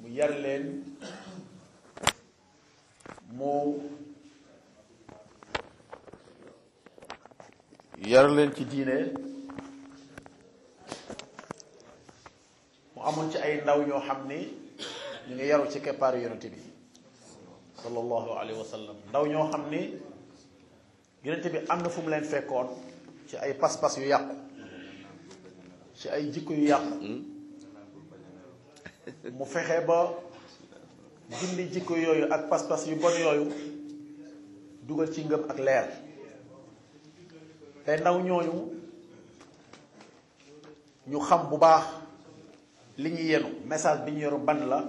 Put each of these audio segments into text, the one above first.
mu yar leen mu yar leen ci diine mu amoon ci ay ndaw ñoo xam ni ñu ngi yaru ci keppaaru yonente bi sallallahu alayhi wa sallam ndaw ñoo xam ni yonente bi am na fu mu leen fekkoon ci ay pas-pas yu yàqu ci ay jikko yu yàqu mu fexe ba dindi jikko yooyu ak pas-pas yu bon yooyu dugal ci ngëm ak leer te ndaw ñooñu ñu xam bu baax li ñu yenu message bi ñu yoru ban la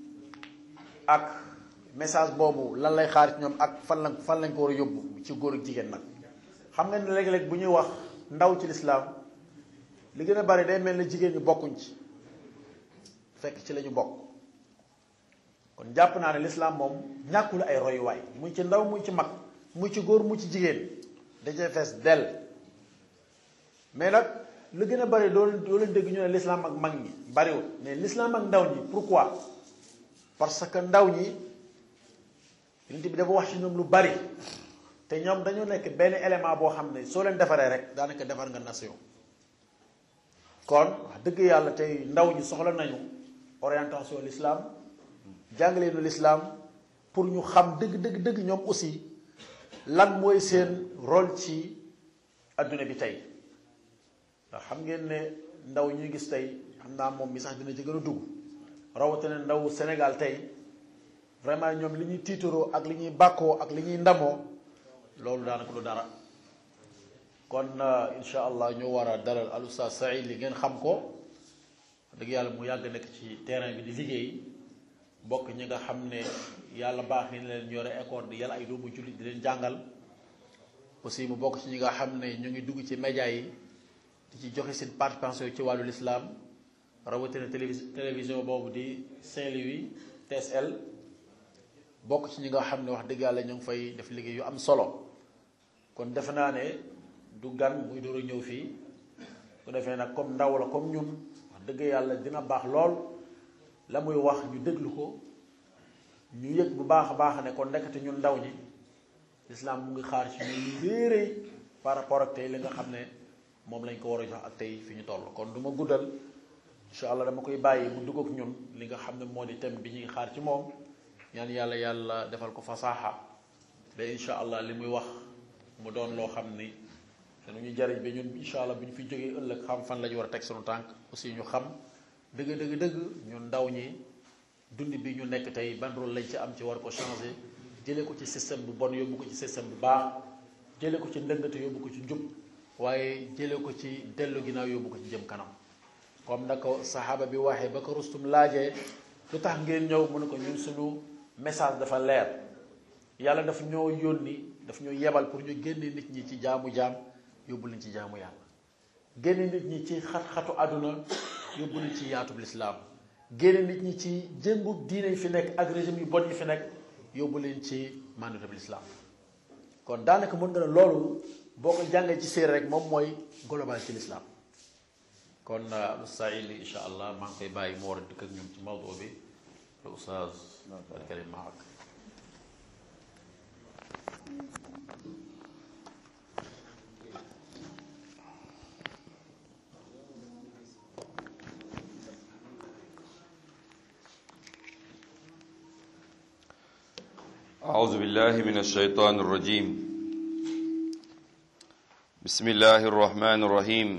ak message boobu lan lay xaar ci ñoom ak fan lañ fan lañ ko war a yóbbu ci góor ak jigéen nag xam nga ne léeg-léeg bu ñuy wax ndaw ci lislaam li gën a bari day mel ne jigéen ñi bokkuñ ci fekk ci la ñu bokk kon jàpp naa ne lislaam moom ñàkkul ay royuwaay muy ci ndaw muy ci mag muy ci góor muy ci jigéen dajee fees dell mais nag lu gën a bari doo doo leen dégg ñu ne lislaam ak mag ñi bariwul mais lislaam ak ndaw ñi pourquoi parce que ndaw ñi yonent bi dafa wax ci ñoom lu bari te ñoom dañoo nekk benn élément boo xam ne soo leen defaree rek daanaka defar nga nation kon wax dëgg yàlla tey ndaw ñi soxla nañu orientation l'islam jàngaleenu l'islam pour ñu xam dëgg dëgg dëgg ñoom aussi lan mooy seen rôle ci adduna bi tey ndax xam ngeen ne ndaw ñuy gis tey xam naa moom mi sax dina ci gën a dugg rawatina ndaw Sénégal tey vraiment ñoom li ñuy tiitaroo ak li ñuy bàkkoo ak li ñuy ndamoo loolu daanaka lu dara kon incha allah ñu war a dalal al oustaz Saïd li ngeen xam ko dëgg yàlla mu yàgg nekk ci terrain bi di liggéey bokk ñi nga xam ne yàlla baax ni leen ñore école di yàlla ay doomu jullit di leen jàngal aussi mu bokk ci ñi nga xam ne ñu ngi dugg ci média yi di ci joxe seen participation ci wàllu l'islam rawatina télévis télévision boobu di Saint-Louis TSL bokk ci ñi nga xam ne wax dëgg yàlla ñu ngi fay def liggéey yu am solo kon defe naa ne du gan muy door a ñëw fii su defee nag comme ndaw la comme ñun wax dëgg yàlla dina baax lool la muy wax ñu déglu ko ñu yëg bu baax a baax ne kon nekkati ñun ndaw ñi lislaam mu ngi xaar ci ñun lu réeréy par rapport ak tey li nga xam ne moom lañ ko war a jox ak tey fi ñu toll kon du ma guddal incha allah dama koy bàyyi mu dugg ak ñun li nga xam ne moo di thème bi ñuy xaar ci moom ñaan yàlla yàlla defal ko fasaaxa ba incha allah li muy wax mu doon loo xam ni te nu ñu jariñ ba ñun incha allah bu ñu fi jógee ëllëg xam fan la ñu war a teg sunu tànk aussi ñu xam dëgg dëgg dëgg ñun ndaw ñi dund bi ñu nekk tey ban rôle lañ ci am ci war ko changer jëlee ko ci système bu bon yóbbu ko ci système bu baax jëlee ko ci ndëngate yóbbu ko ci njub waaye jëlee ko ci dellu ginnaaw yóbbu ko ci jëm kanam comme na ko saxaaba bi waxee ba ko rustum laajee lu tax ngeen ñëw mu ne ko ñun suñu message dafa leer yàlla daf ñoo yónni daf ñoo yebal pour ñu génne nit ñi ci jaamu jaam yóbbu leen ci jaamu yàlla génne nit ñi ci xat-xatu àdduna yóbbu leen ci yaatub lislaam génne nit ñi ci jëngu diine yi fi nekk ak régime yu bon yi fi nekk yóbbu leen ci mandatab lislaam kon daanaka mën nga ne loolu boo ko jàngee ci séer rek moom mooy global ci lislaam kon Saïd li incha allah maa ngi koy bàyyi mu war a dëkk ak ñun ci mawdu bi le oustaz alkarim maak أعوذ بالله من الشيطان الرجيم بسم الله الرحمن الرحيم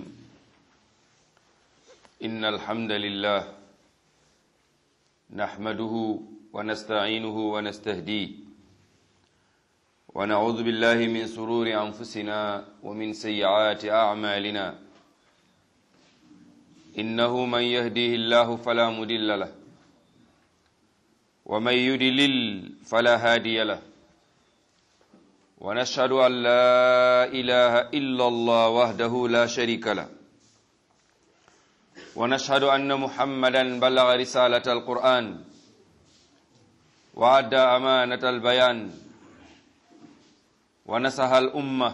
إن الحمد لله نحمده ونستعينه ونستهديه ونعوذ بالله من سرور أنفسنا ومن سيئات أعمالنا إنه من يهديه الله فلا مضل له ومن يدلل فلا هادي له ونشهد أن لا إله إلا الله وحده لا شريك له ونشهد أن محمدا بلغ رسالة القرآن وأدى أمانة البيان ونسح الأمة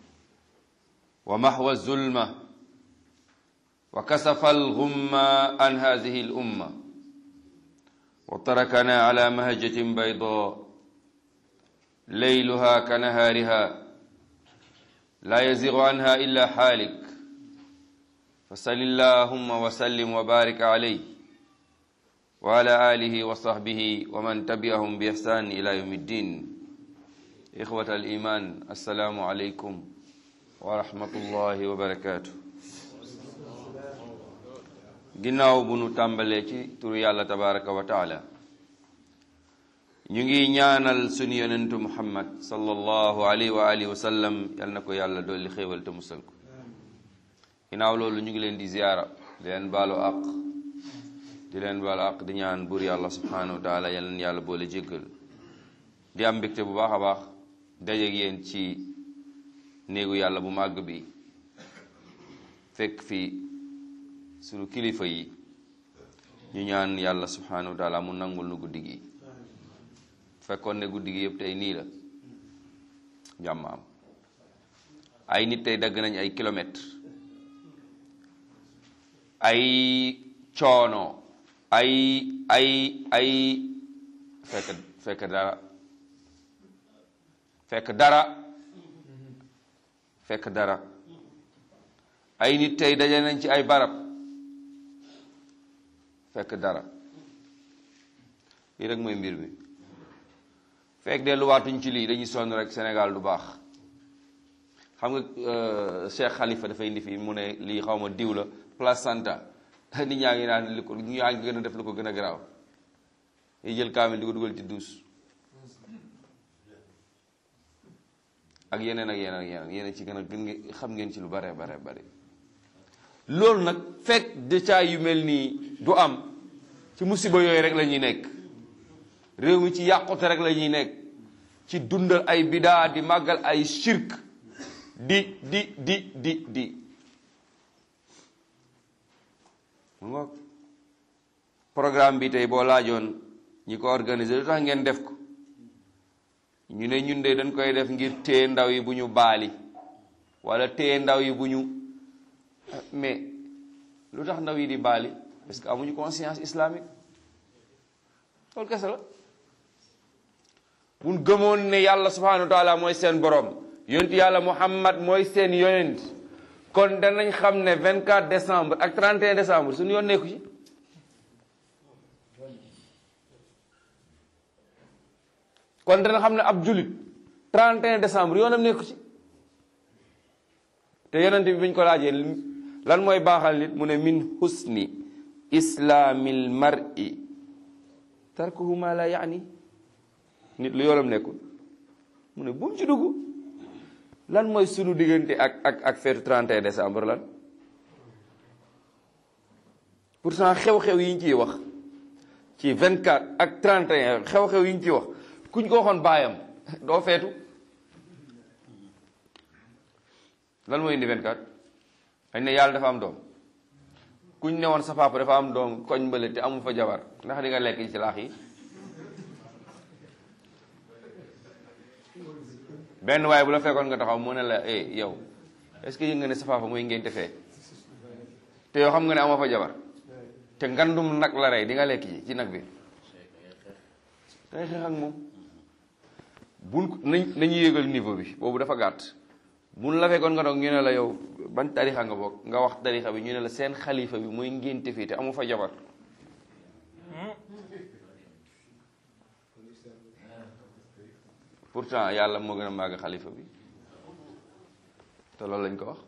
ومحو الظلمة وكسف الغمة عن هذه الأمة وتركنا على مهجة بيضاء ليلها كنهارها لا يزيغ عنها إلا حالك فصل اللهم وسلم وبارك عليه وعلى آله وصحبه ومن تبعهم بإحسان إلى يوم الدين إخوة الإيمان السلام عليكم ورحمة الله وبركاته ginnaaw bu nu tàmbalee ci turu yàlla tabaraka wa taala ñu ngi ñaanal sunu yonentu muhammad sallallahu alayhi wa alihi wa sallam yal na ko yàlla dolli xéewal te musal ko ginnaaw loolu ñu ngi leen di ziyaara di leen baalu àq di leen baalu àq di ñaan buur yàlla subhanahu wa taala yal na yàlla boole jéggal di am mbégte bu baax a baax dajeeg yéen ci néegu yàlla bu màgg bi fekk fi sunu kilifa yi ñu ñaan yàlla subhanahu wa taala mu nangul nu guddi gi fekkoon ne guddi gi yëpp tey nii la jàmm am ay nit tey dagg nañ ay kilomètres ay coono ay ay ay fekk fekk dara fekk dara fekk dara ay nit tey daje nañ ci ay barab fekk dara lii rek mooy mbir mi fekk delluwaatuñ ci lii dañuy sonn rek Sénégal du baax xam nga Cheikh Khalifa dafay indi fii mu ne lii xaw ma diw la placenta nit ñaa ngi naan li ko ñu ñaa ngi gën a def lu ko gën a garaaw yi jël kaamil di ko dugal ci duus ak yeneen ak yeneen ak yeneen yeneen ci gën a gën ngeen xam ngeen ci lu bare bare bare loolu nag fekk détails yu mel nii du am ci musiba yooyu rek la ñuy nekk réew mi ci yàqute rek la ñuy nekk ci dundal ay bidaa di màggal ay shirk di di di di di mu nga programme bi tey boo laajoon ñi ko organiser lu tax ngeen def ko ñu ne ñun de dañ koy def ngir téye ndaw yi bu ñu baali wala téye ndaw yi bu ñu mais lu tax ndaw yi di baali parce que amuñu conscience islamique loolu kese la buñ gëmoon ne yàlla subhanahu wa taala mooy seen borom yonent yàlla muhammad mooy seen yonent kon danañ xam ne 24 décembre ak 31 décembre suñu yoon nekku ci kon dana xam ne ab julit 31 décembre yoonam nekku ci te yonent bi buñ ko laajee lan mooy baaxal nit mu ne min husni islaamil mar'i tarkuhu ma la yaani nit lu yoonam nekkul mu ne bu mu ci dugg lan mooy sunu diggante ak ak ak feetu 31 décembre lan pourtant xew-xew yi ñu ciy wax ci 24 ak 31 xew-xew yi ñu ciy wax kuñ ko waxoon baayam doo feetu lan mooy indi 24 dañ ne yàlla dafa am doom kuñ ne woon sa papa dafa am doom koñ mbële te amu fa jabar ndax di nga lekk ci laax yi benn waaye bu la fekkoon nga taxaw mu ne la eh yow est-ce que yëg nga ne sa papa mooy ngénte fee te yow xam nga ne amoo fa jabar te ngandum nag la rey di nga lekk ci ci nag bi dangay xeex ak moom buñ nañ nañu yéegal niveau bi boobu dafa gàtt buñ la fekkoon nga doog ñu ne la yow ban tarixa nga bokk nga wax tarixa bi ñu ne la seen xalifa bi mooy ngénte fii te amu fa jabar pourtant yàlla moo gën a màgg xalifa bi te loolu lañ ko wax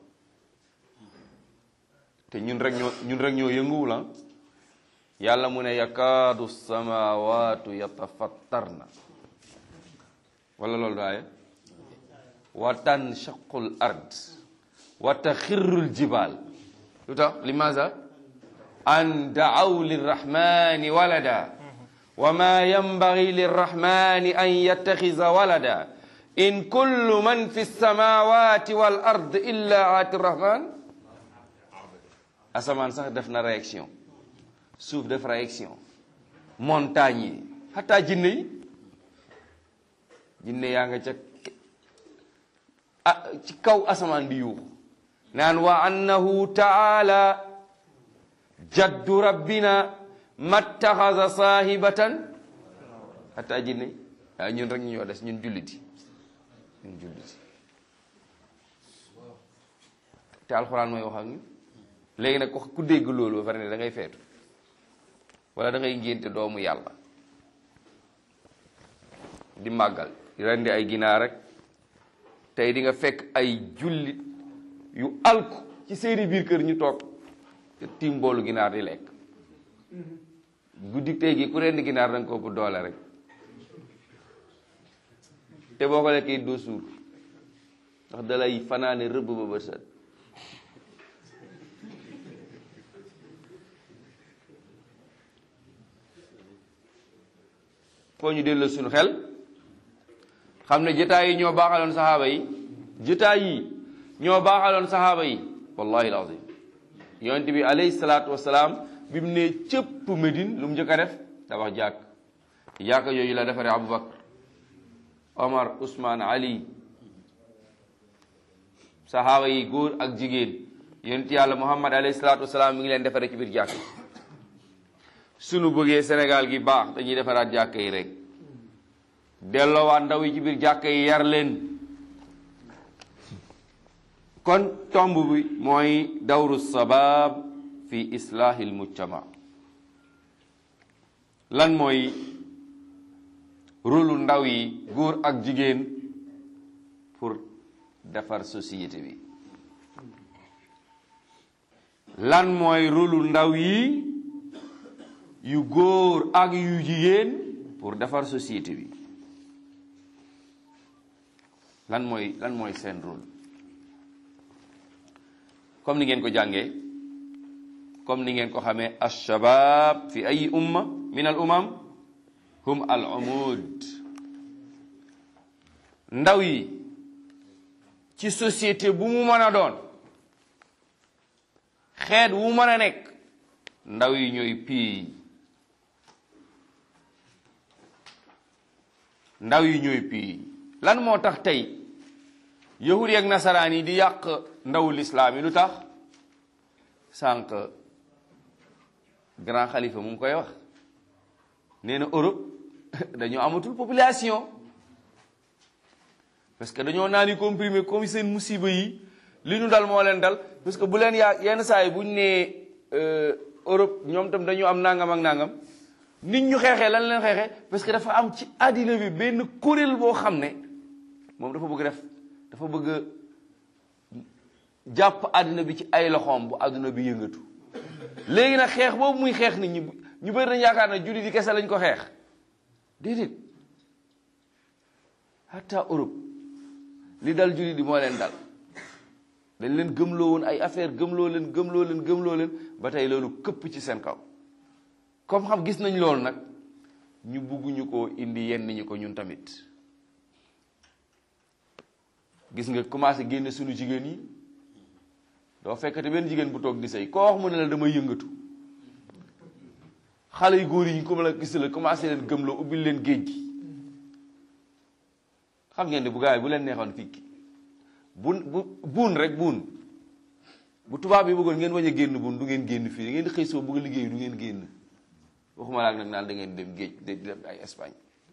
te ñun rek ñoo ñun rek ñoo yënguwul ah yàlla mu ne yakaadu samawatu yatafattarna wala loolu daaye wa tanshaqu l ard wa taxirru l jibal lu tax limaza an daaw lirrahmani walada wa ma yanbagi lirrahmani an yattaxiza walada in kullu man fi lsamawati wal ard illa aati rrahman asamaan sax def na réaction suuf def réaction montagne yi xataa jinne yi jinne yaa nga ca ah ci kaw asamaan di yuuxu naan wa annahu taala jaddu rabbina mattaxasa saahibatan hatta jinne waaye ñun rek ñu ñoo des ñun julliti ñun julliti te alxuraan mooy wax ak ñun léegi nag ku dégg loolu ba pare ne da ngay feetu wala da ngay ngénte doomu yàlla di màggal di rendi ay ginaar rek tey di nga fekk ay jullit yu alku ci seeni biir kër ñu toog te tiim boolu ginaar di lekk guddi tey gi ku rendi ginaar da nga ko bu doole rek te boo ko lekkee doo suur ndax dalay fanaane rëbb ba bët set foo ñu delloo suñu xel xam ne jotaay yi ñoo baaxaloon saxaaba yi jotaay yi ñoo baaxaloon saxaaba yi wallahi alazim yonent bi alayhi salaatu wasalaam bi mu ne cëpp Medine lu mu njëkk a def tabax jàkk jàkk yooyu la defaree Aboubacar Omar Ousmane Ali saxaaba yi góor ak jigéen yonent yàlla Muhammad alayhi salaatu wasalaam mi ngi leen defaree ci biir jàkk sunu bëggee Sénégal gi baax dañuy defaraat jàkk yi rek delloowaat ndaw yi ci biir jàkk yi yar leen kon tomb bi mooy dawru sabab fi islahil mujtama lan mooy rôlu ndaw yi góor ak jigéen pour defar société bi lan mooy rôlu ndaw yi yu góor ak yu jigéen pour defar société bi lan mooy lan mooy seen rôle comme ni ngeen ko jàngee comme ni ngeen ko xamee alshabab fi ay umma min al umam hum al umud ndaw yi ci société bu mu mën a doon xeet wu mën a nekk ndaw yi ñooy pii ndaw yi ñooy pii lan moo tax tey yahud yi ak nasaraan yi di yàq ndawu lislaam yi lu tax sànq grand xalifa mu ngi koy wax nee na Europe dañoo amatul population parce que dañoo naan yi comprimé comme seen musiba yi li ñu dal moo leen dal parce que bu leen yaa yenn saa yi bu ñu nee Europe ñoom tam dañoo am nangam ak nangam nit ñu xeexee lan leen xeexee parce que dafa am ci àddina bi benn kuréel boo xam ne moom dafa bëgg def dafa bëgg jàpp àddina bi ci ay loxoom bu àdduna bi yëngatu léegi nag xeex boobu muy xeex nit ñi ñu bëri nañ yaakaar ne jullit yi kese lañ ko xeex déedéet hatta Europe li dal jullit yi moo leen dal dañ leen gëmloo woon ay affaire gëmloo leen gëmloo leen gëmloo leen ba tey loolu këpp ci seen kaw comme xam gis nañ loolu nag ñu bugguñu ko indi yenn ñi ko ñun tamit gis nga commencé génne suñu jigéen yi doo fekkate benn jigéen bu toog di sëy koo wax mu ne la damay yëngatu xale yu góor yi ñu ko la gis la commencé leen gëmloo ubbil leen géej gi xam ngeen ne bu gaay bu leen neexoon fii bun bu buun rek buun bu tubaab yi bëggoon ngeen wañ a génn buun du ngeen génn fii da ngeen di xëy soo bëgg a liggéey du ngeen génn waxuma laak nag naan da ngeen dem géej di dem ay Espagne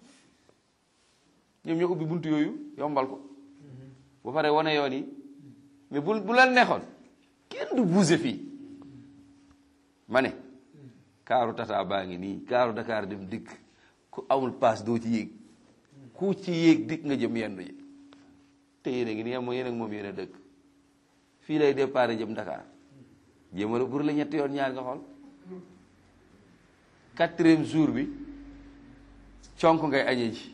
ñoom ñoo ubbi buntu yooyu yombal ko ba pare wane yoon yi mais bu bu leen neexoon kenn du bouger fii ma ne kaaru tata baa ngi nii kaaru Dakar dem dikk ku amul paas doo ci yéeg ku ci yéeg dikk nga jëm yendu ji te yéen a ngi nii am yéen ak moom yéen a dëkk fii lay départ jëm Dakar jéemala pour la ñetti yoon ñaar nga xool quatrième jour bi conk ngay añee ji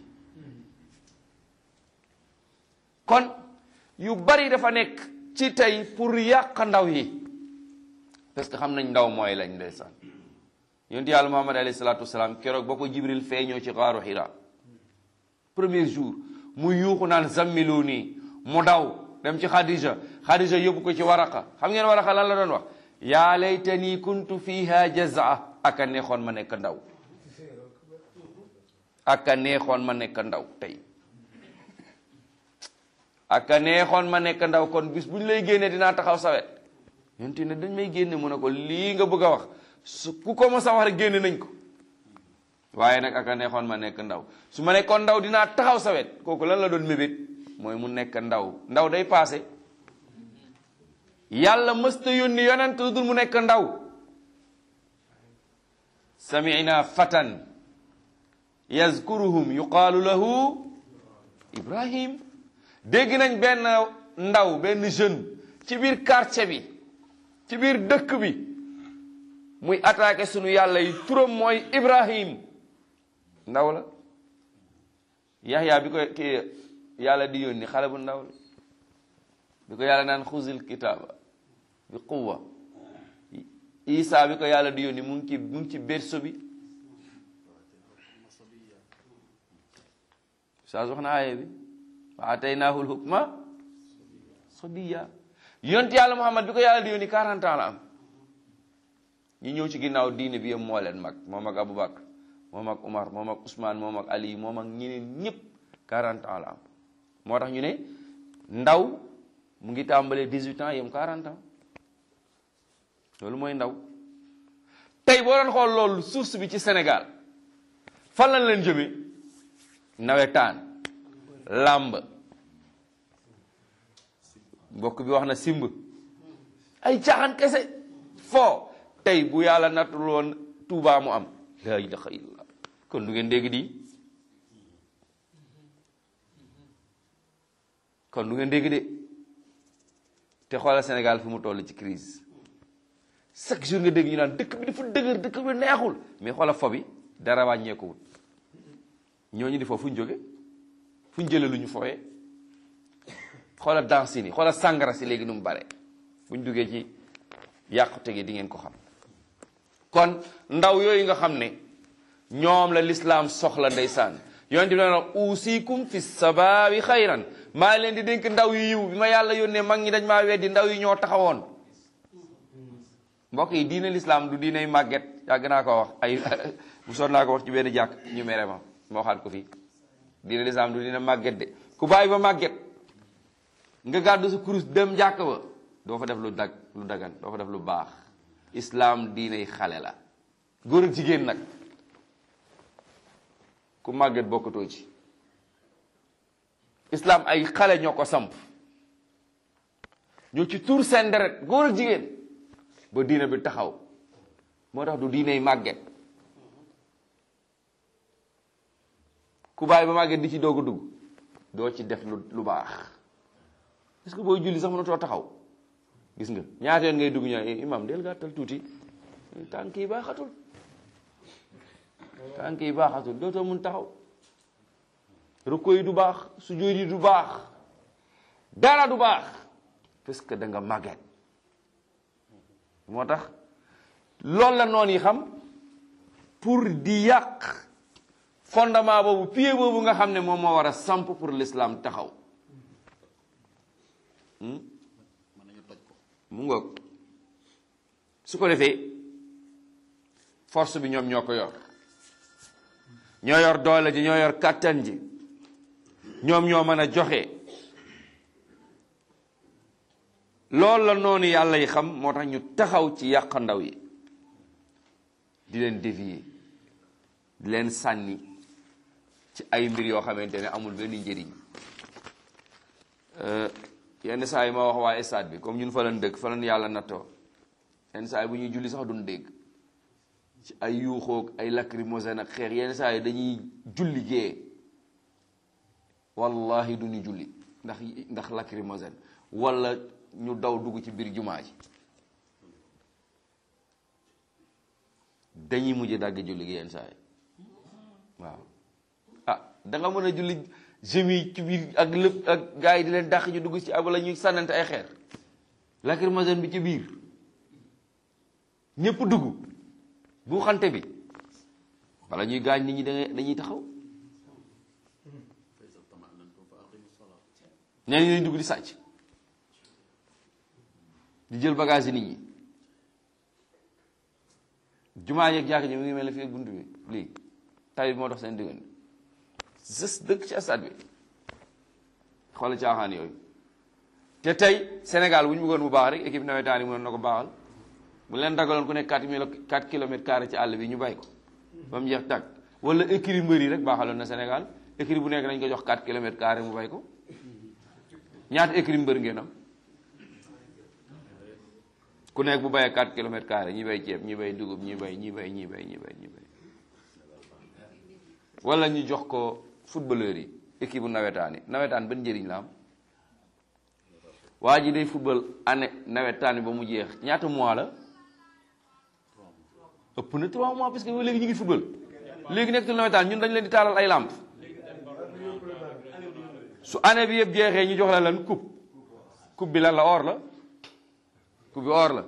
kon yu bari dafa nekk ci tey pour yàq ndaw yi parce que xam nañ ndaw mooy lañ ndeysaan yonent yàlla muhammad alayhi salaatu wasalaam keroog ba ko jibril feeñoo ci xaaru xira premier jour mu yuuxu naan zammilu nii mu daw dem ci xadija xadija yóbbu ko ci waraqa xam ngeen waraqa lan la doon wax yaa laytani kuntu fiha jazaa aka neexoon ma nekk ndaw aka neexoon ma nekk ndaw tey aka neexoon ma nekk ndaw kon bis bu ñu lay génnee dinaa taxaw sawet yonte ne dañ may génne mu ne ko lii nga bëgg a wax su ku ko mos a wax rek génne nañ ko waaye nag aka neexoon ma nekk ndaw su ma nekkoon ndaw dinaa taxaw sa wet kooku lan la doon mébét mooy mu nekk ndaw ndaw day paase yàlla mësta yónni yonent lu dul mu nekk ndaw samina fatan yazkuruhum yuqaalu lahu ibrahim dégg nañ benn ndaw benn jeune ci biir quartier bi ci biir dëkk bi muy attaqué sunu yàlla yi turam mooy ibrahim ndaw la yaxya bi ko ki yàlla di yónni xale bu ndaw la bi ko yàlla naan xuzil kitaaba bi quwwa isa bi ko yàlla di yónni mu ngi ci mu ngi ci berso bi saa wax na aaye bi wa ataynaahu lhukma sabiya yonent yàlla muhammad bi ko yàlla di yónni 40 ans la am ñi ñëw ci ginnaaw diine bi yëpp moo leen mag moom ak aboubacar moom ak umar moom ak ousmane moom ak ali moom ak ñeneen ñëpp 40 ans la am moo tax ñu ne ndaw mu ngi tàmbalee 18 ans yem 40 ans loolu mooy ndaw tey boo doon xool loolu source bi ci Sénégal fan lañ leen jëmee nawetaan làmb mbokk bi wax na simb ay caaxaan kese foo tey bu yàlla nattul woon Tuubaa mu am la ilaha illallah kon du ngeen dégg di kon du ngeen dégg de te xoolal Sénégal fi mu toll ci crise chaque jour nga dégg ñu naan dëkk bi dafa dëgër dëkk bi neexul mais xoolal fo bi dara wàññeekuwul ñooñu di foofu fu ñu jóge fu ñu jëlee lu ñu fooyee xoolal danse ni xoolal sàngara si léegi nu mu bare bu ñu duggee ci yàqute gi di ngeen ko xam kon ndaw yooyu nga xam ne ñoom la lislaam soxla ndeysaan yonent bi na uusikum fi sabaabi xayran maa leen di dénk ndaw yu yiw bi ma yàlla yónnee mag ñi dañ maa weddi ndaw yi ñoo taxawoon mbokk yi diine lislaam du diiney màgget yàgg naa ko wax ay bu soon naa ko wax ci benn jàkk ñu mere ma ma waxaat ko fii diine lislaam du diine màgget de ku bàyyi ba màgget nga gàddu sa kurus dem jàkk ba doo fa def lu dag lu dagan doo fa def lu baax islaam diiney xale la góor ak jigéen nag ku màgget bokkatoo ci islaam ay xale ñoo ko samp ñoo ci tuur seen deret góor ak jigéen ba diine bi taxaw moo tax du diiney màgget ku bàyyi ba màgget di ci doog a dugg doo ci def lu lu baax est-ce que booy julli sax mënatoo taxaw gis nga ñaata yoon ngay dugg ñaa imam del gàttal tuuti tànk yi baaxatul tànk yi baaxatul dootoo mun taxaw rukko yi du baax sujjóot yi du baax dara du baax parce que da nga màgget moo tax loolu la noon yi xam pour di yàq fondement boobu pied boobu nga xam ne moom moo war a samp pour l'islam taxaw mu ngoog su ko defee force bi ñoom ñoo ko yor ñoo yor doole ji ñoo yor kàttan ji ñoom ñoo mën a joxe loolu la noonu yàlla yi xam moo tax ñu taxaw ci yàq ndaw yi di leen dévier di leen sànni ci ay mbir yoo xamante ne amul benn njëriñ yenn saa yi ma wax waa stade bi comme ñun fa lañ dëkk fa lañ yàlla nattoo yenn saa yi bu ñuy julli sax duñ dégg ci ay yuuxoog ay lacrymogène ak xeex yenn saa yi dañuy julli gee wallahi duñu julli ndax ndax lacrymogène wala ñu daw dugg ci biir jumaa ji dañuy mujj dagg julli gi yenn saa yi waaw ah da nga mën a julli jemi ci biir ak lépp ak gars yi di leen dàq ñu dugg ci ab la ñuy sànnante ay xeer lacrymogène bi ci biir ñëpp dugg bu xante bi wala ñuy gaañ nit ñi da dañuy taxaw ñenn ñi dañuy dugg di sàcc di jël bagage yi nit ñi jumaa yeeg jàkk ji mu ngi mel ne fii ak buntu bi lii tay bi moo dox seen diggante gës dëkk ci stade bi xoolal caaxaan yooyu te tey Sénégal bu ñu bëggoon bu baax rek équipe nawetaan yi mënoon na ko baaxal bu leen dagaloon ku nekk 4 mille 4 kilomètres carré ci àll bi ñu bay ko ba mu jeex tàgg wala écrit mbër yi rek baaxaloon na Sénégal écrit bu nekk dañ ko jox 4 kilomètres carré mu bay ko ñaata écrit mbër ngeen am ku nekk bu bayee 4 kilomètres carré ñi bay ceeb ñi bay dugub ñi bay ñi bay ñi bay ñi bay ñi bay wala ñu jox ko footballeur yi équipe bu nawetaan yi nawetaan ban njëriñ la am waa ji day football année nawetaan bi ba mu jeex ñaata mois la ëpp na 3 mois parce que léegi ñu ngi football léegi nekkatul nawetaan ñun dañ leen di taalal ay làmp su année bi yëpp jeexee ñu jox la lan coupe coupe bi lan la or la coupe bi or la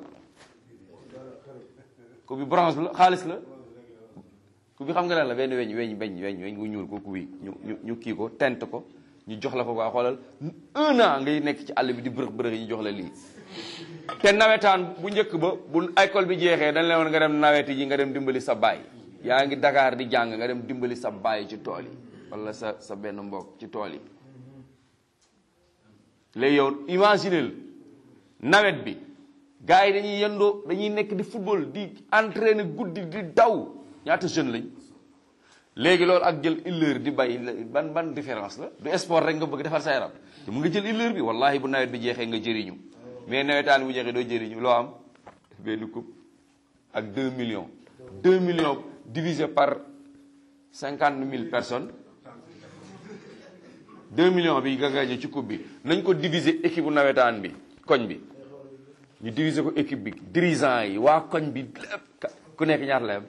coupe bi bronze la xaalis la coupe bi xam nga lan la benn weñ weñ weñ weñ weñ gu ñuul ko coupe bi ñu ñu ñu kii ko tent ko ñu jox la ko waa xoolal un an ngay nekk ci àll bi di bërëx bërëx yi ñu jox la lii te nawetaan bu njëkk ba bu école bi jeexee dañ leen woon nga dem naweti ji nga dem dimbali sa baay yaa ngi Dakar di jàng nga dem dimbali sa baay ci tool yi wala sa sa benn mbokk ci tool yi léegi yow imaginel nawet bi gars yi dañuy yendoo dañuy nekk di football di entraîner guddi di daw ñaata jeune lañ léegi loolu ak jël illeur di bay ban ban différence la du sport rek nga bëgg defar sa yaram te mu nga jël illeur bi wallahi bu nawet bi jeexee nga jëriñu mais nawetaan bu jeexee doo jëriñu loo am benn coupe ak 2 millions 2 millions divisé par 50 mille personnes 2 millions bi nga gagné ci coupe bi nañ ko diviser équipe bu nawetaan bi koñ bi ñu diviser ko équipe bi dirigeant yi waa koñ bi lépp ku nekk ñaata la am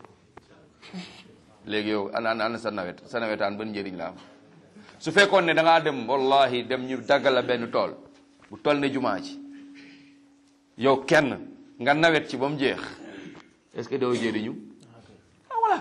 léegi yow ana ana sa nawet sa nawetaan ban njëriñ la am su fekkoon ne da ngaa dem wallahi dem ñu daggal la benn tool bu toll ne jumaa ci yow kenn nga nawet ci ba mu jeex est-ce que doo jëriñu ah voilà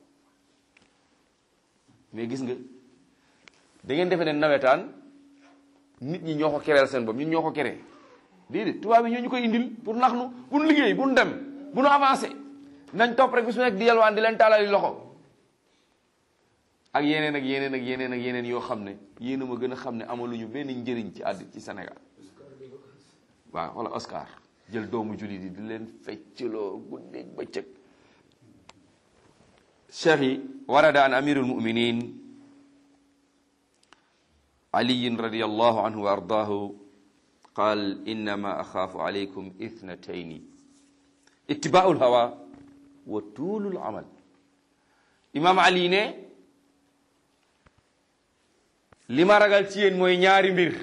mais gis nga da ngeen defee ne nawetaan nit ñi ñoo ko kereel seen bopp ñun ñoo ko keree déedéet tubaab yi ñoo ñu koy indil pour nax nu bu nu liggéey bu nu dem bu nu avancé nañ topp rek bi su nekk di yalwaan di leen taalali loxo ak yeneen ak yeneen ak yeneen ak yeneen yoo xam ne yéen a ma gën a xam ne amaluñu benn njëriñ ci àdd ci Sénégal waaw wala Oscar jël doomu jullit yi di leen feccloo guddeeg bëccëg cheikh yi warada an amirul muminin aliyin radiallahu anhu wa ardaahu qaal innama axaafu alaykum ithnatayni ittibaau lhawa wa tuulul amal imam ali ne li ma ragal ci yéen mooy ñaari mbir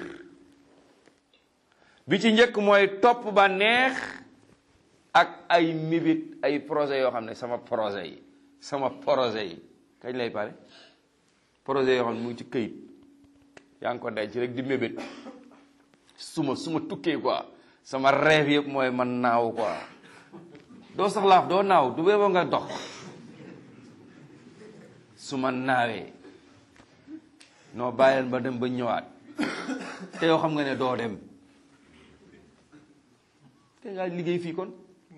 bi ci njëkk mooy topp ba neex ak ay mébét ay projet yoo xam ne sama projet yi sama projet yi kañ lay pare projet yoo xam ne mu ngi ci këyit yaa ngi ko denc rek di mébét suma suma tukkee quoi sama rêve yëpp mooy man naaw quoi doo sax laaf doo naaw du bee nga dox su ma naawee noo bàyyil ba dem ba ñëwaat te yow xam nga ne doo dem te nga liggéey fii kon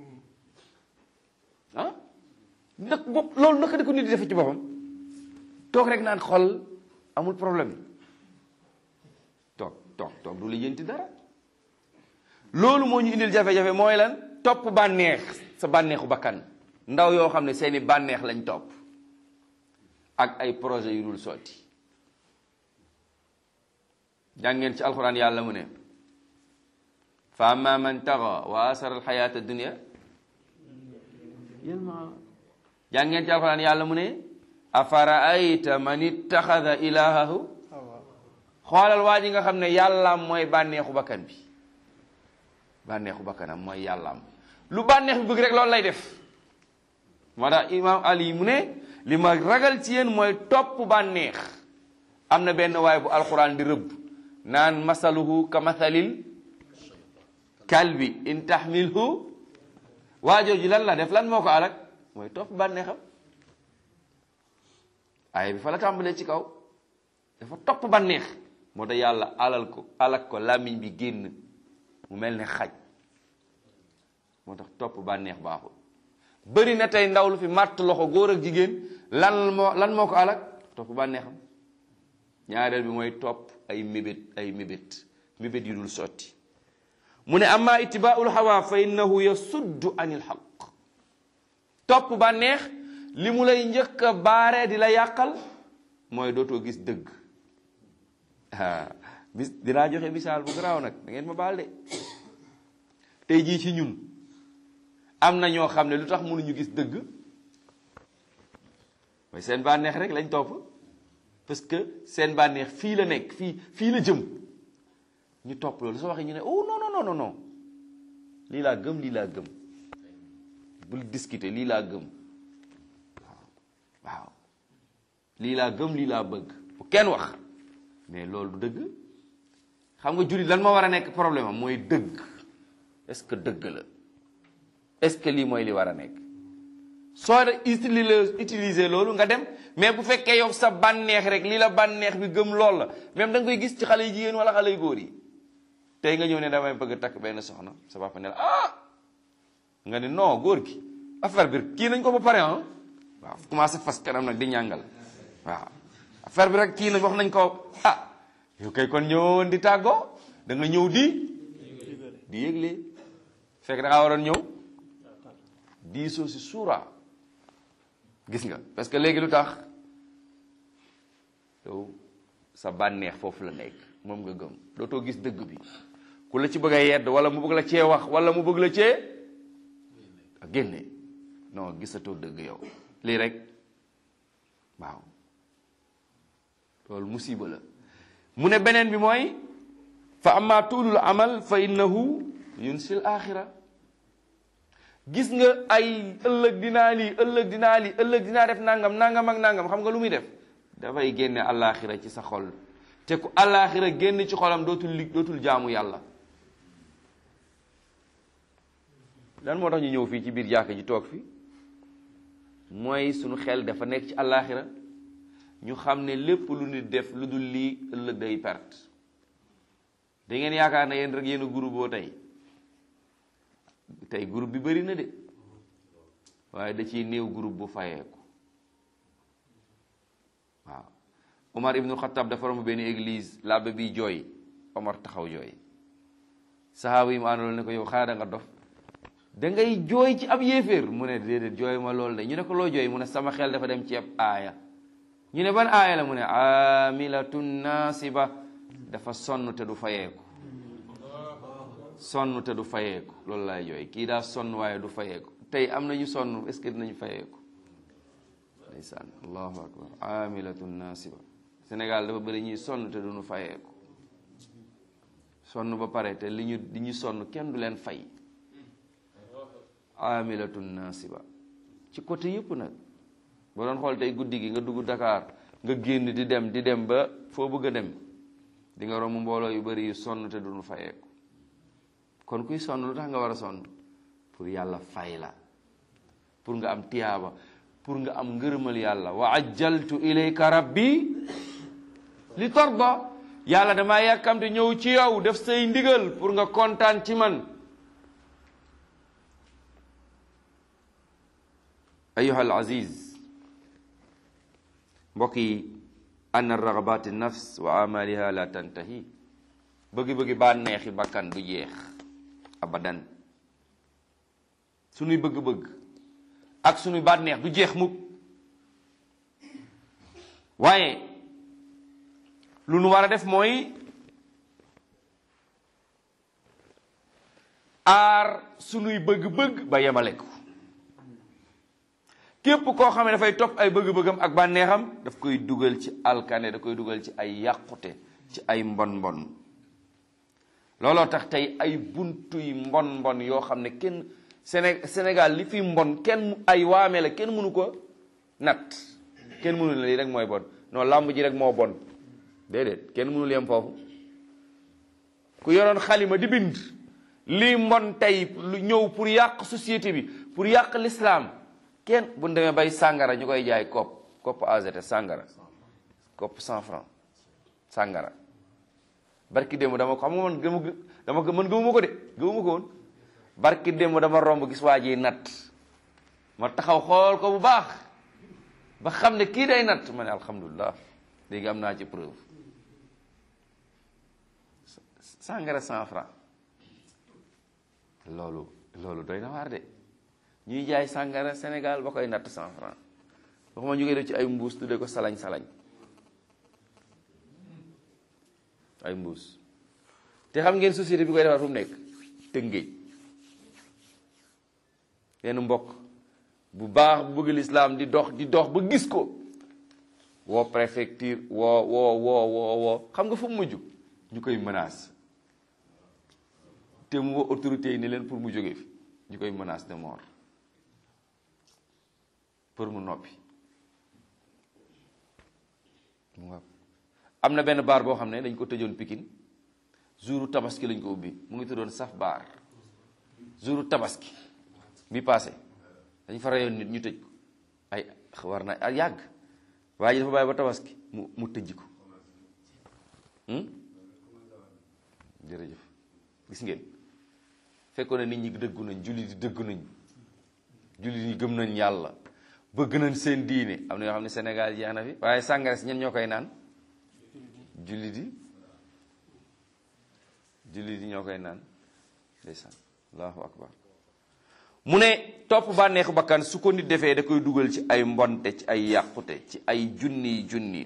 ah nag bopp loolu naka di ko nit di defe ci boppam toog rek naan xol amul problème toog toog toog du la yënti dara loolu moo ñu indil jafe-jafe mooy lan topp bànneex sa bànneexu bakkan ndaw yoo xam ne seeni bànneex lañ topp ak ay projet yu dul sotti jàngeen ci alxuraan yàlla mu ne fa amma man taxa wa asara alxayata dunia yelma jàngeen ci alxuraan yàlla mu ne afaraayta man ittaxada ilahahu xoolal waa ji nga xam ne yàllaam mooy bànneexu bakkan bi bànneexu bakkanam mooy yàllaam lu bànneex bi bëgg rek loolu lay def moo tax imam ali mu ne li ma ragal ci yéen mooy topp bànneex am na benn waay bu alxuraan di rëbb naan masaluhu ka mathalil kalbi in tahmilhu waajooju lan la def lan moo ko alak mooy topp bànneexam ay bi fa la tàmbalee ci kaw dafa topp bànneex moo tax yàlla alal ko alak ko làmmiñ bi génn mu mel ne xaj moo tax topp bànneex baaxul bëri na tey ndaw lu fi màtt loxo góor ak jigéen lan moo lan moo ko alak topp bànneexam ñaareel bi mooy topp ay mébét ay mébét mébét yu dul sotti mu ne amma itibaaul hawa fa innahu yasuddu anil xaq topp bànneex li mu lay njëkk a baare di la yàqal mooy dootoo gis dëgg ah bis dinaa joxe misaal bu garaaw nag da ngeen ma baal de tey jii ci ñun am na ñoo xam ne lu tax mënuñu gis dëgg mooy seen bànneex rek lañ topp parce que seen bànneex fii la nekk fii fii la jëm ñu topp loolu soo waxee ñu ne oh non non non non lii laa gëm lii laa gëm bul discuter lii laa gëm waaw lii laa gëm lii laa bëgg bu kenn wax mais loolu du dëgg xam nga jullit lan moo war a nekk problème am mooy dëgg est-ce que dëgg la est-ce que lii mooy li war a nekk soo de utiliser utiliser loolu nga dem mais bu fekkee yow sa bànneex rek lii la bànneex bi gëm lool la même da nga koy gis ci xale yu jigéen wala xale yu góor yi tey nga ñëw ne damay bëgg a takk benn soxna sa papa ne la ah nga ne non góor gi affaire bi kii nañ ko ba pare ah waaw commencé fas kanam nag di ñàngal waaw affaire bi rek kii nañ wax nañ ko ah yow kay kon ñëwoon di tàggoo da nga ñëw di di yëgle fekk da ngaa waroon ñëw diisoo si suura gis nga parce que léegi lu tax yow sa bànneex foofu la nekk moom nga gëm dootoo gis dëgg bi ku la ci bëgg a yedd wala mu bëgg la cee wax wala mu bëgg la cee a génne non gisatoo dëgg yow lii rek waaw loolu musiba la mu ne beneen bi mooy fa amma tuulul amal fa innahu yunsil axira gis nga ay ëllëg dinaa lii ëllëg dinaa lii ëllëg dinaa def nangam nangam ak nangam xam nga lu muy def dafay génne alaxira ci sa xol te ku alaxira génn ci xolam dootul li dootul jaamu yàlla lan moo tax ñu ñëw fii ci biir jàkk ji toog fi mooy sunu xel dafa nekk ci alaxira ñu xam ne lépp lu nit def lu dul lii ëllëg day perte da ngeen yaakaar ne yéen rek yéen a groupe boo tey tey groupe bi bëri na de waaye da ciy néew groupe bu fayeeku waaw Omar ibnu Xattaab dafa romb benn église labbe bi jooy Omar taxaw jooy sahaaba yi mu àndaloon ne ko yow xanaa da nga dof da ngay jooy ci ab yéeféer mu ne déedéet jooy ma loolu de ñu ne ko loo jooy mu ne sama xel dafa dem ci ab aaya ñu ne ban aaya la mu ne amilatun nasiba dafa sonn te du fayeeku sonn te du fayeeku loolu laay jooy kii daa sonn waaye du fayeeku tey am nañu sonn est-ce que dinañu fayeeku ndeysaan allahu akbar amilatun nasiba Sénégal dafa bëri ñuy sonn te duñu fayeeku sonn ba pare te li ñu li ñu sonn kenn du leen fay amilatun nasiba ci côté yëpp nag boo doon xool tey guddi gi nga dugg Dakar nga génn di dem di dem ba foo bëgg a dem di nga romb mbooloo yu bari yu sonn te duñu fayeeku kon kuy sonn lu tax nga war a sonn pour yàlla fay la pour nga am tiyaaba pour nga am ngërëmal yàlla wa ajjaltu ilayka rabbi li tarda yàlla damaa yàkkamte ñëw ci yow def say ndigal pour nga kontaan ci man ayuha al aziz mbokk yi anna ragabat nafs wa amaliha la tantahi bëggi-bëggi bànneexi bakkan du jeex abadan sunuy bëgg-bëgg ak sunuy bànneex du jeex mukk waaye lu nu war a def mooy aar sunuy bëgg-bëgg ba yemale ko képp koo xam ne dafay topp ay bëgg-bëggam ak bànneexam daf koy dugal ci alkane da koy dugal ci ay yàqute ci ay mbon mbon looloo tax tey ay buntuy mbon mbon yoo xam ne kenn Séné Sénégal li fi mbon kenn ay waame la kenn mënu ko nat kenn mënu la lii rek mooy bon non làmb ji rek moo bon déedéet kenn mënul yem foofu ku yoroon xalima di bind lii mbon tey lu ñëw pour yàq société bi pour yàq l'islam kenn bu ñu demee bay sàngara ñu koy jaay kopp kopp AZT sàngara kopp cent franc sàngara barki démb dama ko xam nga man gëmu dama ko man gëmuma ko de gëmuma ko woon barki démb dama romb gis waa ji natt ma taxaw xool ko bu baax ba xam ne kii day natt ma ne alhamdulilah léegi am naa ci preuve sàngara cent franc loolu loolu doy na waar de ñuy jaay sàngara Sénégal ba koy natt cent franc waxuma ñu koy def ci ay mbuus tudde ko salañ salañ ay mbuus te xam ngeen société bi koy defar fu mu nekk tëngéej benn mbokk bu baax bu bëgg lislaam di dox di dox ba gis ko woo préfecture woo woo woo woo woo xam nga fu mu mujj ñu koy menace te mu woo autorité yi ni leen pour mu jóge fi ñu koy menace de mort pour mu noppi mu nga am na benn baar boo xam ne dañ ko tëjoon Pikine jouru tabaski lañ ko ubbi mu ngi tuddoon saf baar jouru tabaski bi passé dañ fa rayoon nit ñu tëj ko ay war na ay yàgg waaye ji dafa bàyyi ba tabaski mu mu tëjji ko jërëjëf gis ngeen fekkoon na nit ñi dëggu nañ jullit yi dëggu nañ jullit yi gëm nañ yàlla bëgg nañ seen diine am na yoo xam ne Sénégal jeex na fi waaye sàngara si ñen ñoo koy naan jullit yi jullit yi ñoo koy naan ndeysaan allahu akbar mu ne topp bànneexu bakkan su ko nit defee da koy dugal ci ay mbonte ci ay yàqute ci ay junni junni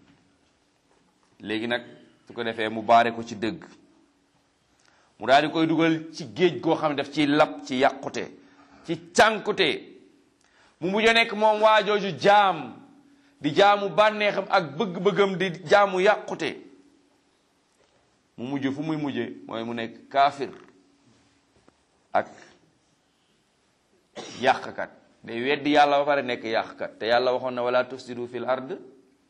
léegi nag su ko defee mu baare ko ci dëgg mu daal di koy dugal ci géej goo xam ne daf ci lap ci yàqute ci cànkute mu mujj a nekk moom waajooju jaam di jaamu bànneexam ak bëgg-bëggam di jaamu yàqute mu mujj fu muy mujje mooy mu nekk kaafir ak yàqkat day weddi yàlla ba pare nekk yàqkat te yàlla waxoon na wala tufsidu fil ard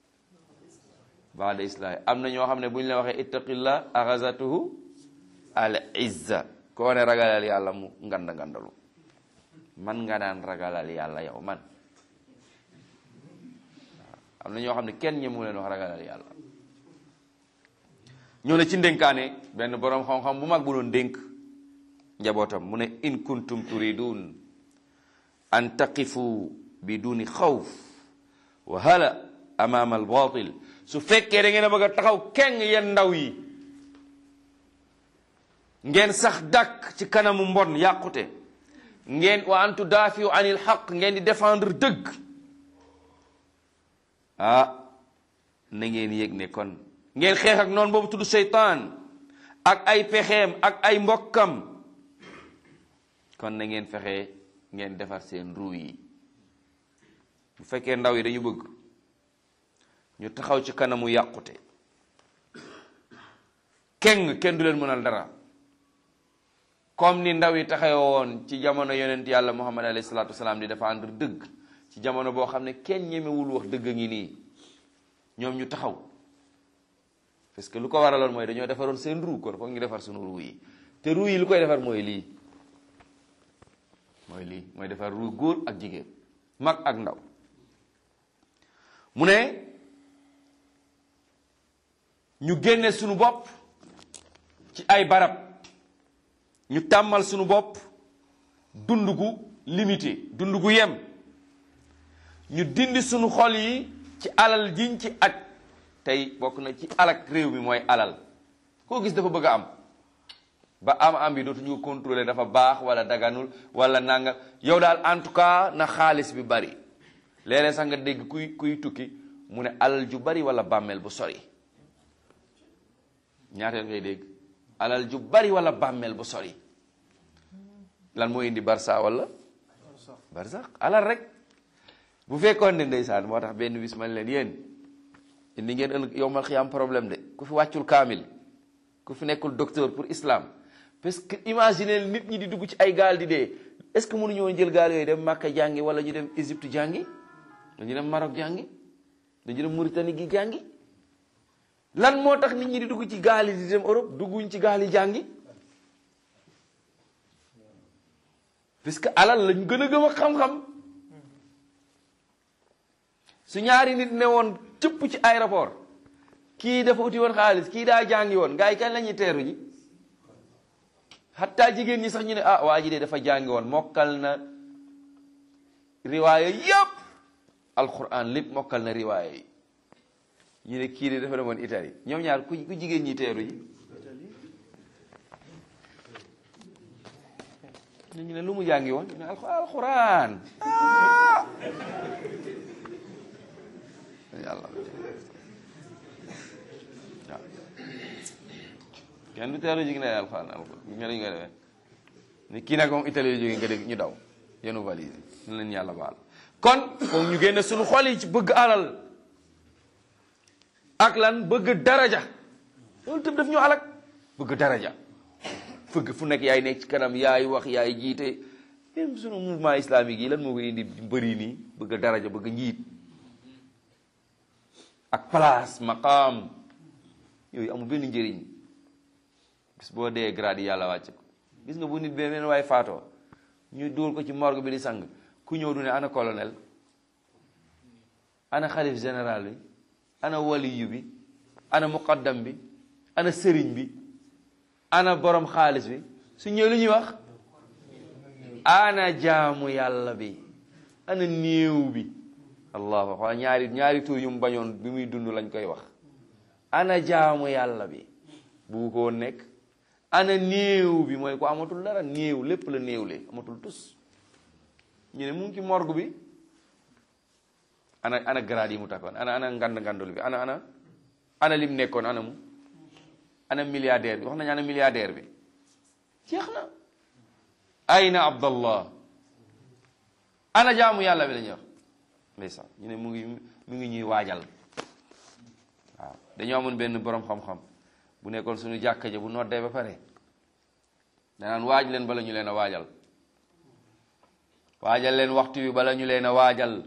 baada islaahi am na ñoo xam ne bu ñu la waxee ittaqillah axazatuhu al izza koo ne ragalal yàlla mu nganda ngandalu man nga daan ragalal yàlla yow man am na ñoo xam ne kenn ñemu leen wax ragalal yàlla ñoo ne ci ndénkaane benn boroom xam-xam bu mag bu doon dénk njabootam mu ne in kuntum turidun an taqifu bi duni xawf wa hala amaama al batil su fekkee da ngeen a bëgg a taxaw keng yeen ndaw yi ngeen sax dàkk ci kanamu mbon yàqute ngeen wa an tudaafiu anil xaq ngeen di défendre dëgg ah na ngeen yëg ne kon ngeen xeex ak noonu boobu tudd seytaan ak ay pexeem ak ay mbokkam kon na ngeen fexe ngeen defar seen ruu yi bu fekkee ndaw yi dañu bëgg ñu taxaw ci kanamu yàqute keng kenn du leen mënal dara comme ni ndaw yi taxawoon ci jamono yonent yàlla muhammad alayhi salaatu wasalaam di défendre dëgg ci jamono boo xam ne kenn ñemewul wax dëgg ngi nii ñoom ñu taxaw parce que lu ko waraloon mooy dañoo defaroon seen ruu kon foog ñu defar sunu ruu yi te ruu yi lu koy defar mooy lii mooy lii mooy defar ruu góor ak jigéen mag ak ndaw mu ne ñu génne sunu bopp ci ay barab ñu tàmmal sunu bopp dund gu limité dund gu yem ñu dindi sunu xol yi ci alal jiñ ci aj tey bokk na ci alak réew mi mooy alal koo gis dafa bëgg a am ba am am bi dootuñu ko contrôler dafa baax wala daganul wala nanga yow daal en tout cas na xaalis bi bari léeg-léeg sax nga dégg kuy kuy tukki mu ne alal ju bari wala bàmmeel bu sori ñaata ngay dégg alal ju bari wala bàmmeel bu sori lan moo indi barsa wala barsax alal rek bu fekkoon ne ndeysaan moo tax benn bis man leen yéen indi ngeen ëllëg yow mal xiyaam problème de ku fi wàccul kaamil ku fi nekkul docteur pour islam parce que imaginez nit ñi di dugg ci ay gaal di dee est-ce que mënuñu woon jël gaal yooyu dem Màkka jàngi wala ñu dem Égypte jàngi dañu dem Maroc jàngi dañu dem Mauritanie gi jàngi lan moo tax nit ñi di dugg ci gaal yi di dem Europe dugguñ ci gaal yi jàngi parce que alal lañ gën a gëm a xam-xam su ñaari nit ne woon cëpp ci aéroport kii dafa uti woon xaalis kii daa jàngi woon gars yi kañ la ñuy teeru ji xataa jigéen ñi sax ñu ne ah waa ji de dafa jàngi woon mokkal na riwaaya yëpp alquran lépp mokkal na riwaaya yi ñu ne kii de dafa demoon Italie ñoom ñaar ku ku jigéen ñi teeru ji nit ñi ne lu mu jàngi woon ñu ne alxuraan yàlla waaw kenn du teelu jig ne alxuraan alxuraan ñu dañu koy defee ni kii nag moom Italie jóge nga dégg ñu daw yenu valise ñu leen yàlla baal kon foog ñu génne suñu xol yi ci bëgg alal ak lan bëgg daraja loolu tam daf ñu alak bëgg daraja fëgg fu nekk yaay nekk ci kanam yaay wax yaay jiite même sunu mouvement islamique yi lan moo koy indi bëri nii bëgg daraja bëgg njiit ak place maqaam yooyu amul benn njëriñ bis boo dee grade yi yàlla wàcc ko gis nga bu nit beneen waaye faatoo ñu dugal ko ci morgue bi di sang ku ñëw du ne ana colonel ana xalif général bi ana waliyu bi ana muqaddam bi ana sëriñ bi ana borom xaalis bi su ñëw lu ñuy wax ana jaamu yàlla bi ana néew bi allahu akbar ñaari ñaari tur yu mu bañoon bi muy dund lañ koy wax ana jaamu yàlla bi bu ko woon nekk ana néew bi mooy ko amatul dara néew lépp la néewle amatul tus ñu ne mu ngi ci morgue bi ana ana grade yi mu takkoon ana ana ngand ngandul bi ana ana ana lim nekkoon ana mu ana milliardaire bi wax nañu ana milliardaire bi jeex na ayna abdallah ana jaamu yàlla bi la ñuy wax ndeysaan ñu ne mu ngi mu ngi ñuy waajal waaw dañoo amoon benn borom xam-xam bu nekkoon suñu jàkka ja bu noddee ba pare danaan waaj leen bala ñu leen a waajal waajal leen waxtu bi bala ñu leen a waajal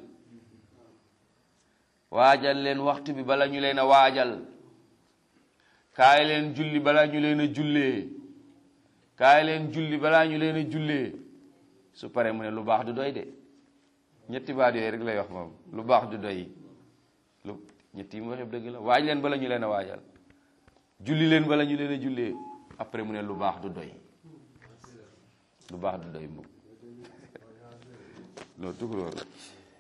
waajal leen waxtu bi bala ñu leen a waajal kaay leen julli balaa ñu leen a jullee kaay leen julli balaa ñu leen a jullee su paree mu ne lu baax du doy de ñetti baat yooyu rek lay wax moom lu baax du doy lu ñetti yi mu wax yëpp dëgg la waaj leen bala ñu leen a waajal julli leen bala ñu leen a jullee après mu ne lu baax du doy lu baax du doy moom loolu tukulóor la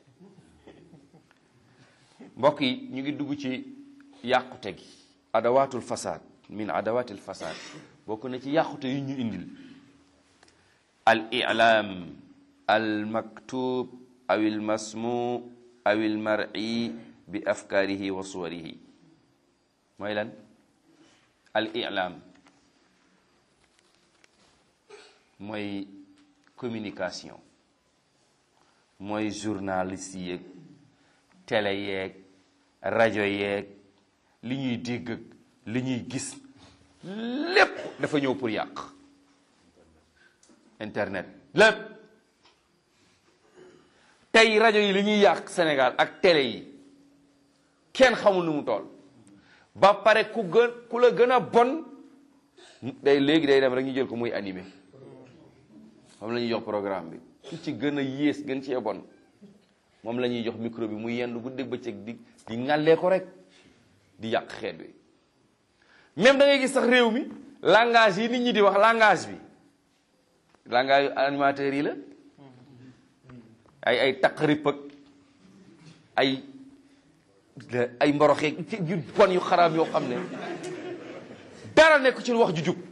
mbokk yi ñu ngi dugg ci yàqute gi adawatul fasad min adawatil fasad bokk na ci yàqute yu ñu indil al i'lam al maktub aw al masmu aw al mar'i bi afkaarihi wa suwarihi mooy lan al i'lam mooy communication mooy journaliste yeeg télé yeeg rajo yeeg li ñuy dégg ak li ñuy gis lépp dafa ñëw pour yàq internet lépp tey rajo yi li ñuy yàq Sénégal ak télé yi kenn xamul nu mu toll ba pare ku gën ku la gën a bon day léegi day dem rek ñu jël ko muy animé moom la ñuy jox programme bi ku ci gën a yées gën cee bon moom la ñuy jox micro bi muy yendu guddeeg bëccëg di di ŋàllee ko rek di yàq xeet wi même da ngay gis sax réew mi langage yi nit ñi di wax langage bi langage animateurs yi la ay ay taqrib ak ay ay mboroxeeg yu bon yu xaraam yoo xam ne dara nekk ci wax ju jub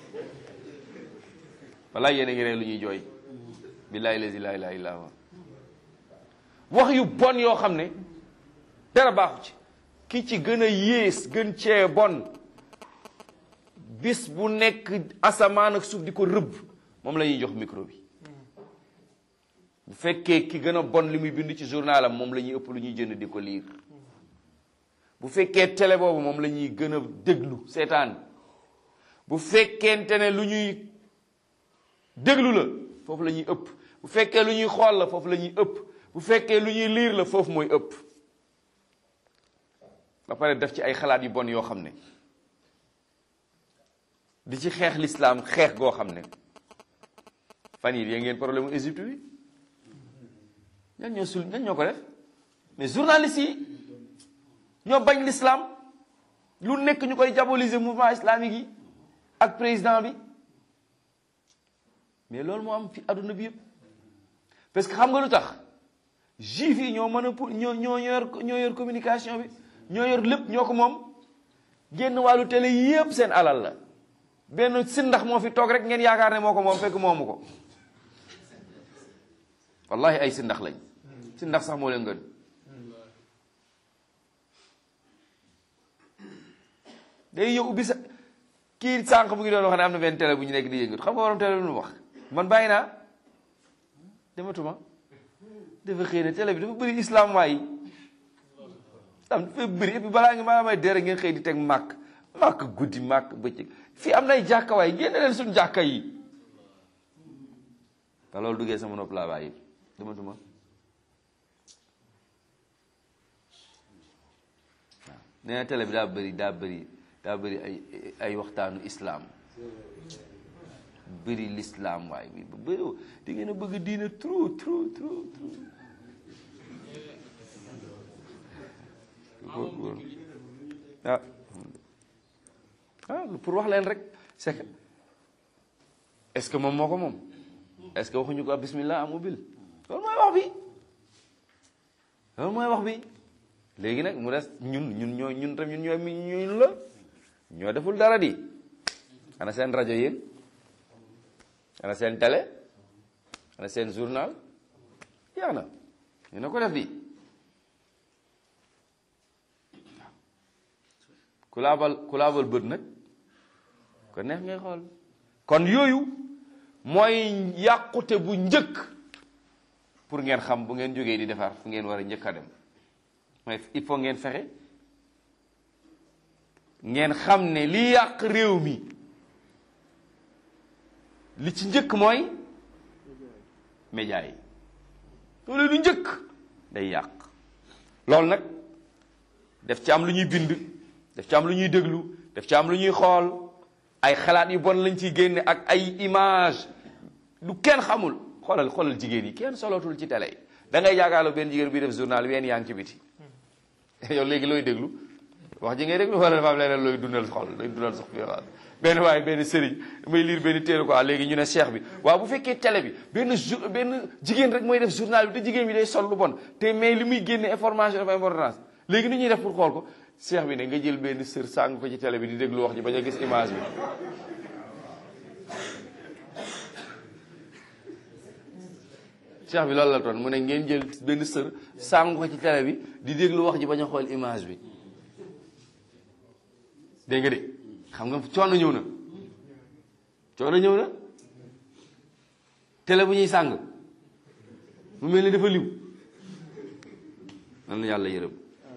walaay yéen a ngi ree lu ñuy jooy billaahi lazi laa ilaaha illaa huwa wax yu bon yoo xam ne dara baaxu ci ki ci gën a yées gën cee bon bis bu nekk asamaan ak suuf di ko rëbb moom la ñuy jox micro bi bu fekkee ki gën a bon li muy bind ci journalam moom la ñuy ëpp lu ñuy jënd di ko liir bu fekkee télé boobu moom la ñuy gën a déglu seetaan bu fekkente ne lu ñuy déglu la foofu la ñuy ëpp bu fekkee lu ñuy xool la foofu la ñuy ëpp bu fekkee lu ñuy liir la foofu mooy ëpp ba pare def ci ay xalaat yu bon yoo xam ne di ci xeex lislaam xeex goo xam ne fan yii yéen ngeen problème mu Égypte bi ñan ñoo sul ñan ñoo ko def mais journalistes yi ñoo bañ lislaam lu nekk ñu koy diaboliser mouvement islamique yi ak président bi mais loolu moo am fi adduna bi yëpp parce que xam nga lu tax juif yi ñoo mën a pour ñoo ñoo yor ñoo yor communication bi ñoo yor lépp ñoo ko moom génn wàllu télé yëpp seen alal la benn si ndax moo fi toog rek ngeen yaakaar ne moo ko moom fekk moomu ko wallahi ay si ndax lañ si ndax sax moo leen gën day ñëw ubbi sa kii sànq mu ngi doon wax ne am na benn télé bu ñu nekk di yëngatu xam nga waroon télé lu mu wax man bàyyi naa dematuma dafa xëy na télé bi dafa bëri islam waay am dafa bëri et puis balaa nga maa may dere ngeen xëy di teg màkk màkk guddi màkk bëccëg fii am nay jàkka waay génne leen suñu jàkka yi te loolu duggee sama nopp laa bàyyi dematuma waaw nee na télé bi daa bëri daa bëri daa bëri ay ay waxtaanu islam bëri l'islam waay bi ba bëri di ngeen a bëgg diina trop trop trop trop ah ah pour wax leen rek c'est que est-ce que moom moo ko moom est-ce que waxuñu ko bismillah am ubbil loolu mooy wax bi loolu mooy wax bi léegi nag mu des ñun ñun ñoo ñun tam ñun ñoo mi ñun la ñoo deful dara di ana seen rajo yéen ana seen télé ana seen journal yaa na ñu ne ko def di ku laabal ku laabal bët nag ko neex ngay xool kon yooyu mooy yàqute bu njëkk pour ngeen xam bu ngeen jógee di defar fu ngeen war a njëkk a dem mooy il faut ngeen fexe ngeen xam ne li yàq réew mi li ci njëkk mooy média yi loolu lu njëkk day yàq loolu nag def ci am lu ñuy bind def ci am lu ñuy déglu def ci am lu ñuy xool ay xalaat yu bon lañ ciy génne ak ay image lu kenn xamul xoolal xoolal jigéen yi kenn solootul ci télé yi da ngay yaakaarloo benn jigéen buy def journal ween yaa ngi ci biti yow léegi looy déglu wax ji ngay déglu wala dafa am leneen looy dundal xol looy dundal sax bi waaw benn waaye benn sëriñ damay lire benn téere quoi léegi ñu ne cheikh bi waaw bu fekkee télé bi benn jour benn jigéen rek mooy def journal bi te jigéen bi day sol lu bon te mais li muy génne information dafa importance léegi ni ñuy def pour xool ko cheikh bi ne nga jël benn sër sàng ko ci télé bi di déglu wax ji bañ a gis image bi cheikh bi loolu la toon mu ne ngeen jël benn sër sàng ko ci télé bi di déglu wax ji bañ a xool image bi dégg nga de xam nga coono ñëw na coono ñëw na télé bu ñuy sàng mu mel ni dafa liw nan yàlla yërëm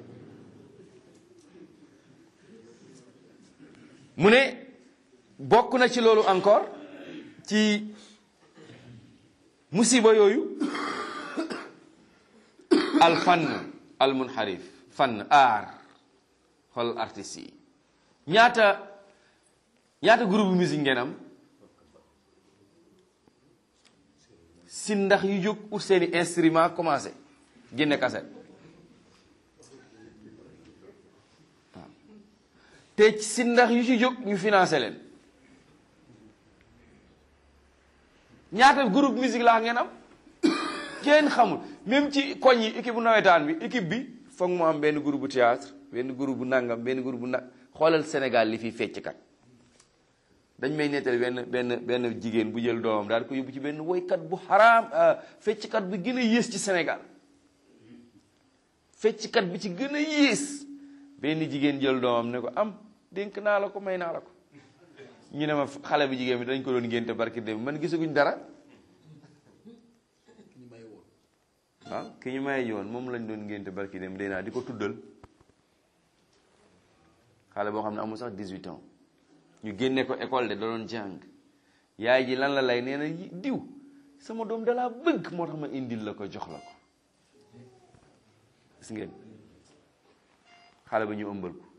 mu ne bokk na ci loolu encore ci musiba yooyu al fann al munharif fann aar xool artistes yi ñaata ñaata groupe musique ngeen am si ndax yu jóg ut seeni instrument commencé génne kaset waaw te si ndax yu ci jóg ñu financé leen ñaata groupe musique laa ngeen am kenn xamul même ci koñ yi équipe bu nawetaan bi équipe bi foog mu am benn groupe bu théâtre benn groupe bu nangam benn groupe bu nag xoolal Sénégal li fi fecckat dañ may nettali benn benn benn jigéen bu jël doomam daal ko yóbbu ci benn woykat bu xaraam fecckat bi gën a yées ci Sénégal fecckat bi ci gën a yées benn jigéen jël doomam ne ko am dénk naa la ko may naa la ko ñu ne ma xale bu jigéen bi dañ ko doon ngénte barki dem man gisaguñ dara waaw ki ñu may yoon moom lañ doon ngénte barki dem day naa di ko tuddal xale boo xam ne amul sax 18 ans ñu génne ko école de da doon jàng yaay ji lan la lay nee na diw sama doom dalaa bëgg moo tax ma indil la ko jox la ko gis ngeen xale ba ñu ëmbal ko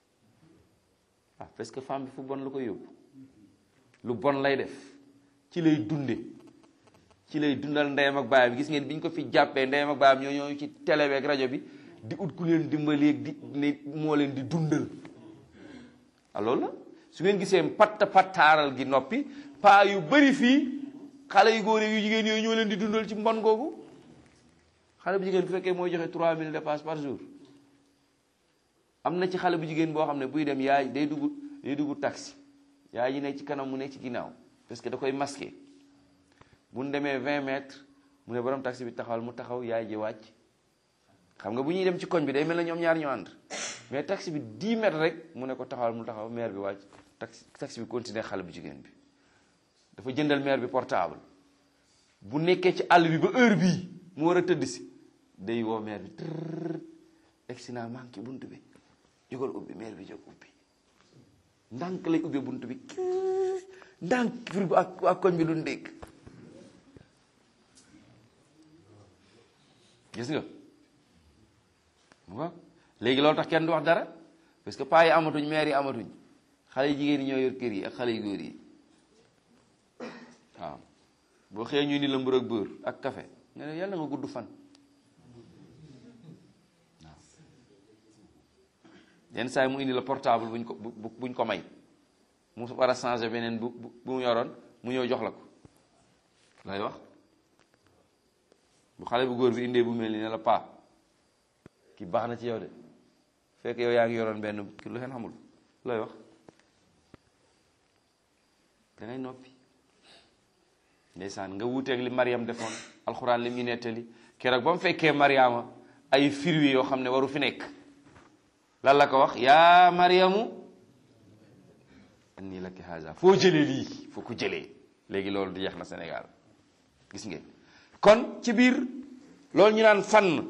ah parce que femme bi fu bon lu ko yóbbu lu bon lay def ci lay dunde ci lay dundal ndeyam ak baayam gis ngeen bi ñu ko fi jàppee ndeyam ak baayam ñoo ñoo ci télé bi ak rajo bi di ut ku leen dimbali ak di ne moo leen di dundal ah loolu la su ngeen gisee patta pattaaral gi noppi paa yu bëri fii xale yu góor yu jigéen yooyu ñoo leen di dundal ci mbon googu xale bu jigéen bu fekkee mooy joxe 3000 dépenses par jour am na ci xale bu jigéen boo xam ne buy dem yaay day dugg day dugg taxi yaay ji nekk ci kanam mu nekk ci ginnaaw parce que da koy masqué bu ñu demee 20 mètres mu ne borom taxi bi taxawal mu taxaw yaay ji wàcc xam nga bu ñuy dem ci koñ bi day mel na ñoom ñaar ñu ànd mais taxi bi 10 mètres rek mu ne ko taxawal mu taxaw maire bi wàcc taxi taxi bi continuer xale bu jigéen bi dafa jëndal maire bi portable bu nekkee ci àll bi ba heure bii mu war a tëdd si day woo maire bi tërr egsi naa manqué bunt bi jógal ubbi maire bi jóg ubbi ndànk lay ubbee bunt bi ndànk pour bu ak ak koñ bi lu ndékk gis nga waaw léegi loolu tax kenn du wax dara parce que paa yi amatuñ maire yi amatuñ xale yu jigéen yi ñoo yor kër yi ak xale yu góor yi waaw boo xëyee ñu ni la mbur ak beurre ak café nga ne yàlla nga gudd fan waaw yenn saa yi mu indi la portable buñ ko bu buñ ko may mu war a changer beneen bu bu mu yoroon mu ñëw jox la ko lay wax bu xale bu góor bi indee bu mel ni ne la paa ki baax na ci yow de fekk yow yaa ngi yoroon benn ki lu xeen xamul looy wax dangay noppi ndeysaan nga wuuteeg li Mariam defoon alxuraan li mu nettali keroog ba mu fekkee Mariama ay firwi yoo xam ne waru fi nekk lan la ko wax yaa Mariamu anni laki haza foo jëlee lii foo ko jëlee léegi loolu di yeex na Sénégal gis ngeen kon ci biir loolu ñu naan fànn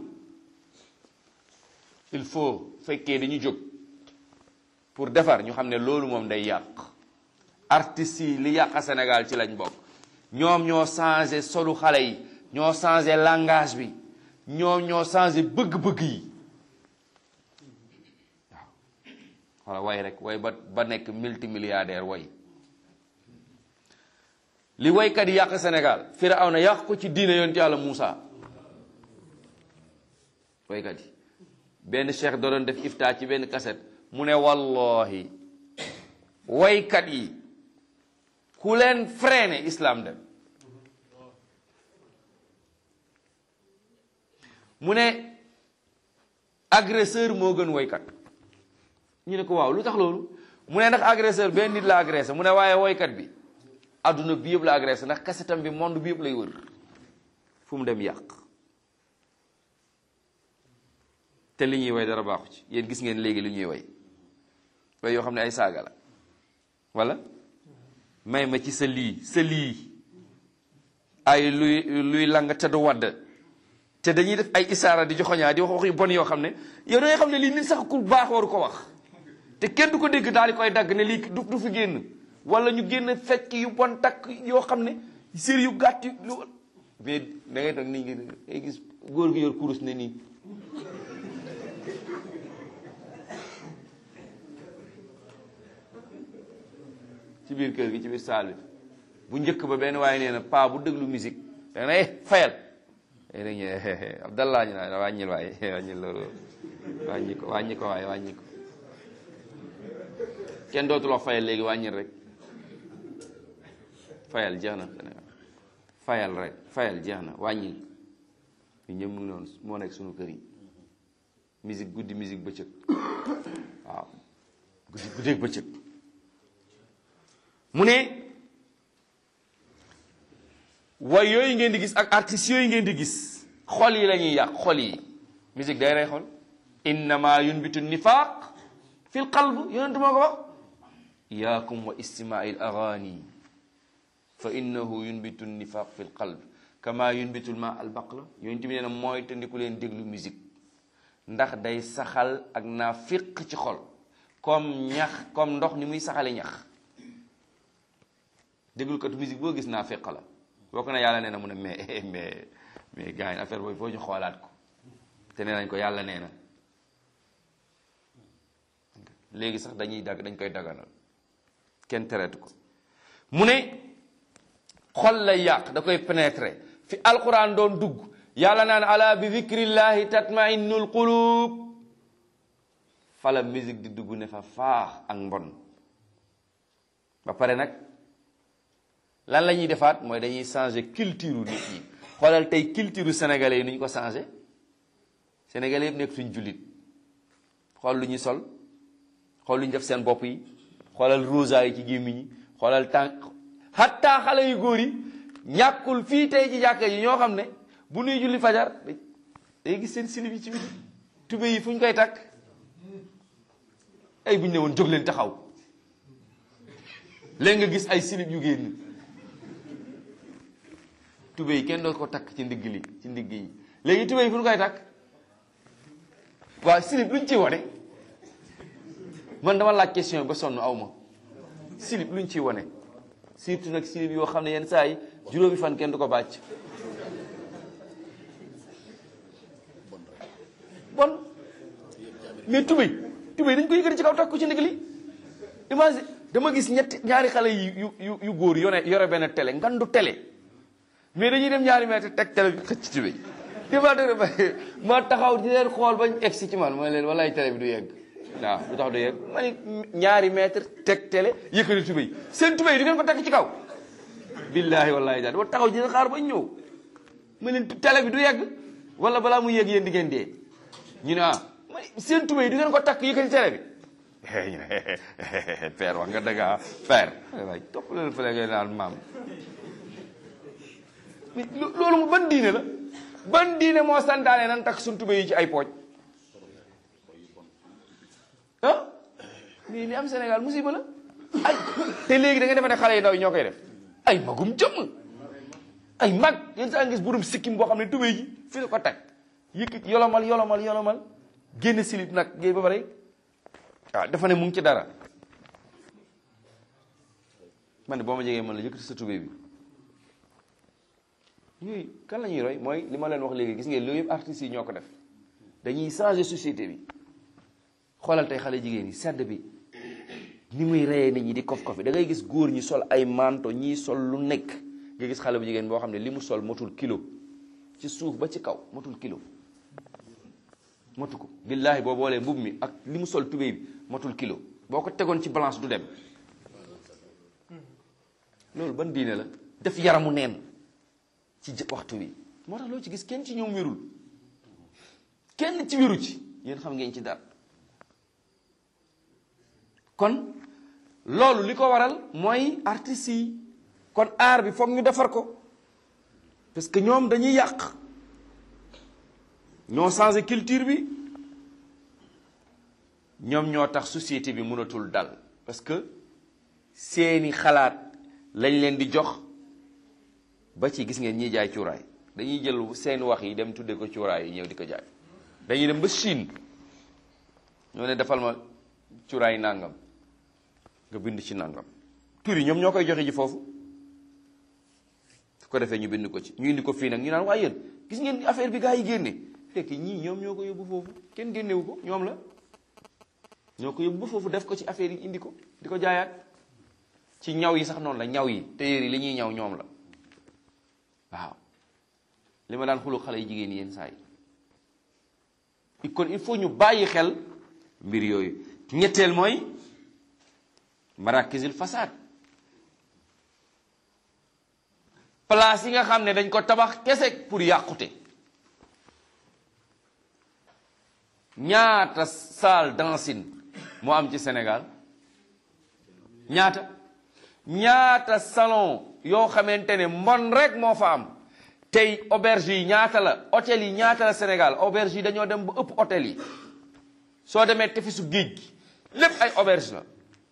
il faut fekkee dañu jóg pour defar ñu xam ne loolu moom day yàq artistes yi li yàq Sénégal ci lañ bokk ñoom ñoo changé solu xale yi ñoo changé langage bi ñoom ñoo changé bëgg-bëgg yi waaw xoola way rek way ba ba nekk multimilliardaire way li waykat yi yàq Sénégal Firawna yàq ko ci diine yonent Yàlla Muusa waykat yi benn cheikh da doon def ifta ci benn kaset mu ne wallahi waykat yi ku leen freiné islam dem mu ne agresseur moo gën waykat ñu ne ko waaw lu tax loolu mu ne ndax agresseur benn nit la agressé mu ne waaye waykat bi adduna bi yëpp la agressé ndax kasetam bi monde bi yëpp lay wër fu mu dem yàq te li ñuy way dara baaxu ci yéen gis ngeen léegi li ñuy way way yoo xam ne ay saaga la wala may ma ci sa lii sa lii ay luy luy lang te du wadd te dañuy def ay isaara di joxoñaa di wax wax yu bon yoo xam ne yow da ngay xam ne lii nit sax ku baax waru ko wax te kenn du ko dégg daal di koy dagg ne lii du du fi génn wala ñu génn fecc yu bon takk yoo xam ne sér yu gàtt yu lu mais da ngay toog nii ngi ngay gis góor gi yor kurus ne nii ci biir kër gi ci biir saal bi bu njëkk ba benn waaye nee na paa bu déglu musique da na eh fayal da ñu abdallah ñu naan wàññil waaye wàññil loolu wàññi ko wàññi ko waaye wàññi ko kenn dootul wax fayal léegi wàññil rek fayal jeex na Sénégal fayal rek fayal jeex na wàññil ñu ñëpp mu ngi noonu moo nekk suñu kër yi musique guddi musique bëccëg waaw guddi guddeeg bëccëg mu ne way yooyu ngeen di gis ak artistes yooyu ngeen di gis xol yi la ñuy yàq xol yi musique day rey xol innama yunbitu nifaq fi l qalb yonentu moo ko wax iyaakum wa istimaai l agani fa innahu yunbitu nifaq fi l qalb kama yunbitu l ma al baqla yonent bi nee na mooy te ndiku leen déglu musique ndax day saxal ak naa fiq ci xol comme ñax comme ndox ni muy saxale ñax déglukatu musique boo gis naa feq la boo ko ne yàlla nee na mu ne mais mais mais gars yi affaire boobu foo ñu xoolaat ko te nee nañ ko yàlla nee na léegi sax dañuy dagg dañ koy daganal kenn tereetu ko mu ne xol lay yàq da koy pénétrer fi alquran doon dugg yàlla naan ala bi zikrillahi tatma'innul qulub fala musique di dugg ne fa faax ak mbon ba pare nag lan la ñuy defaat mooy dañuy changer culture nit ñi xoolal tey culture sénégalais yi nu ñu ko changer sénégalais yëpp nekk suñ jullit xool lu ñuy sol xool lu ñu def seen bopp yi xoolal rosa yi ci gémmiñ yi xoolal tànk hatta xale yu góor yi ñàkkul fii tey ci jàkka yi ñoo xam ne bu nuy julli fajar day gis seen silib yi ci biti tube yi fu ñu koy takk ay bu ñu ne woon jóg leen taxaw léegi nga gis ay silib yu génn tube yi kenn doo ko takk ci ndigg li ci ndigg yi léegi tube yi fu ñu koy takk waaw silib luñ ci wane man dama laaj question ba sonn aw ma silib luñ ci wane surtout nag silib yoo xam ne yenn saa yi juróomi fan kenn du ko bàcc bon mais tubéy tubéy dañ ko yëkkati ci kaw takk ko ci ndigg li imagine dama gis ñetti ñaari xale yu yu yu góor yore yore benn télé ngandu télé mais dañuy dem ñaari mètre teg télé bi xëcc ci tubéy dima dëgg ma taxaw di leen xool bañ egsi ci man mooy leen walaay télé bi du yegg waaw lu tax du yegg ma ni ñaari mètre teg télé yëkkati tubéy seen tubéy du ngeen ko teg ci kaw billaahi wallaahi daal wa taxaw dina xaar bañ ñëw ma leen télé bi du yegg wala balaa mu yegg yéen di ngeen dee ñu ne ah ma ni seen tubéy du ngeen ko takk yëkkati télé bi ñu ne père wax nga dëgg ah père waay topp leen fële ngay naan maam loolu mu ban diine la ban diine moo santaane nan takk suñ tubéy yi ci ay pooj ah lii li am Sénégal musiba la ay te léegi da nga defe ne xale yi ndaw yi ñoo koy def ay magum jëmm ay mag yenn saa ngis burum sikkim boo xam ne tubéy ji fi la ko teg yëkkit yolomal yolomal yolomal génn silib nag géey ba pare waaw dafa ne mu ngi ci dara man ne boo ma jegee man la yëkkati sa tubéy bi yooyu kan la ñuy roy mooy li ma leen wax léegi gis ngeen loolu yëpp artistes yi ñoo ko def dañuy changer société bi xoolal tey xale jigéen yi sedd bi ni muy reyee nit ñi di kof kofi da ngay gis góor ñi sol ay manto ñii sol lu nekk nga gis xale bu jigéen boo xam ne li mu sol motul kilo ci suuf ba ci kaw motul kilo motu ko billaahi boo boolee mbub mi ak li mu sol tubéy bi motul kilo boo ko tegoon ci balance du dem loolu ban diine la def yaramu neen ci waxtu wi moo tax loo ci gis kenn ci ñoom wérul kenn ci wéru ci yéen xam ngeen ci dara kon loolu li ko waral mooy artistes yi kon art bi foog ñu defar ko parce que ñoom dañuy yàq ñoo changé culture bi ñoom ñoo tax société bi mënatul dal parce que seeni xalaat lañ leen di jox ba ci gis ngeen ñiy jaay cuuraay dañuy jël seen wax yi dem tudde ko cuuraay yi ñëw di ko jaay dañuy dem ba Chine ñoo ne defal ma cuuraay nangam nga bind ci nangam tur yi ñoom ñoo koy joxe ji foofu su ko defee ñu bind ko ci ñu indi ko fii nag ñu naan waaye yéen gis ngeen affaire bi gaa yi génne fekk ñii ñoom ñoo ko yóbbu foofu kenn génnewu ko ñoom la ñoo ko yóbbu ba foofu def ko ci affaire yi indi ko di ko jaayaat ci ñaw yi sax noonu la ñaw yi téyeer yi li ñuy ñaw ñoom la waaw li ma daan xulu xale yi jigéen yéen saa yi kon il faut ñu bàyyi xel mbir yooyu ñetteel mooy marakisil fasaad place yi nga xam ne dañ ko tabax kese pour yàqute ñaata salle dancing moo am ci Sénégal ñaata ñaata salon yoo xamante ne mbon rek moo fa am tey auberge yi ñaata la hôtel yi ñaata la Sénégal auberge yi dañoo dem ba ëpp hôtel yi soo demee tefisu géej gi lépp ay auberge la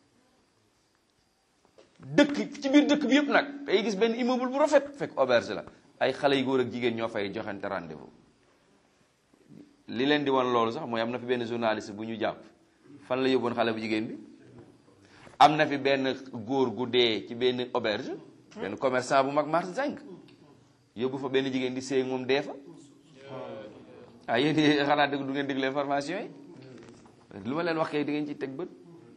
dëkk ci biir dëkk bi yëpp nag day gis benn immeuble bu rafet fekk auberge la ay xale yu góor ak jigéen ñoo fay joxante rendez-vous li leen di wan loolu sax mooy am na fi benn journaliste bu ñu jàpp fan la yóbboon xale bu jigéen bi am na fi benn góor gu dee ci benn auberge benn commerçant bu mag marché zinc yóbbu fa benn jigéen di séy moom dee fa ah yéen xanaa dëgg du ngeen déglu information yi lu ma leen wax kay di ngeen ci teg bët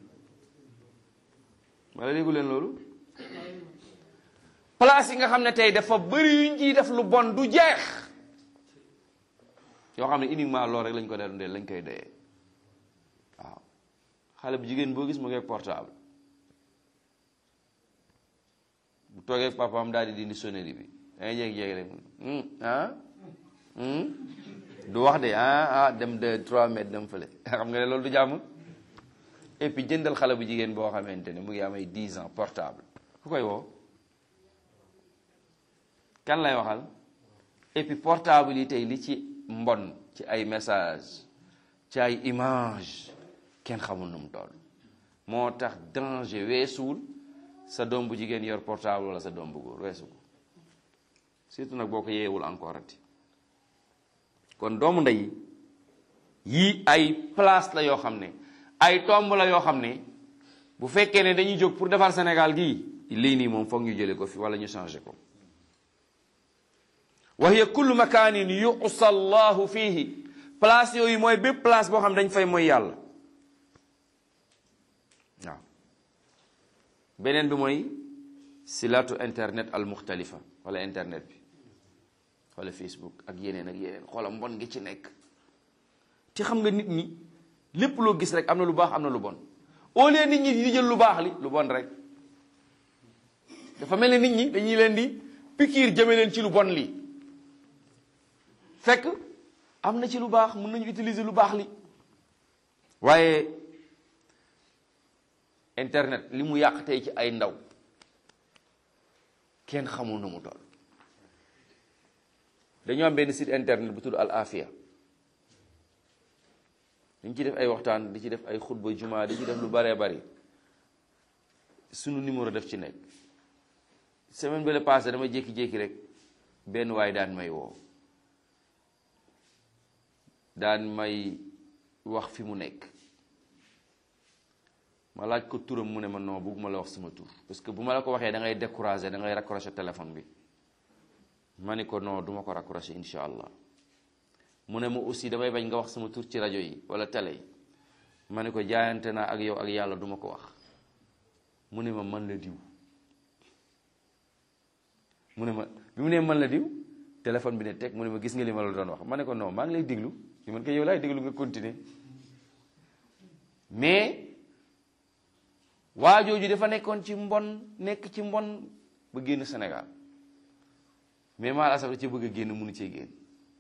wala déggu leen loolu place yi nga xam ne tey dafa bëri yuñ ciy def lu bon du jeex yoo xam ne uniquement loolu rek lañ ko dee lañ koy doyee waaw xale bu jigéen boo gis mu ngi portable bu toogee ak papaam daal di dindi sonnerie bi dangay jékki-jékki rek ah du wax de ah ah dem de 3 mètres dem fële xam nga ne loolu du jàmm et puis jëndal xale bu jigéen boo xamante ne mu ngi am ay 10 ans portable ku koy woo kan lay waxal et puis portable yi tey li ci mbon ci ay message ci ay image kenn xamul nu mu toll moo tax danger weesuwul sa doom bu jigéen yor portable wala sa doom bu góor weesu ko surtout nag boo ko yeewul encore ati kon doomu ndey yii ay place la yoo xam ne ay tomb la yoo xam ne bu fekkee ne dañuy jóg pour defar Sénégal gii lii nii moom foog ñu jële ko fi wala ñu changé ko wa hiya kullu makaanin yuqsa llahu fihi place yooyu mooy bépp place boo xam ne dañ fay mooy yàlla waaw beneen bi mooy silatu internet al muxtalifa wala internet bi wala facebook ak yeneen ak yeneen xoola mbon ngi ci nekk te xam nga nit ñi lépp loo gis rek am na lu baax am na lu bon au lieu nit ñi di jël lu baax li lu bon rek dafa mel ne nit ñi dañuy leen di pikiir jëme leen ci lu bon li fekk am na ci lu baax mën nañu utiliser lu baax li waaye internet li mu yàq tey ci ay ndaw kenn xamul na mu toll dañoo am benn site internet bu tudd Al Afia dañ ci def ay waxtaan di ci def ay xutba juma di ci def lu baree bari sunu numéro def ci nekk semaine bële passé dama jékki-jékki rek benn waay daan may woo daan may wax fi mu nekk ma laaj ko turam mu ne ma non bëgguma la wax sama tur parce que bu ma la ko waxee da ngay décourager da ngay raccrocher téléphone bi ma ni ko non duma ko raccrocher insha allah mu ne ma aussi damay bañ nga wax sama tur ci rajo yi wala télé yi ma ne ko jaayante naa ak yow ak yàlla duma ko wax mu ne ma man la diw mu ne ma bi mu ne man la diw téléphone bi ne teg mu ne ma gis nga li ma la doon wax ma ne ko non maa ngi lay déglu li man ko yow laay déglu nga continuer mais waa jooju dafa nekkoon ci mbon nekk ci mbon ba génn Sénégal mais maa la asaf ci bëgg a génn mënu cee génn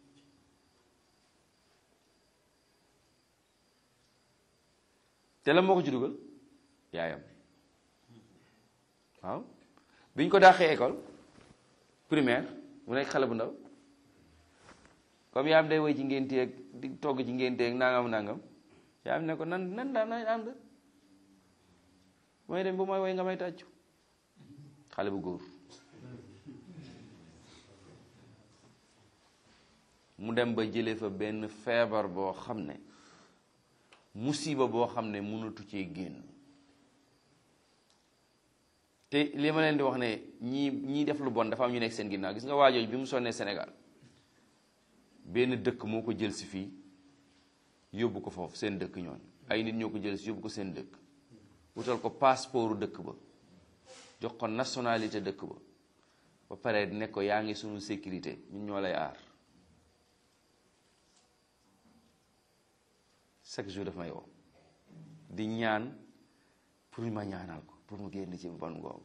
te la moo ko ci dugal yaayam waaw bi ñu ko dàqee école primaire mu nekk xale bu ndaw comme yaayam day woy ci ngénteeg di togg ci ngénteeg nangam nangam yaayam ne ko nan nan daan nañ ànd mooy dem ba mooy woy nga may tàccu xale bu góor mu dem ba jëlee fa benn feebar boo xam ne musiba boo xam ne mënatu cee génn te li ma leen di wax ne ñii ñii def lu bon dafa am ñu nekk seen ginnaaw gis nga waajooj bi mu sonnee Sénégal benn dëkk moo ko jël si fii yóbbu ko foofu seen dëkk ñoon ay nit ñoo ko jël si yóbbu ko seen dëkk wutal ko passeport dëkk ba jox ko nationalité dëkk ba ba pare ne ko yaa ngi sunu sécurité ñun ñoo lay aar chaque jour daf may woo di ñaan pour ma ñaanal ko pour mu génn ci bon googu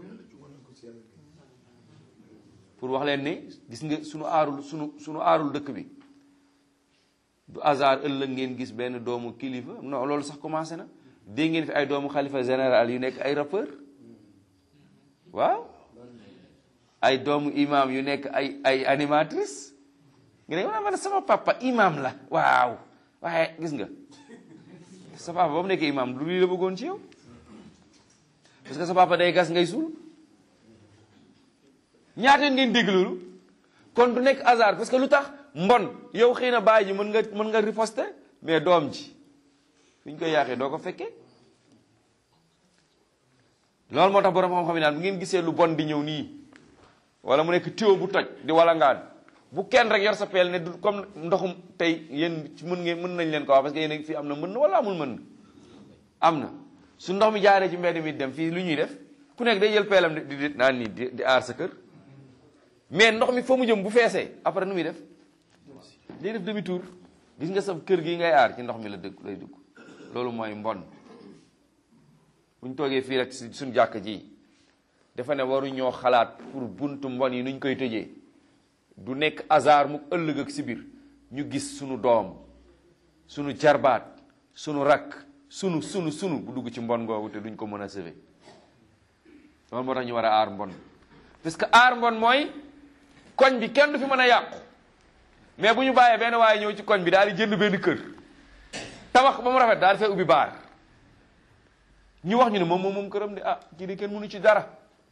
pour wax leen ne gis nga sunu aarul sunu sunu aarul dëkk bi du hasard ëllëg ngeen gis benn doomu kilifa non loolu sax commencé na dégg ngeen fi ay doomu xalifa général yu nekk ay rappeur waaw ay doomu imam yu nekk ay ay animatrice nga ne ma ne sama papa imam la waaw waaye gis nga sa papa ba mu nekkee imam du lii la bëggoon ci yow parce que sa papa day gas ngay suul ñaata ngeen dégg loolu kon du nekk hasard parce que lu tax mbon yow xëy na bàyyi ji mën nga mën nga riposter mais doom ji fi ñu koy yaaxee doo ko fekkee loolu moo tax borom xam-xam yi naan bu ngeen gisee lu bon di ñëw nii wala mu nekk tuyau bu toj di walangaan bu kenn rek yor sa peel ne du comme ndoxum tey yéen ci mën ngeen mën nañ leen ko wax parce que yéen fii am na mën wala amul mën am na su ndox mi jaaree ci mbedd mi dem fii lu ñuy def ku nekk day jël peelam di di naan nii di di aar sa kër mais ndox mi fa mu jëm bu feesee après nu muy def day def demi tour gis nga sa kër gi ngay aar ci ndox mi la dëgg lay dugg loolu mooy mbon bu ñu toogee fii rek si suñu jàkk ji dafa ne waru ñoo xalaat pour buntu mbon yi nuñ koy tëjee du nekk hasard mu ëllëg ak si biir ñu gis sunu doom sunu jarbaat sunu rakk sunu sunu sunu bu dugg ci mbon googu te duñ ko mën a sauver loolu moo tax ñu war a aar mbon parce que aar mbon mooy koñ bi kenn du fi mën a yàqu mais bu ñu bàyyee benn waaye ñëw ci koñ bi daal di jënd benn kër tabax ba mu rafet daal di fay ubbi baar ñu wax ñu ne moom moom moom këram de ah ci di kenn mënu ci dara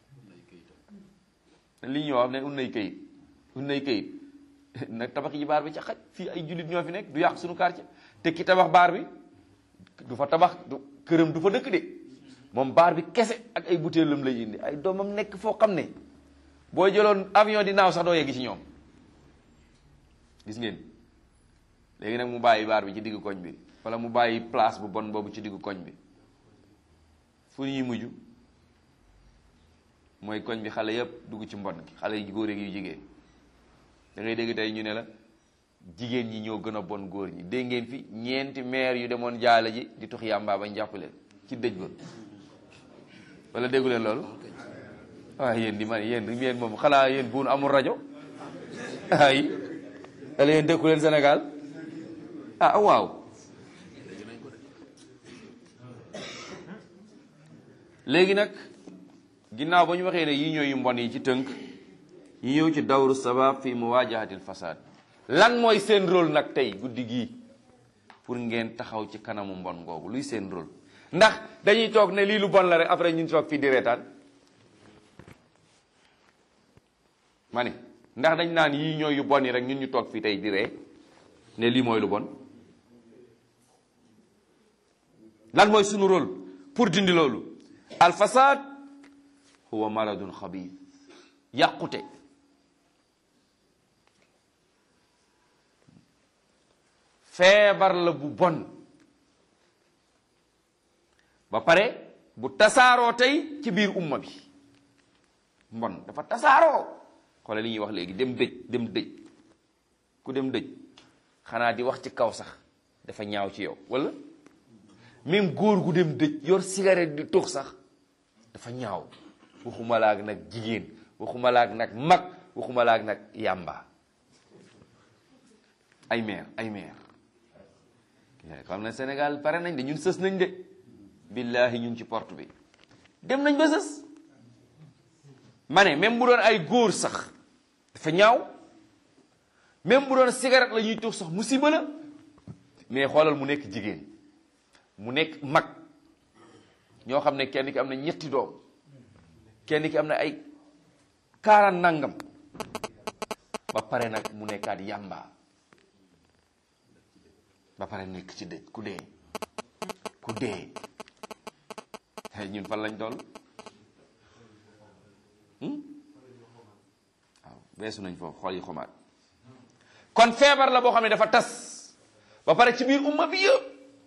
li ñuy wax ne un nay kayit un nay kayit nag tabax yi baar bi ca xaj fii ay jullit ñoo fi nekk du yàq suñu quartier te ki tabax baar bi du fa tabax du këram du fa dëkk de moom baar bi kese ak ay butéelam lay indi ay doomam nekk foo xam ne boo jëloon avion di naaw sax doo yegg ci ñoom gis ngeen léegi nag mu bàyyi baar bi ci diggu koñ bi wala mu bàyyi place bu bon boobu ci diggu koñ bi fu ñuy mujj mooy koñ bi xale yépp dugg ci mbon gi xale yu góor ak yu jigéen da ngay dégg tey ñu ne la jigéen ñi ñoo gën a bon góor ñi dégg ngeen fi ñeenti maire yu demoon jaale ji di tux yàmbaa bañ jàpp leen ci dëj ba wala déggu leen loolu waaye yéen di man yéen yéen moom xanaa yéen buun amul rajo ay wala yéen dëkku leen Sénégal ah waaw léegi nag ginnaaw ba ñu waxee ne yi ñooy yu mbon yi ci tënk ñu ñëw ci dawru sabab fi muwajahatil fasad lan mooy seen rôle nag tey guddi gii pour ngeen taxaw ci kanamu mbon googu luy seen rôle ndax dañuy toog ne lii lu bon la rek après ñun toog fii di reetaan ma ni ndax dañ naan yii ñooy yu bon yi rek ñun ñu toog fii tey di ree ne lii mooy lu bon lan mooy sunu rôle pour dindi loolu al fasad huwa maradun xabiis yàqute feebar la bu bon ba pare bu tasaaroo tey ci biir umma bi mbon dafa tasaaroo xoole li ñuy wax léegi dem dëj dem dëj ku dem dëj xanaa di wax ci kaw sax dafa ñaaw ci yow wala même góor gu dem dëj yor cigarette di tux sax dafa ñaaw waxuma laak nag jigéen waxuma laak nag mag waxuma laak nag yàmba ay meer ay meer xam na Sénégal pare nañ de ñun sës nañ de billahi ñun ci porte bi dem nañ ba sës ma ne même bu doon ay góor sax dafa ñaaw même bu doon cigarette la ñuy tux sax musiba la mais xoolal mu nekk jigéen mu nekk mag ñoo xam ne kenn ki am na ñetti doom kenn ki am na ay kaaraan nangam ba pare nag mu nekkaat yàmba ba pare nekk ci dëj ku dee ku dee ñun fan lañ toll waaw beesu nañ foofu xool yi xomaat kon feebar la boo xam ne dafa tas ba pare ci biir umma bi yëpp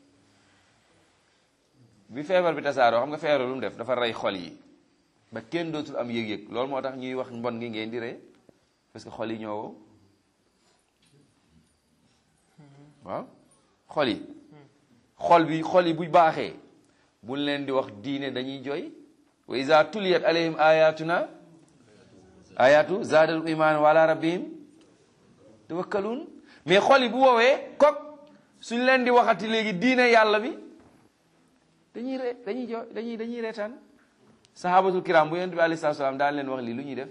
bi feebar bi tasaaroo xam nga feebar lu mu def dafa rey xol yi ba kenn dootul am yëg-yëg loolu moo tax ñuy wax mbon gi ngeen di ree parce que xol yi ñoo wow waaw xol yi xol bi xol yi bu baaxee buñ leen di wax diine dañuy jooy wa iza tuliyat alayhim ayatuna ayatu zaadal iman wala rabbihim tawakkalun mais xol yi bu woowee kok suñ leen di waxati léegi diine yàlla bi dañuy re dañuy jooy dañuy dañuy reetaan sahabatul kiram bu yonent bi alayhi salaatu salaam daan leen wax lii lu ñuy def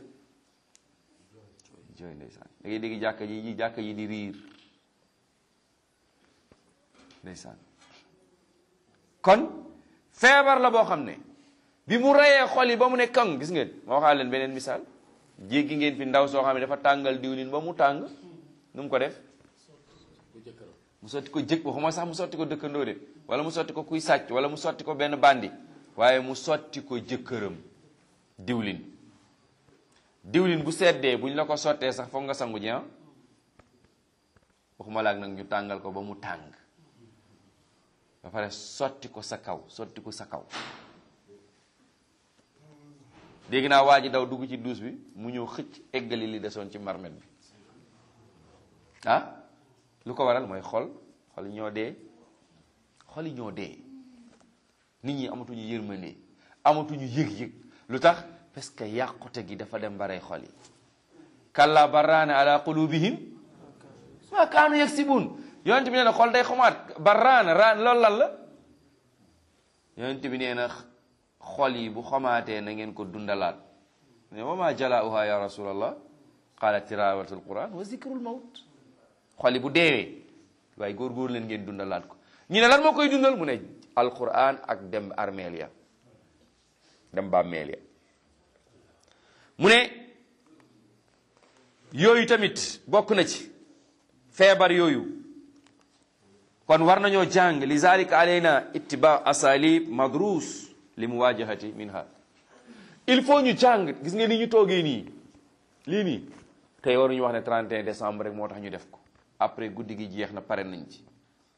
jooy ndeysaan da ngay dégg jàkka ji jàkka yi di riir ndeysaan kon feebar la boo xam ne bi mu reyee xol yi ba mu ne kang gis ngeen ma waxaa leen beneen misaal jéggi ngeen fi ndaw soo xam ne dafa tàngal diwlin ba mu tàng nu mu ko def mu sotti ko jëkk waxuma sax mu sotti ko dëkkandoo de wala mu sotti ko kuy sàcc wala mu sotti ko benn bandi waaye mu sotti ko jëkkëram diwlin diwlin bu seddee buñ la ko sottee sax foog nga sangu ji waxuma laak nag ñu tàngal ko ba mu tàng ba pare sotti ko sa kaw sotti ko sa kaw dégg naa waa ji daw dugg ci duus bi mu ñëw xëcc eggali li desoon ci marmet bi ah lu ko waral mooy xol xol yi ñoo dee xol yi ñoo dee nit ñi amatuñu yërmande amatuñu yëg-yëg lu tax parce que yàqute gi dafa dem barey xol yi kalla barraana ala qulubihim ma kaanu yaksibun yonent bi nee na xol day xomaat barraana raan loolu lan la yonent bi nee na xol yi bu xomaatee na ngeen ko dundalaat ne wa ma jalauha ya rasulallah qaala tilaawatul quran wa zikrul mawt xoli bu deewee waaye góor-góor leen ngeen dundalaat ko ñu ne lan moo koy dundal mu ne alquran ak dem armeel ya dem bàmmeel ya mu ne yooyu tamit bokk na ci feebar yooyu kon war nañoo jàng li zalika alayna ittiba asalib madrus li muwajahati minha il faut ñu jàng gis nga ni ñu toogee nii lii nii tey waruñu wax ne 31 décembre rek moo tax ñu def ko après guddi gi jeex na pare nañ ci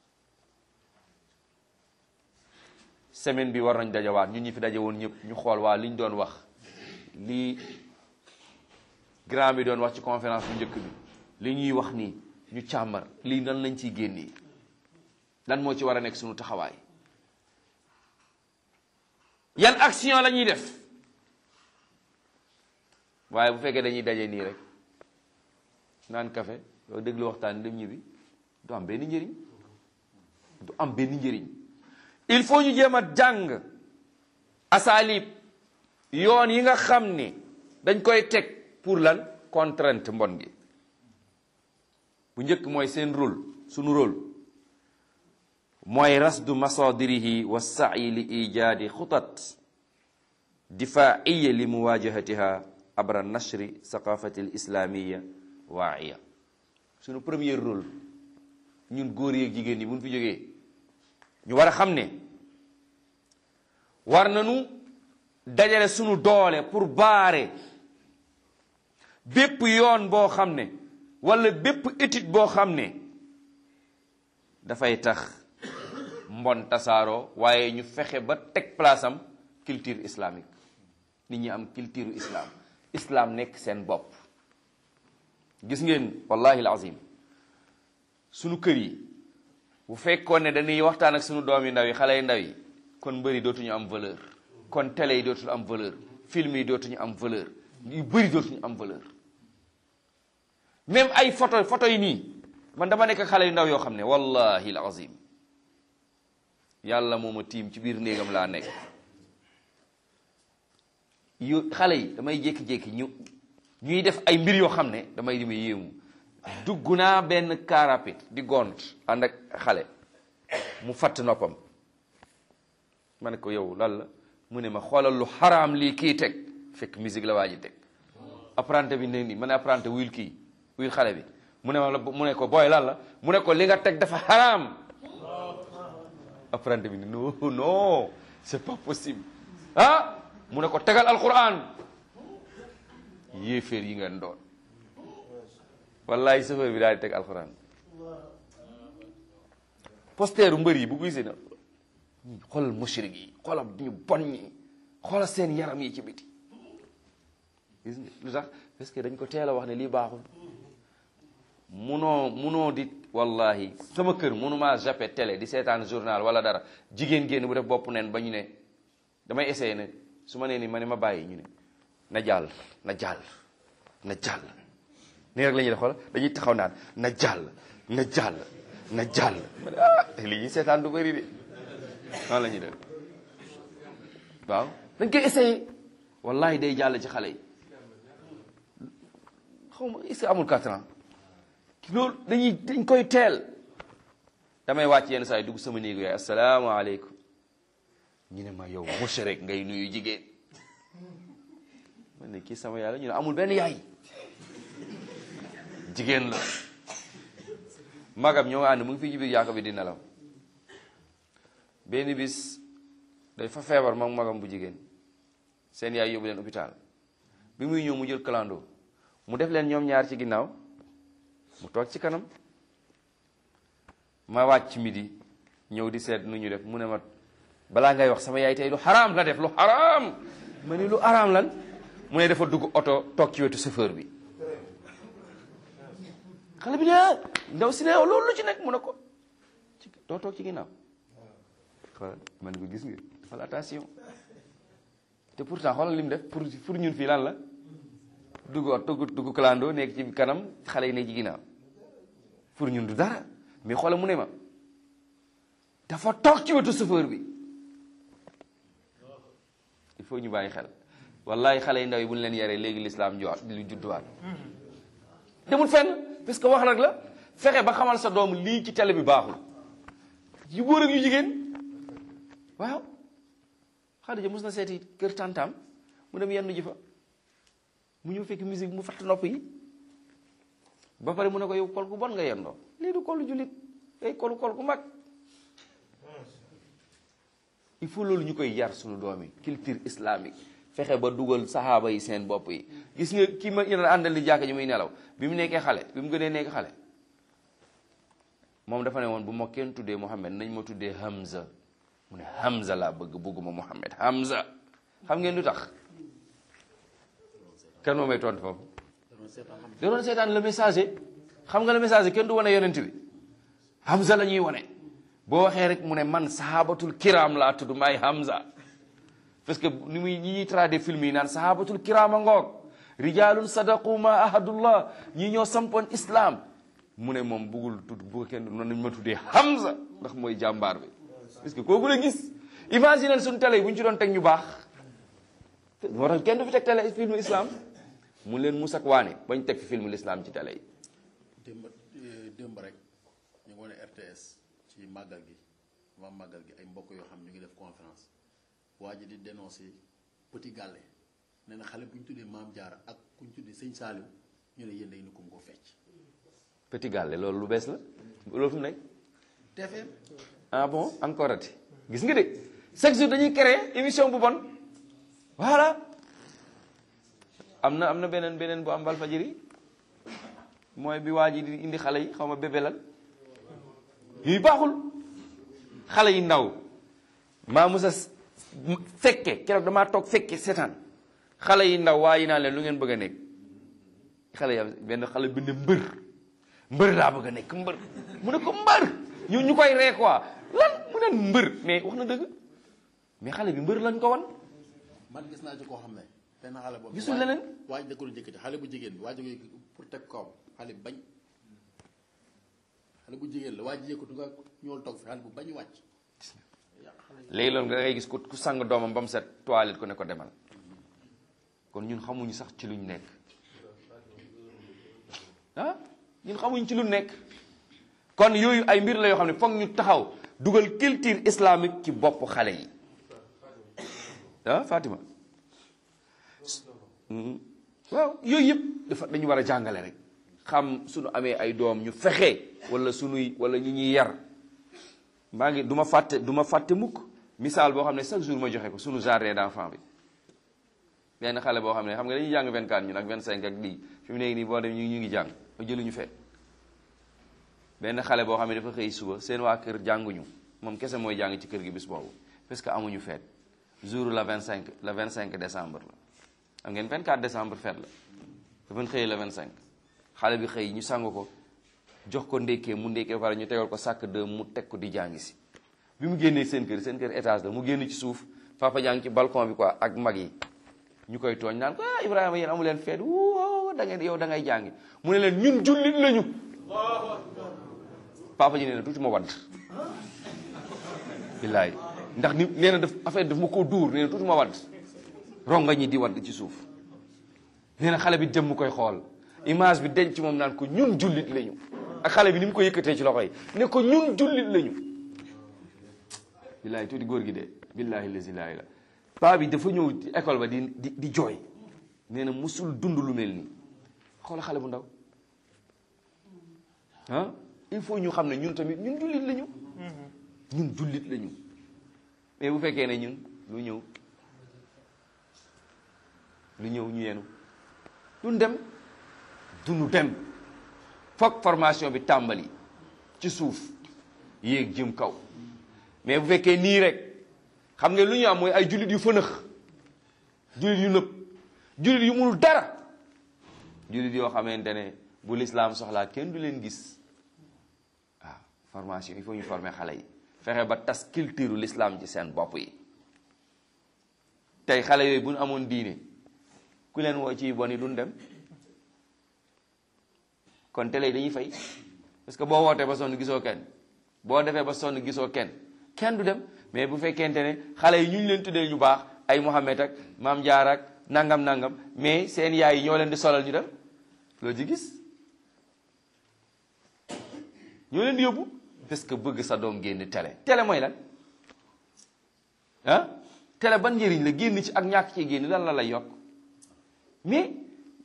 semaine bi war nañ dajawaat ñun ñi fi daje woon ñëpp ñu xool waa li ñu doon wax lii grand bi doon wax ci conférence bu njëkk bi li ñuy wax nii ñu càmbar lii nan lañ ciy génnee lan moo ci war a nekk suñu taxawaay yan action la ñuy def waaye bu fekkee dañuy daje nii rek naan café doo déglu waxtaan dem ñibbi du am benn njëriñ du am benn njëriñ il faut ñu jéem a jàng asalib yoon yi nga xam ne dañ koy teg pour lan contrainte mbon gi bu njëkk mooy seen rôle sunu rôle mooy rasdu masadirihi wa sa'yi li ijaadi xutat difaiya li muwajahatiha abra nashri saqafati l islamiya waa'iya sunu premier rôle ñun góor yeeg jigéen ñi buñ fi jógee ñu war a xam ne war nañu dajale sunu doole pour baare bépp yoon boo xam ne wala bépp étude boo xam ne dafay tax mbon tasaaroo waaye ñu fexe ba teg place am culture islamique nit ñi am culture islam islam nekk seen bopp gis ngeen wallahi alazim sunu kër yi bu fekkoon ne dañuy waxtaan ak sunu doom yi ndaw yi xale yu ndaw yi kon mbëri dootuñu am valeur kon télé yi dootuñu am valeur film yi dootuñu am valeur yu bëri dootuñu am valeur même ay photo photo yi nii man dama nekk xale yu ndaw yoo xam ne wallahi alazim yàlla moo ma tiim ci biir néegam laa nekk yu xale yi damay jékki-jékki ñu ñuy def ay mbir yoo xam ne damay di ma yéemu dugg naa benn car rapide di gont ànd ak xale mu fatt noppam ma ne ko yow lan la mu ne ma xoolal lu xaraam lii kii teg fekk musique la waa ji teg apprenti bi ne ni ma ne apprenti wuyul kii wuyul xale bi mu ne ma la mu ne ko booy lan la mu ne ko li nga teg dafa xaraam apprenti bi ne non non c'est pas possible ah mu ne ko tegal alquran yéeféer yi ngeen doon wallahi chauffeur bi daal di teg alquran posteeru mbër yi bu gisee na xoolal mushrik yi xoolal ñu bon ñi xoolal seen yaram yi ci biti gis nga lu tax parce que dañ ko teel a wax ne lii baaxul munoo munoo di wallahi sama kër munumaa jappe télé di seetaan journal wala dara jigéen génn bu def bopp neen ba ñu ne damay essayé ne su ma nee ni ma ne ma bàyyi ñu ne na jàll na jàll na jàll nii rek la ñuy def xoolal dañuy taxaw naan na jàll na jàll na jàll ma ne ah li ñuy seetaan du bëri de noonu la ñuy def waaw dañ koy essayé wallahi day jàll ci xale yi xaw ma est-ce que amul quatre ans loolu dañuy dañ koy teel damay wàcc yenn saa yi dugg sama néegu yaay asalaamaaleykum ñu ne ma yow mushrik ngay nuyu jigéen man ne kii sama yaay la ñu ne amul benn yaay jigéen la magam ñoo ànd mu ngi fi ci biir yaako bi di nelaw benn bis day fa feebar moom magam bu jigéen seen yaay yóbbu leen hôpital bi muy ñëw mu jël clando mu def leen ñoom ñaar ci ginnaaw mu toog ci kanam ma wàcc midi ñëw di seet nu ñu def mu ne ma balaa ngay wax sama yaay tey lu xaraam la def lu xaraam ma ni lu xaraam lan mu ne dafa dugg oto toog ci wetu chauffeur bi xale bi ne ndaw si ne loolu lu ci nekk mu ne ko ci doo toog ci ginnaaw xoolal man ko gis nga defal attention te pourtant xoolal li mu def pour pour ñun fii lan la dugg oto dugg dugg clando nekk ci kanam xale yi nekk ci ginnaaw pour ñun du dara mais xoolal mu ne ma dafa toog ci wetu chauffeur bi il faut ñu bàyyi xel wallahi xale yi ndaw yi bu ñu leen yaree léegi lislaam ju lu judduwaat demul fenn parce que wax nag la fexe ba xamal sa doom lii ci télé bi baaxul yu góor ak yu jigéen waaw Xadija mos na seeti kër tantam mu dem yendu ji fa mu ñëw fekk musique mu fatt nopp yi ba pare mu ne ko yow kol gu bon nga yendoo lii du kolu jullit day kolu kol gu mag il faut loolu ñu koy yar suñu doom yi culture islamique fexe ba dugal saxaaba yi seen bopp yi gis nga kii ma yéen àndal di jàkk ji muy nelaw bi mu nekkee xale bi mu gënee nekk xale moom dafa ne woon bu ma kenn tuddee Muhammad nañ ma tuddee Hamza mu ne Hamza laa bëgg bëgguma Muhammad Hamza xam ngeen lu tax kan moo may tontu foofu da doon seetaan le messager xam nga le messager kenn du wane yonent bi Hamza la ñuy wane boo waxee rek mu ne man sahabatul kiram laa tudd maay Hamza parce que ni muy ñi ñuy traduire film yi naan sahabatul kiram a ngoog rijalun sadaqu ma ahadullah ñi ñoo sampoon islam mu ne moom bëggul tudd bu kenn noonu nañ ma tuddee Hamza ndax mooy jàmbaar bi parce que kooku la gis imagine suñu télé yi bu ñu ci doon teg ñu baax moo tax kenn du fi teg télé film islam mu leen mus ak waane bañ teg fi film l'islam ci télé yi démb démb rek ñu ngi wane RTS ci màggal gi waa màggal gi ay mbokk yoo xam ñu ngi def conférence waa ji di dénoncer Petit Gallé nee na xale bu ñu tuddee Maam Jaara ak ku ñu tuddee Sëñ Saaliw ñu ne yéen day ni kum ko fecc Petit Gallé loolu lu bees la loolu fu mu nekk TFM ah bon encore ati gis nga de chaque jour dañuy créer émission bu bon voilà am na am na beneen beneen bu am Walfadjri mooy bi waa ji di indi xale yi xaw ma bébélal yooyu baaxul xale yi ndaw maa musa fekke keroog damaa toog fekke seetaan xale yi ndaw waa yi naan leen lu ngeen bëgg a nekk xale yi am benn xale bi ne mbër mbër laa bëgg a nekk mbër mu ne ko mbër ñu ñu koy ree quoi lan mu ne mbër mais wax na dëgg mais xale bi mbër lañ ko wan man gis naa ci koo xam ne benn xale boobu gisul leneen waaj da ko doon jëkkati xale bu jigéen bi waaj da koy pour teg kaw xale bi bañ xale bu jigéen la waaj yëkkatu nga ñool toog fi xale bu bañ wàcc léegi loolu nga ngay gis ku ku sang doomam ba mu set toilette ko ne ko demal kon ñun xamuñu sax ci luñ nekk ah ñun xamuñ ci lu nekk kon yooyu ay mbir la yoo xam ne foog ñu taxaw dugal culture islamique ci bopp xale yi ah Fatima waaw yooyu yëpp dafa dañu war a jàngale rek xam suñu amee ay doom ñu fexe wala suñuy wala ñi ñuy yar maa ngi du ma fàtte du ma fàtte mukk misaal boo xam ne chaque jour ma joxe ko suñu jardin d'enfant bi benn xale boo xam ne xam nga dañuy jàng 24 ñun ak 25 ak lii fi mu nekk nii boo dem ñu ñu ngi jàng ba jëluñu feet benn xale boo xam ne dafa xëy suba seen waa kër jànguñu moom kese mooy jàng ci kër gi bis boobu parce que amuñu feet jour la 25 le 25 décembre la xam ngeen 24 décembre feet la dafa xëyee le 25 xale bi xëy ñu sang ko jox ko ndékkee mu ndékkee pare ñu tegal ko sàkk de mu teg ko di jàngi si bi mu génnee seen kër seen kër étage la mu génn ci suuf papa jàng ci balcon bi quoi ak mag yi ñu koy tooñ naan ko ah Ibrahima yéen amu leen feet wuu da ngeen yow da ngay jàngi mu ne leen ñun jullit lañu papa ji nee na tuuti ma wadd billaay ndax ni nee na daf affaire daf ma koo dóor nee na tuuti ma wadd ronga ñi di wadd ci suuf nee na xale bi dem mu koy xool image bi denc moom naan ko ñun jullit lañu ak xale bi ni mu ko yëkkatee ci loxo yi ne ko ñun jullit lañu billaay tuuti góor gi de billahi lazi laa ilaaha paa bi dafa ñëw ci école ba di di di jooy nee na musul dund lu mel nii xoola xale bu ndaw ah il faut ñu xam ne ñun tamit ñun jullit lañu ñun jullit lañu mais bu fekkee ne ñun lu ñëw lu ñëw ñu yenu duñ dem duñu dem foog formation bi tàmbali ci suuf yéeg jëm kaw mais bu fekkee nii rek xam nga lu ñu am mooy ay jullit yu fënëx jullit yu nëb jullit yu munul dara jullit yoo xamante ne bu lislaam soxlaa kenn du leen gis waaw formation il faut ñu former xale yi fexe ba tas culture l'islam ci seen bopp yi tey xale yooyu bu ñu amoon diine ku leen woo ci bon yi duñ dem kon télé yi dañuy fay parce que boo wootee ba sonn gisoo kenn boo defee ba sonn gisoo kenn kenn du dem mais bu fekkente ne xale yi ñu ñu leen tuddee ñu baax ay Mohamed ak maam Jaar ak nangam nangam mais seen yaay yi ñoo leen di solal ñu dem loo ci gis ñoo leen di yóbbu parce que bëgg sa doom génn télé télé mooy lan ah télé ban njëriñ la génn ci ak ñàkk ci génn lan la lay yokk mais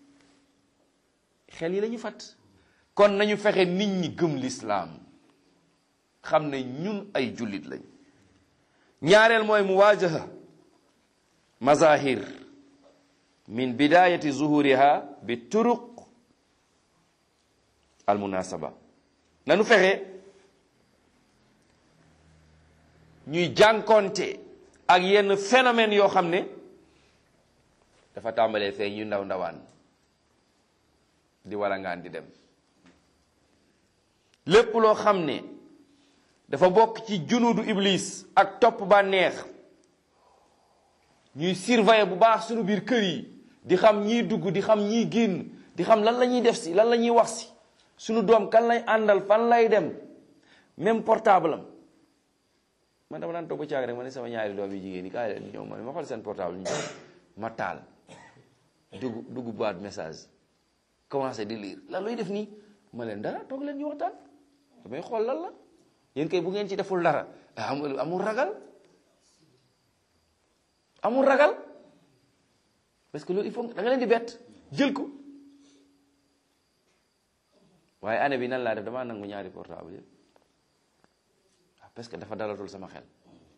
xel yi la ñu fàtt kon nañu fexe nit ñi gëm lislaam xam ne ñun ay jullit lañ ñaareel mooy muwaajaha mazahir min bidayati zuhuriha bi turuq al munasaba nanu fexe ñuy jànkonte ak yenn phénomène yoo xam ne dafa tàmbalee fee ñu ndaw ndawaan di walangaan di dem lépp loo xam ne dafa bokk ci junudu iblis ak topp bànneex ñuy surveiller bu baax suñu biir kër yi di xam ñiy dugg di xam ñiy génn di xam lan la ñuy def si lan la ñuy wax si suñu doom kan lay àndal fan lay dem même portable am man dama daan toog ba caag rek ma ne sama ñaari doom yi jigéen yi kaay leen ñëw ma ne ma xool seen portable ñu ma taal dugg dugg boîte message commencé di lire lan looy def nii ma leen dara toog leen ñu waxtaan damay xool lan la yéen kay bu ngeen ci deful dara amul amul ragal amul ragal parce que loolu il faut da nga leen di bett jël ko waaye année bi nan laa def damaa nangu ñaari portable yëpp parce que dafa dalatul sama xel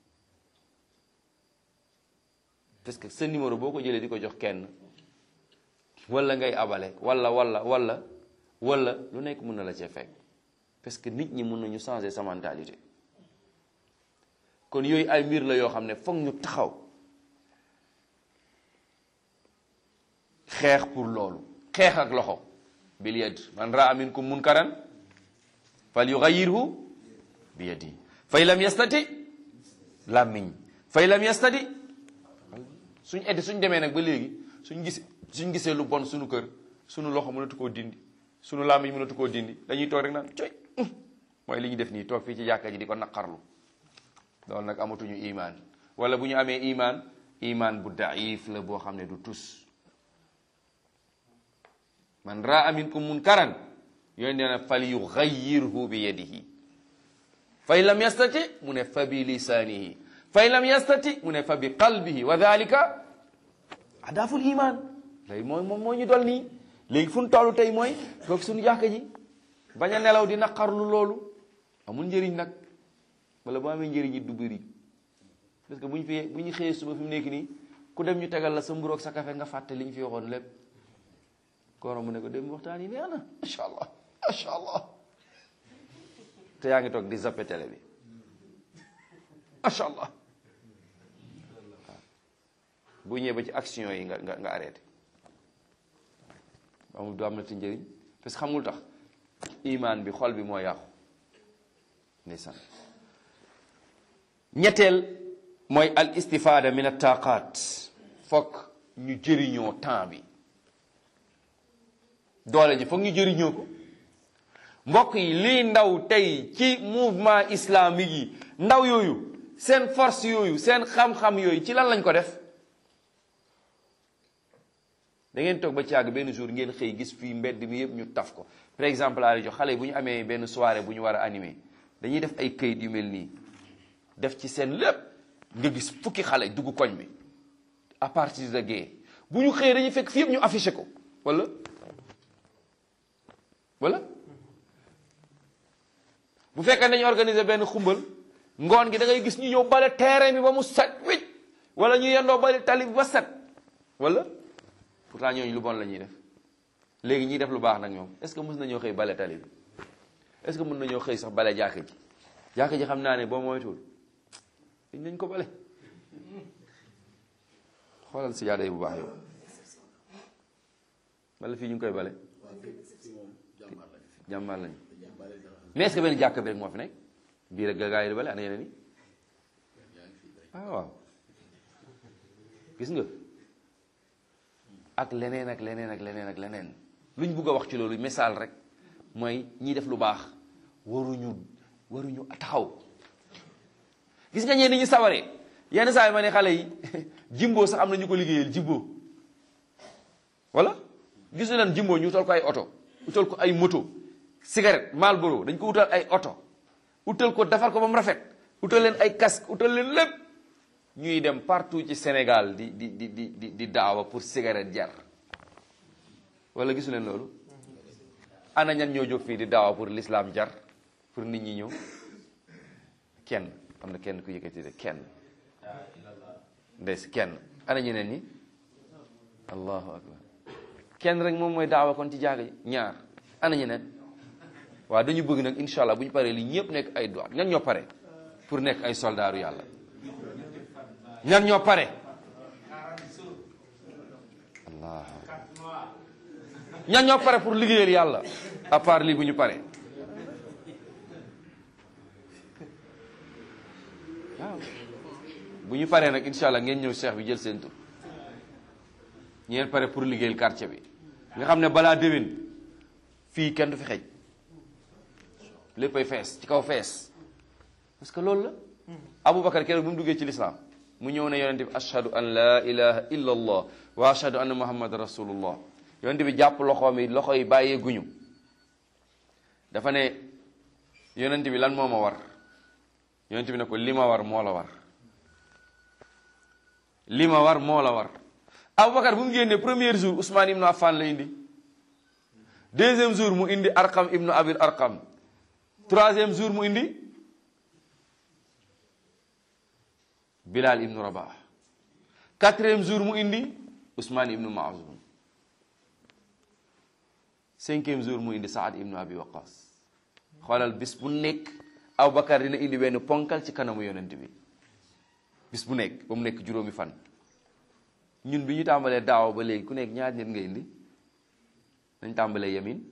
parce que sa numéro boo ko jëlee di ko jox kenn wala ngay abale wala wala wala wala lu nekk mën na la cee fekk parce que nit ñi mën nañu changer sa mentalité kon yooyu ay mbir la yoo xam ne foog ñu taxaw xeex pour loolu xeex ak loxo bil yad man raa minkum munkaran fal yughayirhu bi yadi fay lam yastati làmmiñ fay lam yastati suñ eddi suñ demee nag ba léegi suñ gis suñ gisee lu bon suñu kër suñu loxo mënatu koo dindi suñu làmmiñ mënatu koo dindi dañuy toog rek naan coy mooy li ñu def nii toog fii ci jàkka ji di ko naqarlu loolu nag amatuñu imaan wala bu ñu amee imaan imaan bu daif la boo xam ne du tus man raa minkum munkaran yooyu nee na fal yugayyirhu bi yadihi fay lam yastati mu ne fa bi lisaanihi fay lam yastati mu ne fa bi qalbihi wa dalika adaaful iman léegi mooy moom moo ñu dol nii léegi fu ñu toll tey mooy toog suñu jàkka ji bañ a nelaw di naqarlu loolu amul njëriñ nag wala bu amee njëriñ it du bëri parce que bu ñu fi bu ñu xëyee suba fi mu nekk nii ku dem ñu tegal la sa mburu ak sa café nga fàtte li ñu fi waxoon lépp kooro mu ne ko dem waxtaan yi neex na macha allah macha allah te yaa ngi toog di zappe télé bi macha allah bu ñëwee ba ci action yi nga nga nga arrêté amul du am na ci njëriñ parce que xamul tax imaan bi xol bi moo yàqu ndeysaan ñetteel mooy al istifada min attaqat fokk ñu jëriñoo temps bi doole ji foog ñu jëriñoo ko mbokk yi lii ndaw tey ci mouvement islamique yi ndaw yooyu seen force yooyu seen xam-xam yooyu ci lan lañ ko def da ngeen toog ba ci àgg benn jour ngeen xëy gis fii mbedd mi yëpp ñu taf ko par exemple laa jox xale yi bu ñu amee benn soirée bu ñu war a animer dañuy def ay këyit yu mel nii def ci seen lépp nga gis fukki xale dugg koñ bi à partir de gée bu ñu xëyee dañuy fekk fii yëpp ñu affiché ko wala wala bu fekkee dañu organiser benn xumbal ngoon gi da ngay gis ñu ñëw bale terrain bi ba mu set wicc wala ñu yendoo bale tali bi ba set wala pourtant ñooñu lu bon la ñuy def léegi ñiy def lu baax nag ñoom est-ce que mën nañoo xëy bale tali bi est-ce que mën nañoo xëy sax bale jàkka ji jàkka ji xam naa ne boo moytuwul dañ nañ ko bale xoolal si jaada yi bu baax yow wala fii ñu ngi koy bale jàmbaar lañu mais est-ce que benn jàkk bi rek moo fi nekk bii rek gaa yi di bale ana yeneen yi ah waaw gis nga ak leneen ak leneen ak leneen ak leneen lu ñu bugg a wax ci loolu misaal rek mooy ñiy def lu baax waruñu waruñu taxaw gis nga ñeen ni ñu sawaree yenn saa yi ma ne xale yi jimbo sax am na ñu ko liggéeyal jimbo wala gis leen jimbo ñu tol ko ay oto ñu tol ko ay moto cigarette Marlboro dañ ko utal ay oto utal ko defar ko ba mu rafet utal leen ay casque utal leen lépp ñuy dem partout ci Sénégal di di di di di di daawa pour cigarette jar wala gisu leen loolu ana ñan ñoo jóg fii di daawa pour l'islam jar pour nit ñi ñëw kenn am na kenn ku yëkkati de kenn ndes kenn ana ñeneen ñi allahu akbar kenn rek moom mooy daawa kon ci jaaga ji ñaar ana ñeneen waaw dañu bëgg nag incha allah bu ñu paree li ñëpp nekk ay doit ñan ñoo pare pour nekk ay soldaaru yàlla ñan ñoo pare allah ñan ñoo pare pour liggéeyal yàlla à part lii bu ñu pare waaw bu ñu paree nag incha allah ngeen ñëw cheikh bi jël seen tur ñeen pare pour liggéeyal quartier bi nga xam ne balaa déwén fii kenn du fi xej léppay fees ci kaw fees parce que loolu la aboubacar keroog bi mu duggee ci lislaam mu ñëw ne yonente bi ashhadu an la ilaha illa allah wa ashhadu anna muhammad rasulullah yonente bi jàpp loxoom yi loxo yi bàyyee guñu dafa ne yonente bi lan moo ma war yonente bi ne ko li ma war moo la war li ma war moo la war aboubacar bu mu génnee premier jour ousmane ibnu affan la indi deuxième jour mu indi arqam ibnu abil arqam troisième jour mu indi bilal ibnu rabah quatrième jour mu indi ousmane ibnu maazum cinquième jour mu indi saad ibnu abi waqas xoolal bis bu nekk aboubacar dina indi benn ponkal ci kanamu yonent bi bis bu nekk ba mu nekk juróomi fan ñun bi ñu tàmbalee daaw ba léegi ku nekk ñaar nit nga indi nañ tàmbalee yamin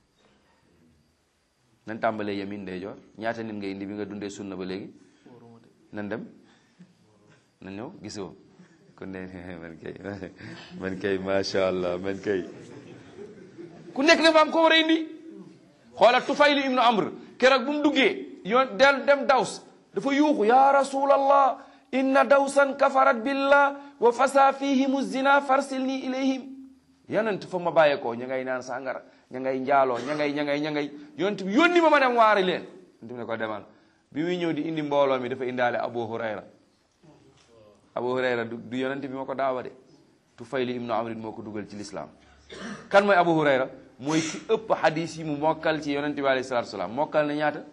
nañ tàmbalee yamin ndeyjoor ñaata nit nga indi bi nga dundee sunna ba léegi nan dem nan ñëw gisoo kon ne man kay man kay macha allah man kay ku nekk dafa am ko war a indi xoola tufayli ibnu amr keroog bu mu duggee yoon del dem daws dafa yuuxu ya rasulallah inna dawsan kafarat billah wa fasa fihim zina farsilni ilayhim yonent fa ma bàyyeekoo ña ngay naan sàngara ña ngay njaaloo ña ngay ña ngay ña ngay yonent bi yónni ma ma dem waari leen yonent bi ne ko demal bi muy ñëw di indi mbooloo mi dafa indaale abu hurayra abu hurayra du du yonent bi moo ko daawa de tufayli ibnu amrin moo ko dugal ci lislaam kan mooy abu hurayra mooy ki ëpp hadis yi mu mokkal ci yonent bi alayhi salatu salaam mokkal na ñaata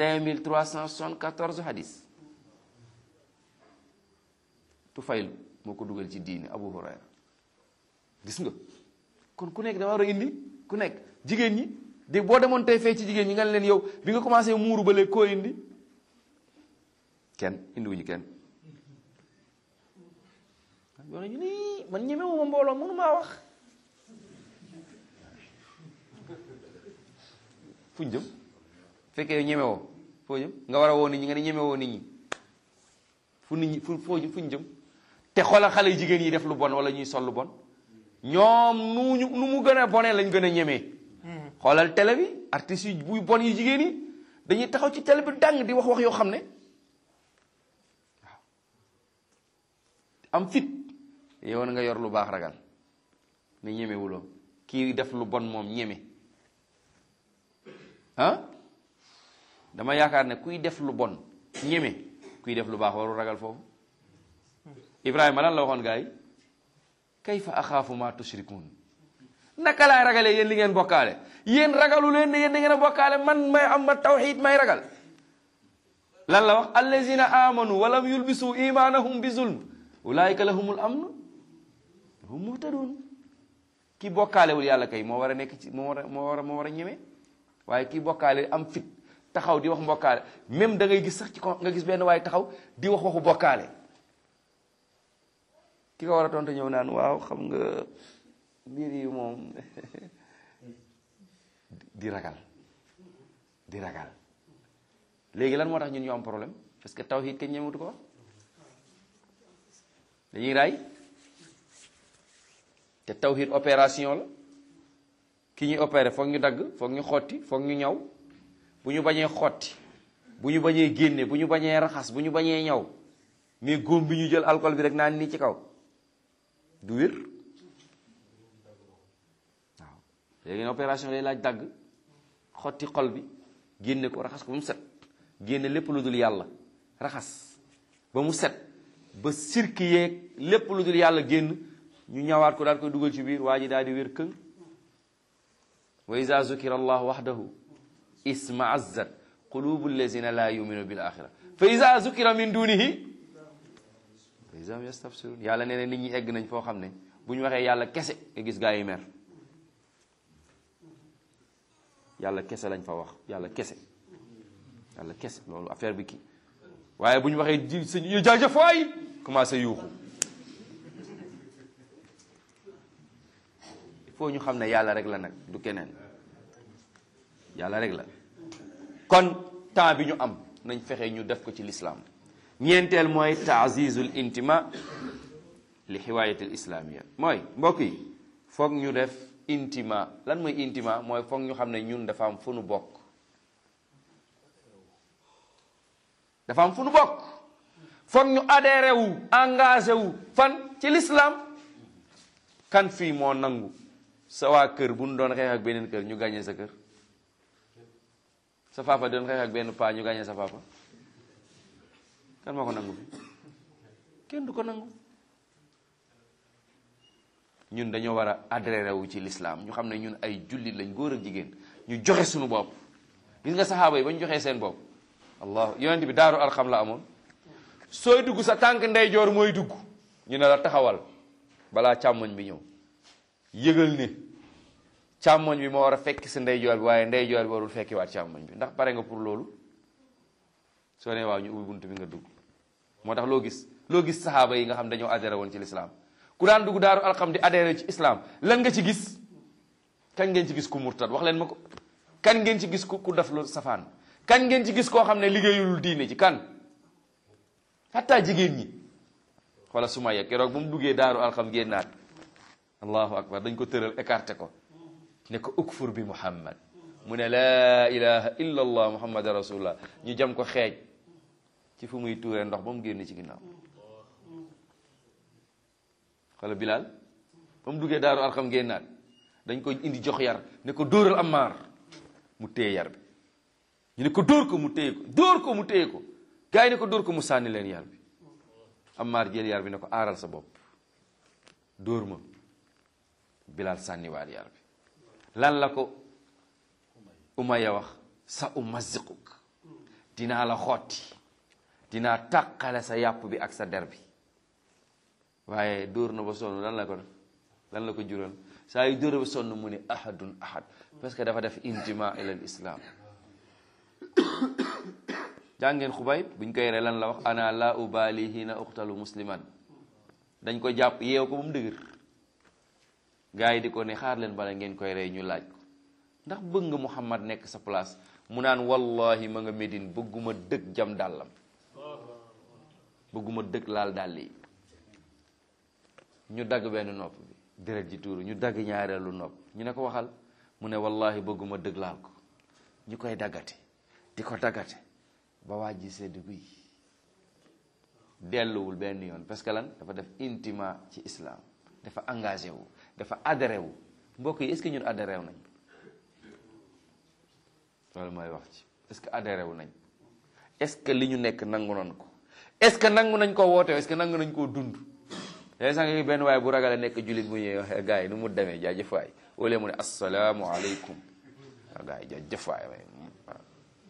5374 hadis tufayl moo ko dugal ci diine abu hurayra gis nga kon ku nekk da war a indi ku nekk jigéen ñi di boo demoon tey fee ci jigéen ñi nga ne leen yow bi nga commencé muuru ba léegi koo indi kenn indiwuñu kenn yoo ñu nii man ñemewuma mbooloo mënu maa wax fuñ jëm fekkee yow ñemewoo foo jëm nga war a woo nit ñi nga ne ñemewoo nit ñi fu nit ñi fu foo fuñ jëm te xoolal xale jigéen yi def lu bon wala ñuy sol lu bon ñoom nu ñu nu mu gën a bonee lañ gën a ñemee xoolal télé bi artistes yi buy bon yu jigéen yi dañuy taxaw ci télé bi dàng di wax wax yoo xam ne waaw am fit yow na nga yor lu baax ragal ne ñemewuloo kii def lu bon moom ñeme ah dama yaakaar ne kuy def lu bon ñeme kuy def lu baax waru ragal foofu Ibrahima lan la waxoon gars yi kayfa axaafu ma tushrikun naka laay ragalee yéen li ngeen bokkaale yéen ragalu leen ne yéen da ngeen a bokkaale man may am ma tawxid may ragal lan la wax allazina amanu walam yulbisu imanahum bi zulm ulaika lahumul amn hum muhtadun ki bokkaalewul yàlla kay moo war a nekk ci moo war a moo war a moo war a ñeme waaye ki bokkaale am fit taxaw di wax mbokkaale même da ngay gis sax ci ko nga gis benn waaye taxaw di wax waxu bokkaale ki ko war a tontu ñëw naan waaw xam nga mbir yi moom di ragal di ragal léegi lan moo tax ñun ñu am problème parce que tawhid kenn ñemewutu ko wax dañuy raay te tawhid opération la ki ñuy opéré foog ñu dagg foog ñu xotti foog ñu ñaw bu ñu bañee xotti bu ñu bañee génne bu ñu bañee raxas bu ñu bañee ñaw mais góom bi ñu jël alcool bi rek naan nii ci kaw du wér waaw léegi ne opération lay laaj dagg xotti xol bi génne ko raxas ko ba mu set génne lépp lu dul yàlla raxas ba mu set ba sirki yeeg lépp lu dul yàlla génn ñu ñawaat ko daal koy dugal ci biir waa ji daal di wér këng wa iza zukira allah wahdahu isma azzat qulubu allazina la yuminu bil axira fa iza zukira min dunihi fa iza hum yastafsirun yàlla nee na nit ñi egg nañ foo xam ne bu ñu waxee yàlla kese nga gis gaa yi mer yàlla kese lañ fa wax yàlla kese yàlla kese loolu affaire bi kii waaye bu ñu waxee ji sëñ yu jaajëf waay commencé yuuxu il faut ñu xam ne yàlla rek la nag du keneen yàlla rek la kon temps bi ñu am nañ fexe ñu def ko ci lislaam ñeenteel mooy taazizul intima li xiwaayatil islaamia mooy mbokk yi foog ñu def intima lan mooy intima mooy foog ñu xam ne ñun dafa am fu nu bokk dafa am fu nu bokk foog ñu adhéré wu engagé wu fan ci l'islam kan fii moo nangu sa waa kër bu nu doon xeex ak beneen kër ñu gàññee sa kër sa papa doon xeex ak benn paa ñu gàññee sa papa kan moo ko nangu fi kenn du ko nangu ñun dañoo war a adhéré wu ci l'islam ñu xam ne ñun ay jullit lañ góor ak jigéen ñu joxe suñu bopp gis nga saxaaba yi ba ñu joxee seen bopp allah yonent bi daaru alxam la amoon sooy dugg sa tànk ndeyjoor mooy dugg ñu ne la taxawal balaa càmmoñ bi ñëw yëgal ne càmmoñ bi moo war a fekki sa ndeyjoor bi waaye ndeyjoor bi warul fekki waat càmmoñ bi ndax pare nga pour loolu soo nee waaw ñu ubbi bunt bi nga dugg moo tax loo gis loo gis saxaaba yi nga xam dañoo adhéré woon ci l'islam ku daan dugg daaru alxam di adhéré ci islam lan nga ci gis kañ ngeen ci gis ku murtad wax leen ma ko kan ngeen ci gis ku ku def lu safaan kan ngeen ci gis koo xam ne liggéeyul diine ci kan hatta jigéen ñi wala Sumaya keroog ba mu duggee daaru alxam génnaat allahu akbar dañ ko tëral écarté ko ne ko ukfur bi muhammad mu ne laa ilaha illa allah muhammad rasulullah ñu jam ko xeej ci fu muy tuuree ndox ba mu génn ci ginnaaw wala Bilal ba mu duggee daaru alxam génnaat dañ ko indi jox yar ne ko dóoral Ammar mu téye yar bi ñu ne ko dóor ko mu téye ko dóor ko mu téye ko gars yi ne ko dóor ko mu sànni leen yar bi Ammar jël yar bi ne ko aaral sa bopp dóor ma Bilal sànniwaat yar bi lan la ko Umayya wax sa umaziquk dinaa la xotti dinaa tàqale sa yàpp bi ak sa der bi waaye dóor na ba sonn lan la ko lan la ko jural saa yu dóor ba sonn mu ne ahadun ahad parce que dafa def intima ilal islam jàngeen xubay buñ koy ree lan la wax ana la ubali hina uqtalu musliman dañ ko jàpp yeew ko ba mu dëgër gars yi di ko ne xaar leen bala ngeen koy rey ñu laaj ko ndax bëgg nga Muhammad nekk sa place mu naan wallahi ma nga Médine bëgguma dëgg jam dàllam bëgguma dëgg laal dàll yi ñu dagg benn nopp bi deret ji tuuru ñu dagg ñaareelu nopp ñu ne ko waxal mu ne wallahi bëgguma dëgg laal ko ñu koy daggate di ko daggate ba waaj ji sedd guy delluwul benn yoon parce que lan dafa def intima ci islam dafa engagé wu dafa adhéré wu mbokk yi est-ce que ñun adhéré wu nañ loolu mooy wax ci est-ce que adhéré wu nañ est-ce que li ñu nekk nangu nañ ko est-ce que nangu nañ koo woote est-ce que nangu nañ koo dund léegi sax nga benn waaye bu ragal a nekk jullit bu ñëwee waxee gars yi nu mu demee jaajëf waay wala mu ne asalaamu aleykum waaw gars yi jaajëf waay waaw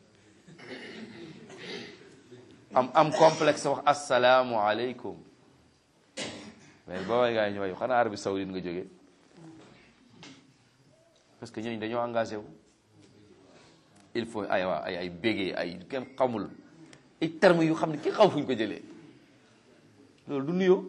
am am complexe wax asalaamu aleykum mais ba waay gars yi ñu waay xanaa Arabie Saoudite nga jógee parce que ñooñu dañoo engagé wu il faut ay waa ay ay bégee ay kenn xamul ay termes yu xam ne ki xaw fu ñu ko jëlee loolu du nuyoo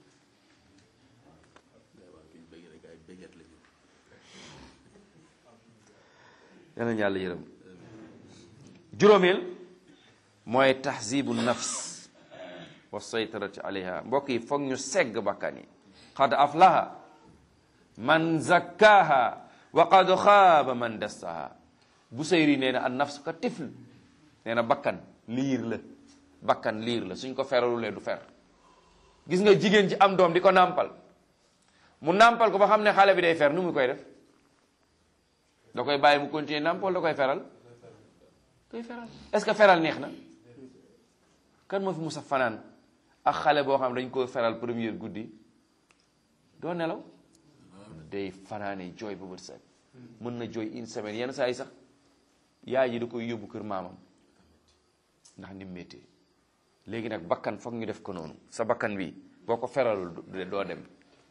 yàlla yàlla yërëm juróomeel mooy tahzibu nafs wa saytarati alayha mbokk yi foog ñu segg bakkan yi qad aflaha man zakkaha wa qad xaaba man dassaha Busayri nee na an nafs ka tifl nee na bakkan liir la bakkan liir la suñ ko feralulee du fer gis nga jigéen ci am doom di ko nàmpal mu nàmpal ko ba xam ne xale bi day fer nu mu koy def da koy bàyyi mu continuer nàmp wala da koy feral koy feral est-ce que feral neex na kan moo fi musa fanaan ak xale boo xam dañ ko feral première guddi doo nelaw day fanaane jooy ba bët set mën na jooy une semaine yenn saa yi sax yaay ji da koy yóbbu kër maamam ndax ni méttee léegi nag bakkan foog ñu def ko noonu sa bakkan bi boo ko feralul doo dem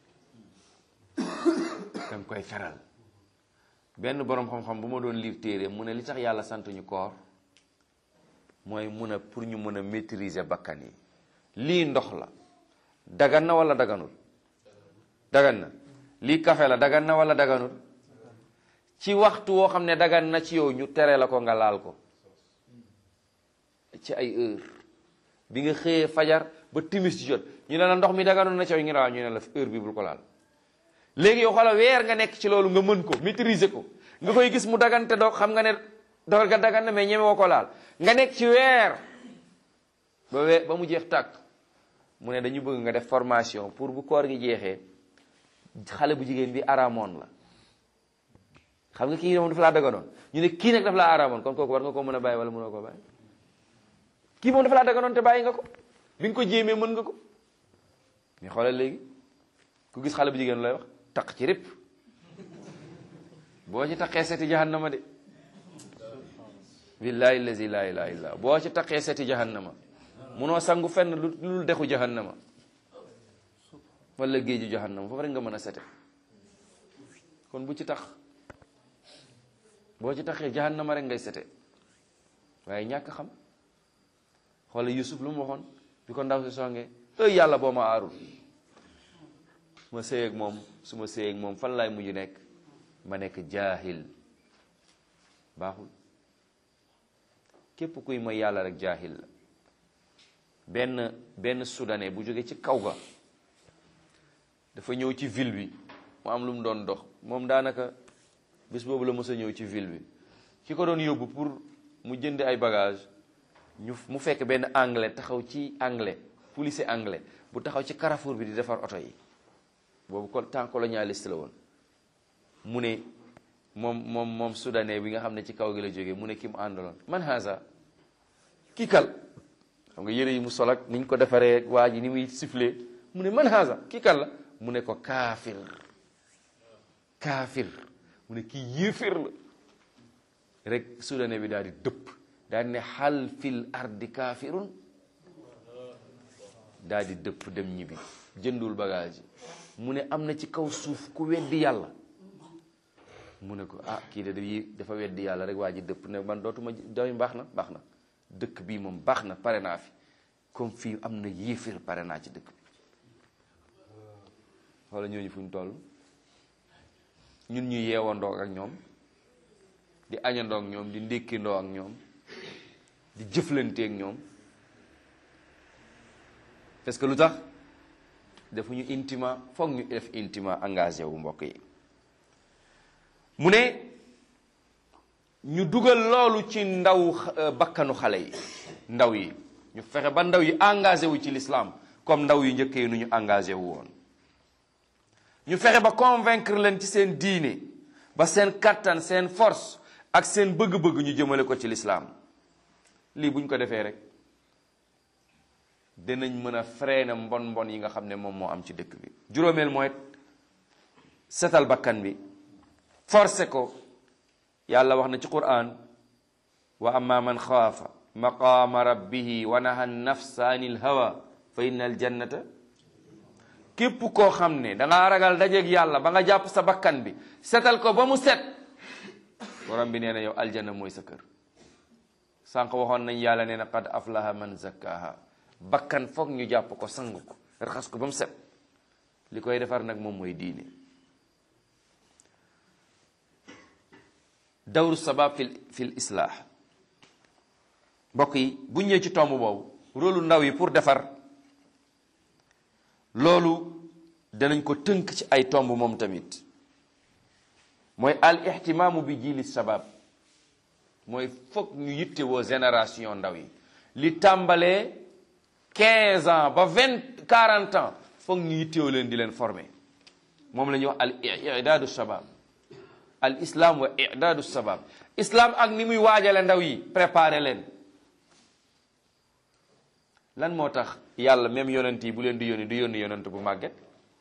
danga koy feral benn boroom xam-xam bu ma doon lire téere mu ne li tax yàlla sant ñu koor mooy mun a pour ñu mën a maîtriser bakkan yi lii ndox la dagan na wala daganul dagan na lii kafe la dagan na wala daganul ci waxtu woo xam ne dagan na ci yow ñu tere la ko nga laal ko ci ay heure bi nga xëyee fajar ba timis ci jot ñu ne la ndox mi daganul na ci yow ñu ne waaw ñu ne la heure bi bul ko laal léegi yow xoolal weer nga nekk ci loolu nga mën ko maîtriser ko nga koy gis mu dagante doo xam nga ne dogal ga dagan na mais ñeme woo ko laal nga nekk ci weer ba weer ba mu jeex tàkk mu ne dañu bëgg nga def formation pour bu koor gi jeexee xale bu jigéen bi araamoon la xam nga kii moom dafa laa daganoon ñu ne kii nag dafa laa araamoon kon kooku war nga ko mën a bàyyi wala mënoo ko bàyyi kii moom dafa laa daganoon te bàyyi nga ko bi nga ko jéemee mën nga ko mais xoolal léegi ku gis xale bu jigéen lay wax taq ci rip boo ci taqee seti jahannama de billahi allazi la ilaha illa boo ci taqee seti jahannama munoo sangu fenn lu lu dexu jahannama wala géeju jahannama foofu rek nga mën a sete kon bu ci tax boo ci taxee jahannama rek ngay sete waaye ñàkk xam xoola Yusuf lu mu waxoon bi ko ndaw si songee ëy yàlla boo ma aarul ma sëy ak moom su ma sëy ak moom fan laay mujj nekk ma nekk jaahil baaxul képp kuy mooy yàlla rek jaahil la benn benn soudanais bu jóge ci kaw ga dafa ñëw ci ville bi mu am lu mu doon dox moom daanaka bés boobu la mës a ñëw ci ville bi ki ko doon yóbbu pour mu jënd ay bagage ñu mu fekk benn anglais taxaw ci anglais policier anglais bu taxaw ci carrefour bi di defar oto yi boobu ko temps colonialiste la woon mu ne moom moom moom soudanais bi nga xam ne ci kaw gi la jógee mu ne ki mu àndaloon man haza kii kal xam nga yëre yi mu sol ak ni ñu ko defaree waa ji ni muy sifflé mu ne man haza kii kal la mu ne ko kaafir kaafir mu ne kii yéeféer la rek soudanais bi daal di dëpp daal di ne xal fil ardi kaafirun daal di dëpp dem ñibbi jëndul bagage yi mu ne am na ci kaw suuf ku weddi yàlla mu ne ko ah kii de dafa weddi yàlla rek waa ji dëpp ne man dootuma doy baax na baax na dëkk bii moom baax na pare naa fi comme fii am na yéeféer pare naa ci dëkk bi wala ñooñu fu ñu toll ñun ñu yeewandoo ak ñoom di añandoo ak ñoom di ndékkindoo ak ñoom di jëflante ak ñoom parce que lu tax defuñu intima foog ñu def intima engagé wu mbokk yi mu ne ñu dugal loolu ci ndaw bakkanu xale yi ndaw yi ñu fexe ba ndaw yi engagé wu ci l'islam comme ndaw yu njëkkee nu ñu engagé wu woon ñu fexe ba convaincre leen ci seen diine ba seen kattan seen force ak seen bëgg-bëgg ñu jëmale ko ci l'islam lii bu ñu ko defee rek dinañ mën a freiner mbon mbon yi nga xam ne moom moo am ci dëkk bi juróomeel mooy setal bakkan bi forcé ko yàlla wax na ci quran wa amma man xaafa maqaama rabbihi wa naha nafsa anil hawa fa inna al jannata képp koo xam ne dangaa ragal dajeeg yàlla ba nga jàpp sa bakkan bi setal ko ba mu set borom bi nee na yow aljanna mooy sa kër sànq waxoon nañ yàlla nee na qad aflaha man zakkaha bakkan foog ñu jàpp ko sang ko raxas ko ba mu set li koy defar nag moom mooy diine dawru sabab fil fil islah mbokk yi bu ñëwee ci tomb boobu rôlu ndaw yi pour defar loolu danañ ko tënk ci ay tomb moom tamit mooy al ihtimaamu bi jili sabab mooy foog ñu yitte woo génération ndaw yi li tàmbalee 15 ans ba 20 40 ans foog ñu yittewoo leen di leen former moom la ñuy wax al idaadu shabab al islam wa i'daadu sabab islam ak ni muy waajale ndaw yi préparer leen lan moo tax yàlla même yonent yi bu leen di yónni du yónni yonent bu màgget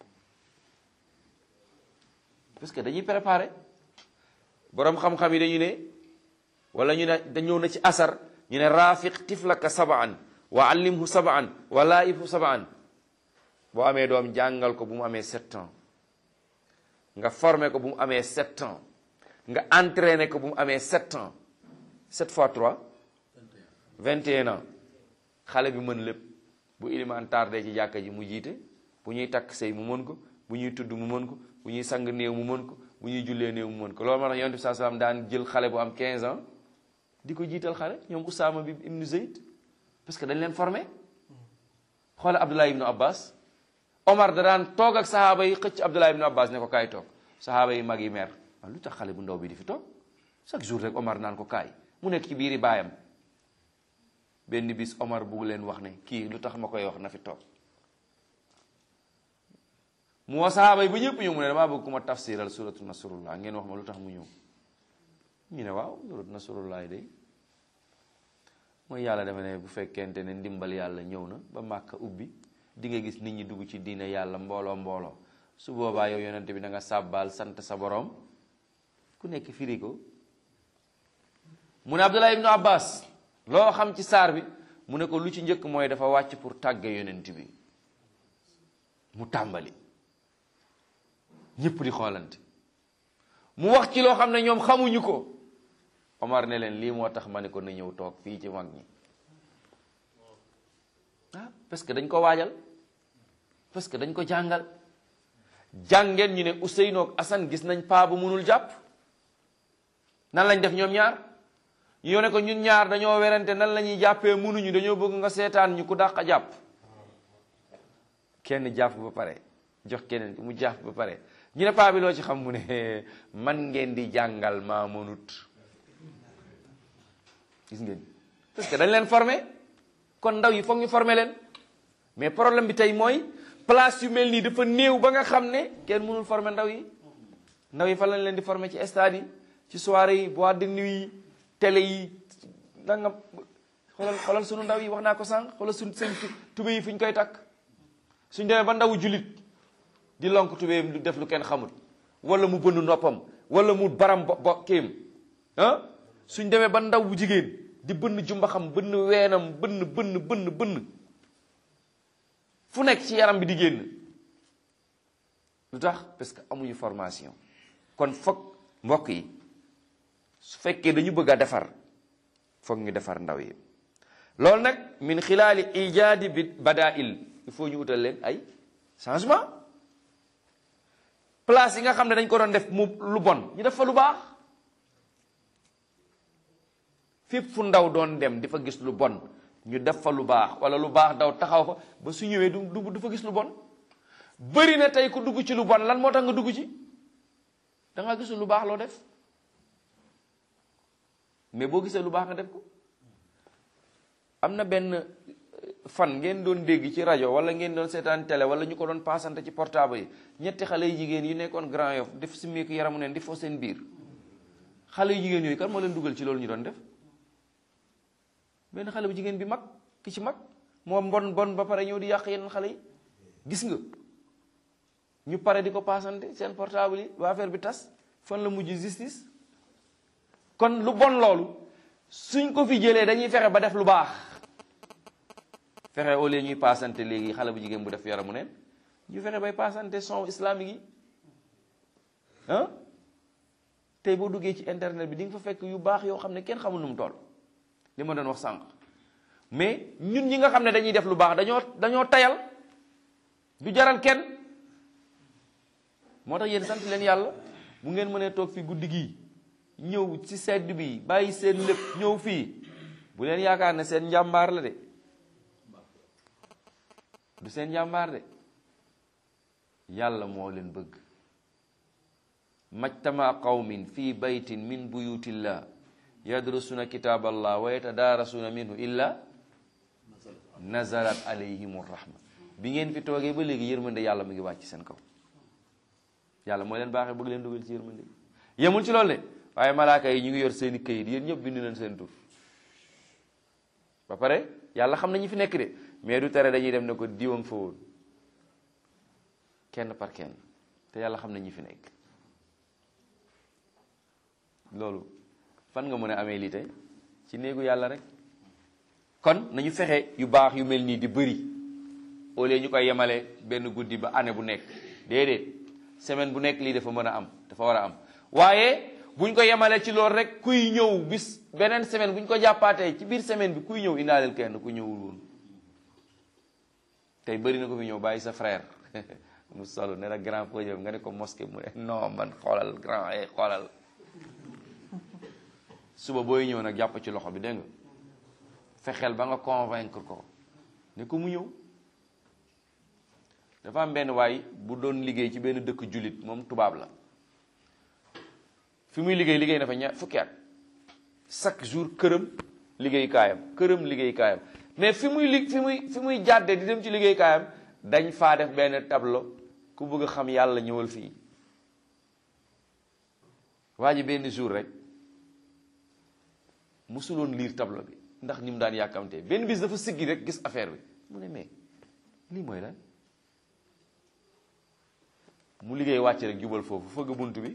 parce que dañuy préparer boroom xam-xam yi dañu ne wala ñu ne dañoo na ci asar ñu ne rafiq tiflaka sabaan wa allimhu sabaan wa laibhu sabaan boo amee doom jàngal ko bu mu amee sept ans nga formé ko bu mu amee sept ans nga entraîné ko bu mu amee sept ans sept fois trois vingt et un ans xale bi mën lépp bu ilimaan tardé ci jàkka ji mu jiite bu ñuy takk sëy mu mën ko bu ñuy tudd mu mën ko bu ñuy sang néew mu mën ko bu ñuy jullee néew mu mën ko loolu moo tax yonent bi saa salaam daan jël xale bu am 15 ans di ko jiital xale ñoom Usaama bi ibnu Zayd parce que dañ leen formé xoola Abdullah ibnu Abbas Omar da daan toog ak sahaaba yi xëcc Abdullah ibnu Abbas ne ko kaay toog sahaaba yi mag yi mer waaw lu tax xale bu ndaw bi di fi toog chaque jour rek Omar naan ko kaay mu nekk ci biiri baayam benn bis Omar bugg leen wax ne kii lu tax ma koy wax na fi toog mu woo sahaaba yi ba ñëpp ñëw mu ne damaa bëgg ku ma tafsiral suratu nasrullah ngeen wax ma lu tax mu ñëw ñu ne waaw suratu nasrullah day mooy yàlla dafa ne bu fekkente ne ndimbal yàlla ñëw na ba màkka ubbi di nga gis nit ñi dugg ci diine yàlla mbooloo mbooloo su boobaa yow yonente bi da nga sàbbaal sant sa borom ku nekk firi ko mu ne Abdullah ibnu Abbas loo xam ci saar bi mu ne ko lu ci njëkk mooy dafa wàcc pour tàgge yonent bi mu tàmbali ñëpp di xoolante mu wax ci loo xam ne ñoom xamuñu ko Omar ne leen lii moo tax ma ne ko na ñëw toog fii ci mag ñi ah parce que dañ ko waajal parce que dañ ko jàngal jàngeen ñu ne Ousseynou ak Assane gis nañ paa bu munul jàpp nan lañ def ñoom ñaar ñu ne ko ñun ñaar dañoo werante nan la ñuy jàppee munuñu dañoo bëgg nga seetaan ñu ku dàq a jàpp kenn jàpp ba pare jox keneen mu jàpp ba pare ñu ne paa bi loo ci xam mu ne man ngeen di jàngal maa mënut gis ngeen parce que dañ leen formé kon ndaw yi foog ñu formé leen mais problème bi tey mooy place yu mel nii dafa néew ba nga xam ne kenn mënul formé ndaw yi ndaw yi fa lañ leen di formé ci stade yi ci soirée yi boîte de nuit yi télé yi da nga xoolal xoolal sunu ndaw yi wax naa ko sànq xoolal suñ seen tube yi fu ñu koy takk suñ demee ba ndawu julit di lonk tubéyam lu def lu kenn xamul wala mu bënn noppam wala mu baram bo bo kéem ah suñ demee ba ndaw bu jigéen di bënn jumbaxam bënn weenam bënn bënn bënn bënn fu nekk ci yaram bi di génn lu tax parce que amuñu formation kon foog mbokk yi su fekkee dañu bëgg a defar foog ñu defar ndaw yi loolu nag min xilaali ijaadi bi badail il faut ñu utal leen ay changement place yi nga xam ne dañ ko doon def mu lu bon ñu def fa lu baax fépp fu ndaw doon dem di fa gis lu bon ñu def fa lu baax wala lu baax daw taxaw fa ba su ñëwee du du du fa gis lu bon bëri na tey ku dugg ci lu bon lan moo tax nga dugg ci da nga gisul lu baax loo def mais boo gisee lu baax nga def ko am na benn fan ngeen doon dégg ci rajo wala ngeen doon seetaan télé wala ñu ko doon paasante ci portable yi ñetti xale yu jigéen yu nekkoon Grand Yoff def si meeku yaramu neen di fo seen biir xale yu jigéen yooyu kan moo leen dugal ci loolu ñu doon def benn xale bu jigéen bi mag ki ci mag moo bon bon ba pare ñëw di yàq yeneen xale yi gis nga ñu pare di ko paasante seen portable yi waa affaire bi tas fan la mujj justice kon lu bon loolu suñ ko fi jëlee dañuy fexe ba def lu baax fexe au lieu ñuy paasante léegi xale bu jigéen bu def yaramu neen ñu fexe bay paasante son islamique yi ah tey boo duggee ci internet bi di nga fa fekk yu baax yoo xam ne kenn xamul nu mu toll li ma doon wax sànq mais ñun ñi nga xam ne dañuy def lu baax dañoo dañoo tayal du jaral kenn moo tax yéen sant leen yàlla bu ngeen mënee toog fi guddi gii ñëw ci sedd bi bàyyi seen lépp ñëw fii bu leen yaakaar ne seen njàmbaar la de du seen njàmbaar de yàlla moo leen bëgg majtama qawmin fi baytin min buyutillah yadrusuna kitaballah wa yatadaarasuna minhu illa nazalat alayhim rahma bi ngeen fi toogee ba léegi yërmande yàlla mu ngi wàcc seen kaw yàlla moo leen baaxee bëgg leen dugal ci yërmande yemul ci loolu de waaye malaaka yi ñu ngi yor seeni këyit yéen ñëpp bind leen seen tur ba pare yàlla xam na ñu fi nekk de mais du tere dañuy dem ne ko diwoon fa woon kenn par kenn te yàlla xam na ñi fi nekk loolu fan nga mën a amee lii tey ci néegu yàlla rek kon nañu fexe yu baax yu mel nii di bëri au lieu ñu koy yemale benn guddi ba année bu nekk déedéet semaine bu nekk lii dafa mën a am dafa war a am waaye buñ ko yemale ci loolu rek kuy ñëw bis beneen semaine buñ ko jàppaatee ci biir semaine bi kuy ñëw indaaleel kenn ku ñëwul woon tey bëri na ko fi ñëw bàyyi sa frère mu solo ne la grand podium nga ne ko mosquée mu ne non man xoolal grand eh xoolal suba booy ñëw nag jàpp ci loxo bi dégg nga fexeel ba nga convaincre ko ne ko mu ñëw dafa am benn waay bu doon liggéey ci benn dëkk jullit moom tubaab la fi muy liggéey liggéey na fa ña fukki at chaque jour këram liggéey kaayam këram liggéey kaayam mais fi muy li fi muy fi muy jàdde di dem ci liggéey kaayam dañ faa def benn tableau ku bëgg a xam yàlla ñëwal fii waa ji benn jour rek musuloon lire tableau bi ndax ni mu daan yàkkamtee benn bis dafa siggi rek gis affaire bi mu ne mais lii mooy lan mu liggéey wàcc rek jubal foofu fëgg bunt bi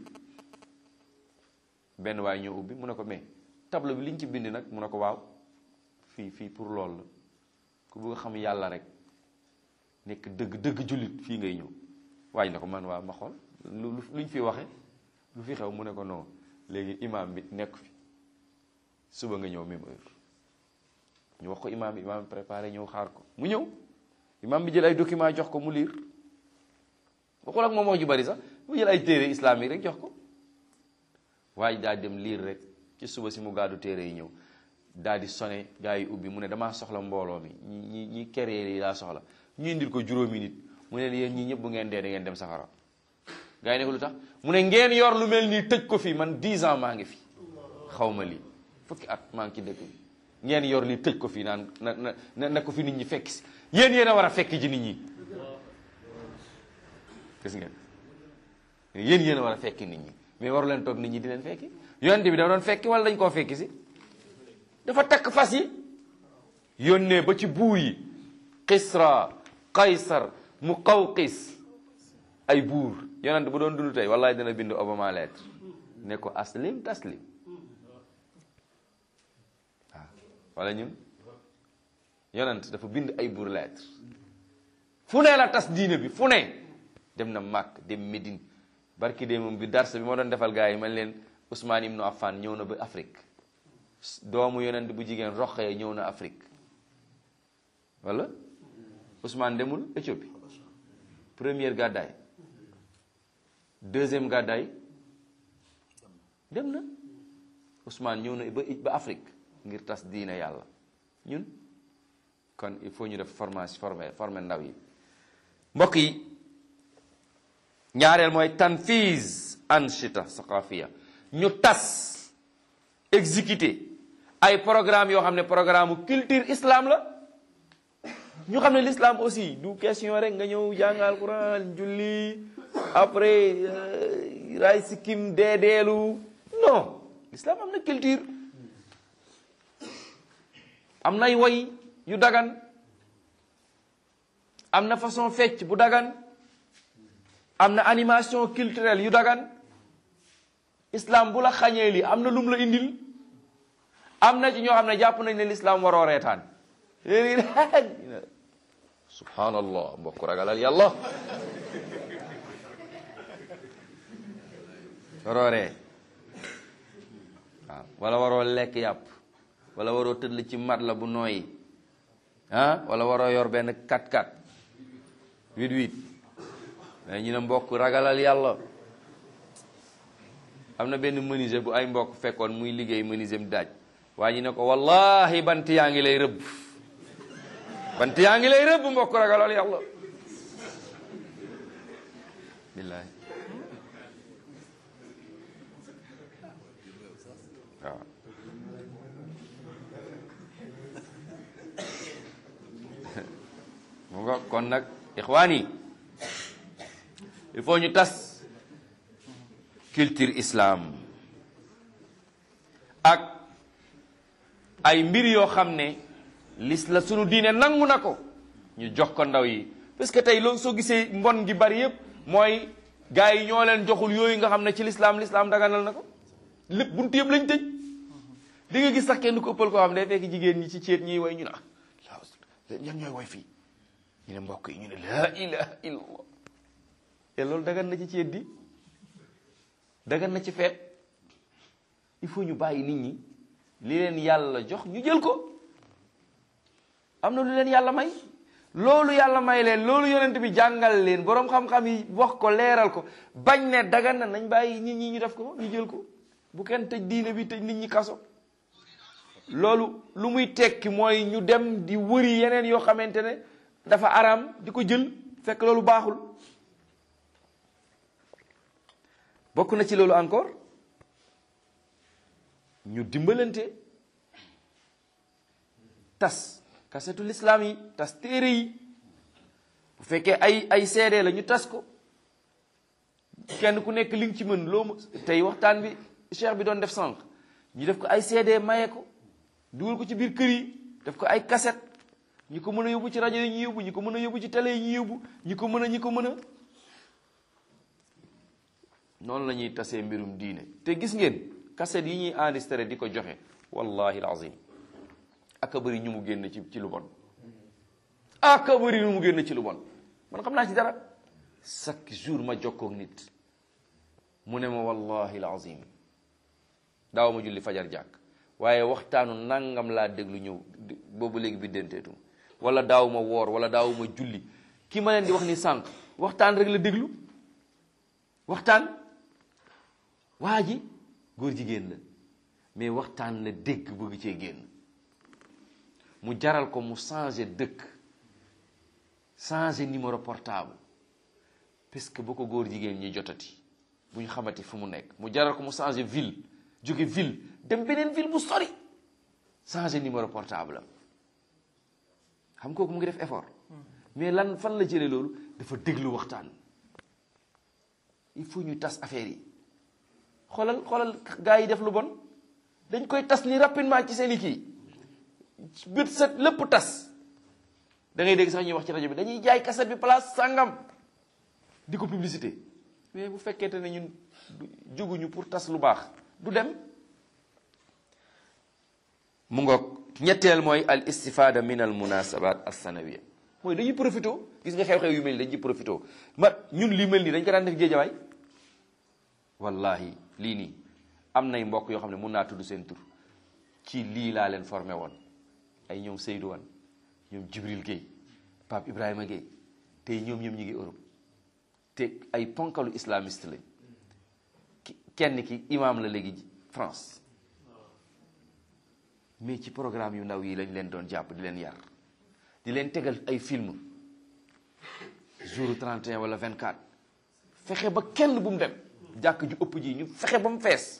benn waay ñëw ubbi mu ne ko mais tableau bi liñ ci bind nag mu ne ko waaw fii fii pour loolu la ku bëgg a xam yàlla rek nekk dëgg dëgg jullit fii ngay ñëw waaj na ko man waaw ma xool lu luñ fi waxe lu fi xew mu ne ko non léegi imam bi nekk fi suba nga ñëw même heure ñu wax ko imam bi imam bi préparé ñëw xaar ko mu ñëw imam bi jël ay document jox ko mu liir waxul ak moom wax ju bari sax mu jël ay téere islamique rek jox ko waaye daa dem liir rek ci suba si mu gàddu téere yi ñëw daal di sone gaa yi ubbi mu ne damaa soxla mbooloo mi ñi ñi ñi keree yi laa soxla ñu indil ko juróomi nit mu ne yéen ñii ñëpp bu ngeen dee da ngeen dem safara gaa yi ne ko lu tax mu ne ngeen yor lu mel nii tëj ko fi man 10 ans maa ngi fi xaw ma lii fukki at maa ngi ci dëkk bi ngeen yor lii tëj ko fi naan na na na ko fi nit ñi fekk si yéen yéen a war a fekk ji nit ñi gis ngeen yéen yéen a war a fekki nit ñi mais waru leen toog nit ñi di leen fekki yonent bi dafa doon fekki wala dañ koo fekki si dafa takk fas yi yónnee ba ci buur yi Kisra Qaysar Muqawqis ay buur yonent bu doon dund tey wallahi dana bind Obama lettre ne ko aslim taslim waaw wala ñun yonent dafa bind ay buur lettre fu ne la tas diine bi fu ne dem na Makk dem Médine barki de moom bi darsa bi ma doon defal gars yi man leen Ousmane Ibnu Affan ñëw na ba Afrique doomu yonent bu jigéen Roqaya ñëw na Afrique wala Ousmane demul Éthiopie première gàddaay deuxième gàddaay dem na Ousmane ñëw na ba ba Afrique ngir tas diine yàlla ñun kon il faut ñu def formation former former ndaw yi mbokk yi ñaareel mooy tanfiz anshita saqafiya ñu tas exécuter ay programme yoo xam ne programme culture islam la ñu xam ne l'islam aussi du question rek nga ñëw jàngal Quran julli après ray sikkim deedeelu non l'islam am na culture am nay woy yu dagan am na façon fecc bu dagan am na animation culturelle yu dagan islam bu la xañee li am na lum la indil am na ci ñoo xam ne jàpp nañ ne l'islam waroo reetaan léegi subhanallah mbokk ragalal yàlla waroo ree waaw wala waroo lekk yàpp wala waroo tëdd ci mat la bu nooyi ah wala waroo yor benn 4x4 8-8 mais ñu ne mbokk ragalal yàlla am na benn menuisier bu ay mbokk fekkoon muy liggéey menuisier mu daaj waaye ñu ne ko wallahi bant yaa ngi lay rëbb bant yaa ngi lay rëbb mbokk ragalal yàlla billahi waaw mu nga kon nag ixwaan yi il faut ñu tas culture islam ak ay mbir yoo xam ne lis la sunu diine nangu na ko ñu jox ko ndaw yi parce que tey loolu soo gisee mbon gi bari yépp mooy gars yi ñoo leen joxul yooyu nga xam ne ci lislaam lislaam daganal na ko lépp buntu yëpp lañ tëj di nga gis sax kenn ko ëppal koo xam ne day fekk jigéen ñi ci ceet ñiy way ñu ne ah yan ñooy way fii ñu ne mbokk yi ñu ne laa ilaha illallah te loolu dagan na ci ceet di dagan na ci feet il faut ñu bàyyi nit ñi li leen yàlla jox ñu jël ko am na lu leen yàlla may loolu yàlla may leen loolu yonent bi jàngal leen boroom xam-xam yi wax ko leeral ko bañ ne dagan na nañ bàyyi nit ñi ñu def ko ñu jël ko bu kenn tëj diine bi tëj nit ñi kaso loolu lu muy tekki mooy ñu dem di wëri yeneen yoo xamante ne dafa araam di ko jël fekk loolu baaxul bokk na ci loolu encore ñu dimbalante tas kasetul islam yi tas téere yi bu fekkee ay ay seede la ñu tas ko kenn ku nekk li nga ci mën loo tey waxtaan bi cheikh bi doon def sànq ñu def ko ay seede maye ko dugal ko ci biir kër yi def ko ay kaset ñi ko mën a yóbbu ci rajo yi ñu yóbbu ñi ko mën a yóbbu ci télé yi ñu yóbbu ñi ko mën a ñi ko mën a noonu la ñuy tasee mbirum diine te gis ngeen kaset yi ñuy enregistré di ko joxe wallahi alazim aka bëri ñu mu génn ci ci lu bon aka bëri ñu mu génn ci lu bon man xam naa ci dara chaque jour ma jokkoog nit mu ne ma wallahi alazim daaw ma julli fajar jàkk waaye waxtaanu nangam laa déglu ñëw boobu léegi bi denteetum wala daaw ma woor wala daaw ma julli ki ma leen di wax ni sànq waxtaan rek la déglu waxtaan waa ji góor jigéen la mais waxtaan la dégg bëgg cee génn mu jaral ko mu changer dëkk changer numéro portable parce que boo ko góor jigéen ñi jotati bu ñu xamati fu mu nekk mu jaral ko mu changer ville jóge ville dem beneen ville bu sori changer numéro portable am xam kooku mu ngi def effort mais lan fan la jëlee loolu dafa déglu waxtaan il faut ñu tas affaire yi xoolal xoolal gars yi def lu bon dañ koy tas ni rapidement ci seen i kii bët set lépp tas da ngay dégg sax ñuy wax ci rajo bi dañuy jaay kaset bi place sàngam di ko publicité mais bu fekkente ne ñun jóguñu pour tas lu baax du dem mu ngoog ñetteel mooy al istifada min al munasabat as sanawiya mooy dañuy profité gis nga xew-xew yu mel ni dañuy profité ma ñun li mel nii dañ ko daan def géejawaay wallahi lii nii am nay mbokk yoo xam ne mun naa tudd seen tur ci lii laa leen formé woon ay ñoom Seydou Wan ñoom Jibril Guèye Pape Ibrahima Guèye tey ñoom ñoom ñi ngi Europe te ay ponkalu islamiste lañ kenn ki imam la léegi France mais ci programme yu ndaw yi lañ leen doon jàpp di leen yar di leen tegal ay film jour 31 wala 24 fexe ba kenn bu mu dem jàkk ju ëpp ji ñu fexe ba mu fees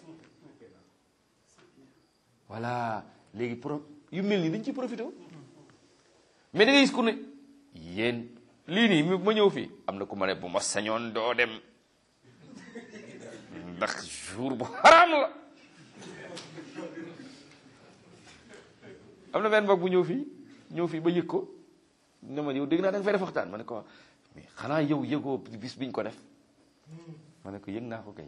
voilà léegi pro yu mel nii dañ ci profité mais da ngay gis ku ne yéen lii nii ma ñëw fii am na ku ma ne bu ma sañoon doo dem ndax jour bu xaraam la am na benn mbokk bu ñëw fii ñëw fii ba yëg ko ne ma yow dégg naa da nga fay def waxtaan ma ne ko mais xanaa yow yëgoo bis biñ ko def ma ne ko yëg naa ko kay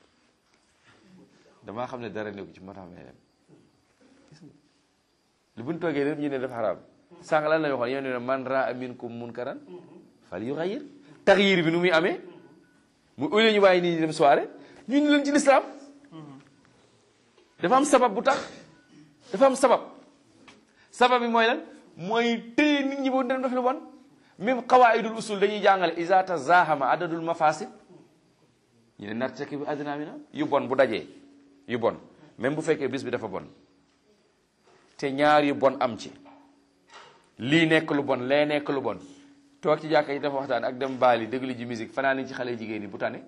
damaa xam ne dara nekku ci moo tax may dem gis nga lu buñ toogee lépp ñu ne def xaraam sànq lan la waxoon yow ne man raa minkum munkaran fal yughayyir taxyir bi nu muy amee mu au lieu ñu bàyyi nit ñi dem soirée ñu ni leen ci lislaam dafa am sabab bu tax dafa am sabab sabab bi mooy lan mooy téye nit ñi boo dem def lu bon même qawaidul usul dañuy jàngale iza tazahama adadul mafasid ñu ne nartaki bi adna mina yu bon bu dajee yu bon même bu fekkee bis bi dafa bon te ñaar yu bon am ci lii nekk lu bon lee nekk lu bon toog ci jàkka yi dafa waxtaan ak dem baali déglu ji musique fanaan ni ci xale jigéen ñi bu tane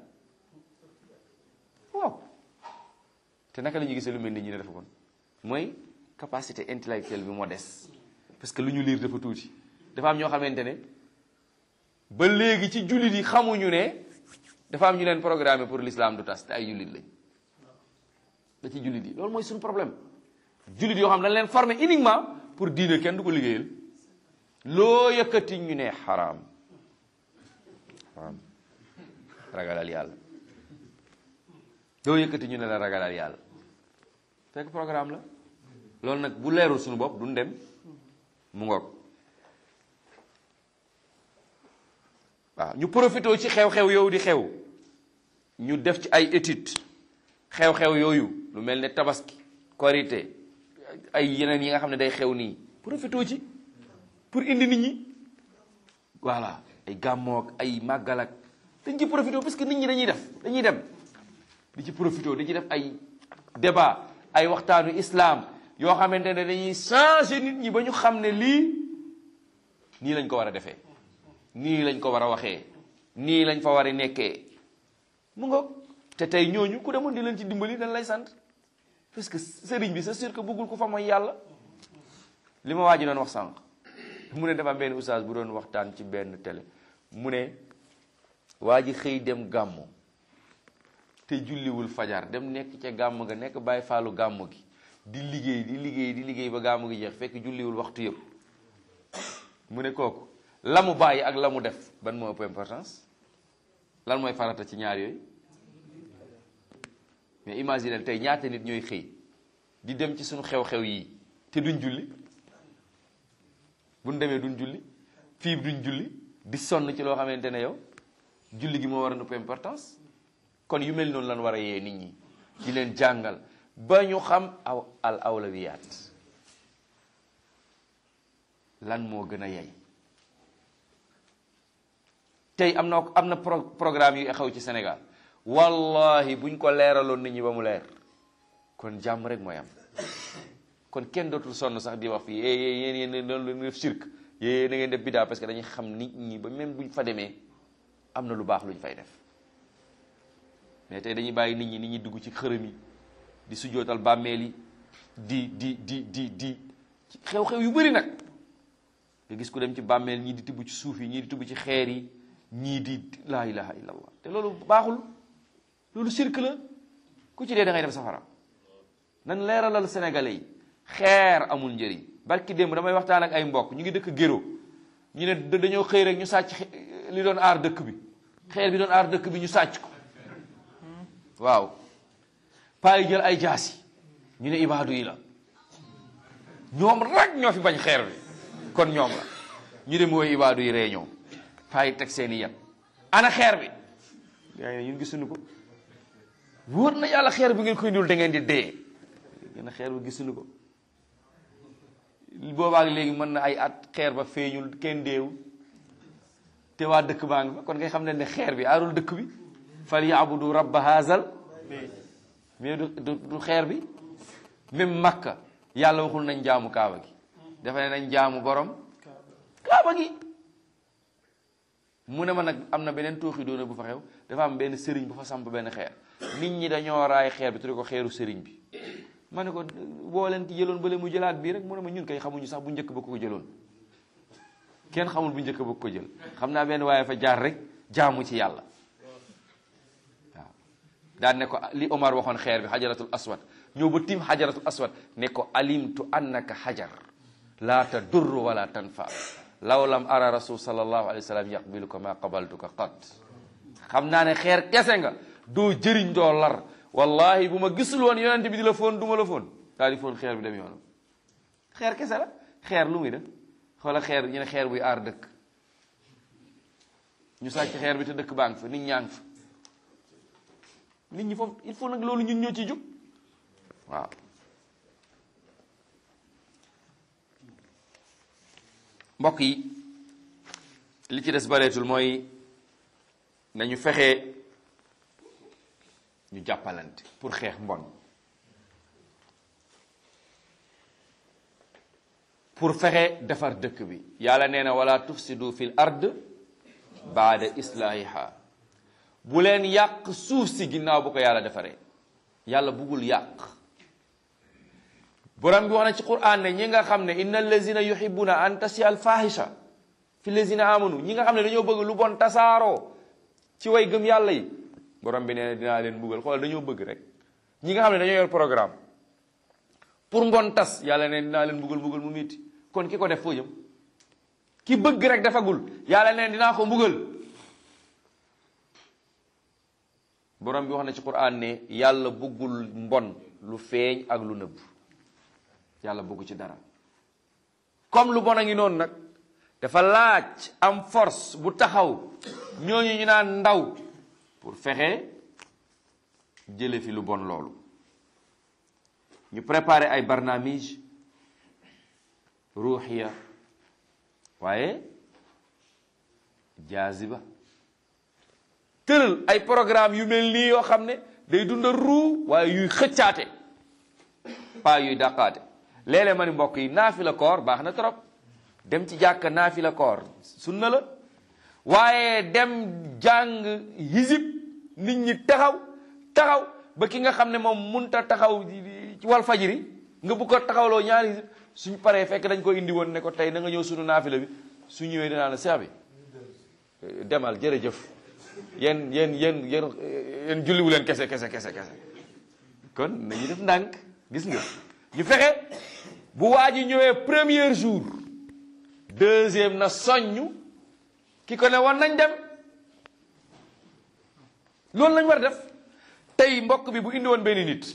waaw te naka la ñuy gisee lu mel ni ñu ne dafa bon mooy capacité intellectuelle bi moo des parce que lu ñu liir dafa tuuti dafa am ñoo xamante ne ba léegi ci jullit yi xamuñu ne dafa am ñu leen programmé pour l'islam du tas te ay jullit lañ da ci jullit yi loolu mooy suñu problème jullit yoo xam dañ leen formé uniquement pour diine kenn du ko liggéeyal loo yëkkati ñu ne xaraam xaraam ragalal yàlla loo yëkkati ñu ne la ragalal yàlla fekk programme la loolu nag bu leerul suñu bopp duñ dem mu ngoog waaw ñu profité ci xew-xew yow di xew ñu def ci ay étude xew-xew yooyu lu mel ne tabaski korité ay yeneen yi nga xam ne day xew nii profité ci pour indi nit ñi voilà ay gàmmoog ay màggal ak dañ ci profité parce que nit ñi dañuy def dañuy dem di ci profité di ci def ay débat ay waxtaanu islam yoo xamante ne dañuy changer nit ñi ba ñu xam ne lii nii lañ ko war a defee nii lañ ko war a waxee nii lañ fa war a nekkee mu nga te tey ñooñu ku demoon di leen ci dimbali dañ lay sant parce que sëriñ bi c'est sûr que bëggul ko fa mooy yàlla li ma waa ji doon wax sànq mu ne dafa am benn oustaz bu doon waxtaan ci benn télé mu ne waa ji xëy dem gàmmu te julliwul fajar dem nekk ca gàmm ga nekk bàyyi faalu gàmm gi di liggéey di liggéey di liggéey ba gàmm gi jeex fekk julliwul waxtu yëpp mu ne kooku la mu bàyyi ak la mu def ban moo ëpp importance lan mooy farata ci ñaar yooyu mais imagine tey ñaata nit ñooy xëy di dem ci suñu xew-xew yi te duñ julli buñ demee duñ julli fii duñ julli di sonn ci loo xamante ne yow julli gi moo war a ëpp importance kon yu mel noonu lan war a yee nit ñi di leen jàngal ba ñu xam aw al awlawiyaat lan moo gën a yey tey am na am na pro programme yu xew ci Sénégal wallahi buñ ko leeraloon nit ñi ba mu leer kon jàmm rek mooy am kon kenn dootul sonn sax di wax fii yéen yéen yéen doon def cirque yéen na ngeen def bidaa parce que dañuy xam nit ñi ba même buñ fa demee am na lu baax luñ fay def mais tey dañuy bàyyi nit ñi nit ñi dugg ci xërëm yi di sujjootal bàmmeel yi di di di di di xew-xew yu bëri nag nga gis ku dem ci bàmmeel ñii di tibb ci suuf yi ñii di tibb ci xeer yi ñii di laa ilaha illallah te loolu baaxul loolu cirque la ku ci dee da ngay dem safara nan leeralal sénégalais yi xeer amul njëriñ barki démb damay waxtaan ak ay mbokk ñu ngi dëkk géro ñu ne dañoo xëy rek ñu sàcc li doon aar dëkk bi xeer bi doon aar dëkk bi ñu sàcc ko waaw paa yi jël ay jaasi ñu ne ibaadu yi la ñoom rek ñoo fi bañ xeer bi kon ñoom la ñu dem wooy ibaadu yi réunion paa yi teg seeni yet ana xeer bi gaa yi ñun gisuñu ko wóor na yàlla xeer bi ngeen koy ndul da ngeen di dee ngeen xeer bi gisuñu ko boobaak léegi mën na ay at xeer ba feeñul kenn deewul te waa dëkk baa ngi fa kon ngay xam ne ne xeer bi aarul dëkk bi fal yaabudu rabba haazal mais du du xeer bi même makka yàlla waxul nañ jaamu kaaba gi dafa ne nañ jaamu borom kaaba gi mu ne ma nag am na beneen tooxi doona bu fa xew dafa am benn sëriñ bu fa samp benn xeer nit ñi dañoo raay xeer bi tudde ko xeeru sëriñ bi ma ne ko boo leen ci jëloon bale mu jëlaat bii rek mu ne ma ñun kay xamuñu sax bu njëkk ba ko jëloon kenn xamul bu njëkk ba ko jël xam naa benn waaye fa jaar rek jaamu ci yàlla waaw daan ne ko li Omar waxoon xeer bi xajaratul aswad ñëw ba tim xajaratul aswad ne ko alimtu annaka xajar laa tadur wala tanfa law lam ara rasul sallallahu alayhi wa sallam yaqbiluka ma qabaltuka qat xam naa ne xeer kese nga doo jëriñ doo lar wallahi bu ma gisul woon yonente bi di la foon du ma la foon daal di foon xeer bi dem yoonam xeer kese la xeer lu muy def xoola xeer ñu ne xeer buy aar dëkk ñu sàcc xeer bi te dëkk baa ngi fa nit ñaa ngi fa nit ñi foofu il faut nag loolu ñun ñoo ci jóg waaw mbokk yi li ci des bareetul mooy nañu fexe ñu jàppalante pour xeex mbon pour fexe defar dëkk bi yàlla nee na wala tufsidu fil ard baada islahiha bu leen yàq suuf si ginnaaw bu ko yàlla defaree yàlla bugul yàq borom bi wax na ci quran ne ñi nga xam ne inna allazina yuhibbuna an tasi al fahisha fi lazina amanu ñi nga xam ne dañoo bëgg lu bon tasaaroo ci way gëm yàlla yi borom bi nee na dinaa leen mbugal xoolal dañoo bëgg rek ñi nga xam ne dañoo yor programme pour mbon tas yàlla ne dinaa leen mbugal mbugal mu metti kon ki ko def foo jëm ki bëgg rek defagul yàlla ne dinaa ko mbugal borom bi wax na ci Qur'an ne yàlla bëggul mbon lu feeñ ak lu nëbb yàlla bëggu ci dara comme lu bon a ngi noonu nag dafa laaj am force bu taxaw ñooñu ñu naan ndaw pour fexe jële fi lu bon loolu ñu préparer ay barnaamij ruuxiya waaye jaaziba tëral ay programme yu mel nii yoo xam ne day dunda ruu waaye yuy xëccaate pas yuy dàqaate léeg-léeg ma ni mbokk yi naafila koor baax na trop dem ci jàkka naafila koor sunna la waaye dem jàng hizib nit ñi taxaw taxaw ba ki nga xam ne moom munta taxaw ci wal fajiri nga bu ko taxawloo ñaari hizib suñ paree fekk dañ ko indi woon ne ko tey na nga ñëw sunu naafila bi su ñëwee dinaa la seex bi demal jërëjëf yéen yéen yéen yéen yéen julliwu leen kese kese kese kese kon nañu def ndànk gis nga ñu fexe bu waa ji ñëwee premier jour deuxième na soññu ki ko ne woon nañ dem loolu lañ war a def tey mbokk bi bu indi woon benn nit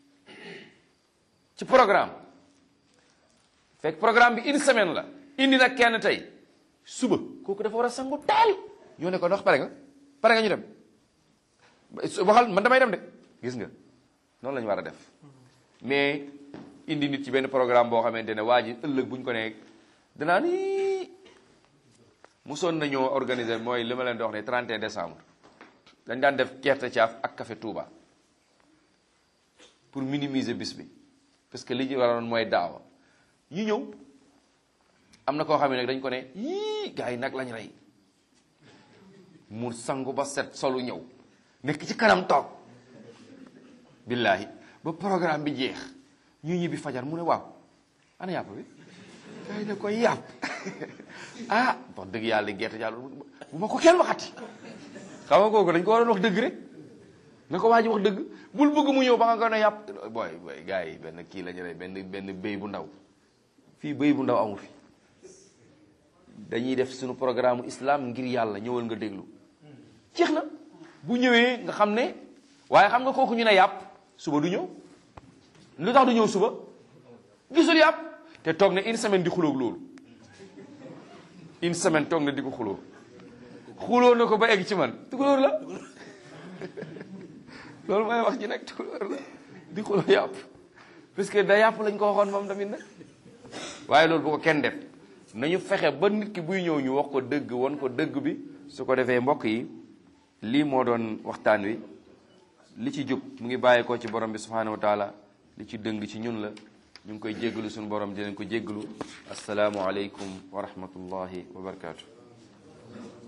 ci programme fekk programme bi une semaine la indi nag kenn tey suba kooku dafa war a sangu teel ñoo ne ko ndox pare nga pare nga ñu dem waxal man damay dem de gis nga noonu la ñu war a def mais indi nit ci benn programme boo xamante ne waa ji ëllëg bu ñu ko nee danaa ni musoon nañoo organiser mooy li ma leen di wax ne 31 décembre dañ daan def gerte caaf ak café Touba pour minimiser bis bi parce que li ñu waroon mooy daawa ñu ñëw am na koo xam ne nag dañ ko ne yii gars yi nag lañ rey mu sangu ba set solu ñëw nekk ci kanam toog billaahi ba programme bi jeex ñu ñibbi fajar mu ne waaw ana yàpp bi gars yi ne koy yàpp ah wax dëgg yàlla gerte jàll bu ma ko kenn waxati xam nga kooku dañ ko waroon wax dëgg rek na ko waa ji wax dëgg bul bëgg mu ñëw ba nga ko ne yàpp booy booy gars yi benn kii lañu rey benn benn béy bu ndaw fii béy bu ndaw amu fi dañuy def suñu programme islam ngir yàlla ñëwal nga déglu jeex na bu ñëwee nga xam ne waaye xam nga kooku ñu ne yàpp suba du ñëw lu tax du ñëw suba gisul yàpp te toog na une semaine di xulóog loolu une semaine toog na di ko xuloo xuloo na ko ba egg ci man tukulóor la loolu mooy wax ji nag tukulóor la di xuloo yàpp parce que da yàpp lañ ko waxoon moom tamit nag waaye loolu bu ko kenn def nañu fexe ba nit ki buy ñëw ñu wax ko dëgg won ko dëgg bi su ko defee mbokk yi lii moo doon waxtaan wi li ci jub mu ngi bàyyi ko ci borom bi subhanahu wa taala li ci dëng ci ñun la ñu ngi koy jéggalu suñu borom di leen ko jéggalu asalaamu aleykum wa rahmatullahi wa barakaatu.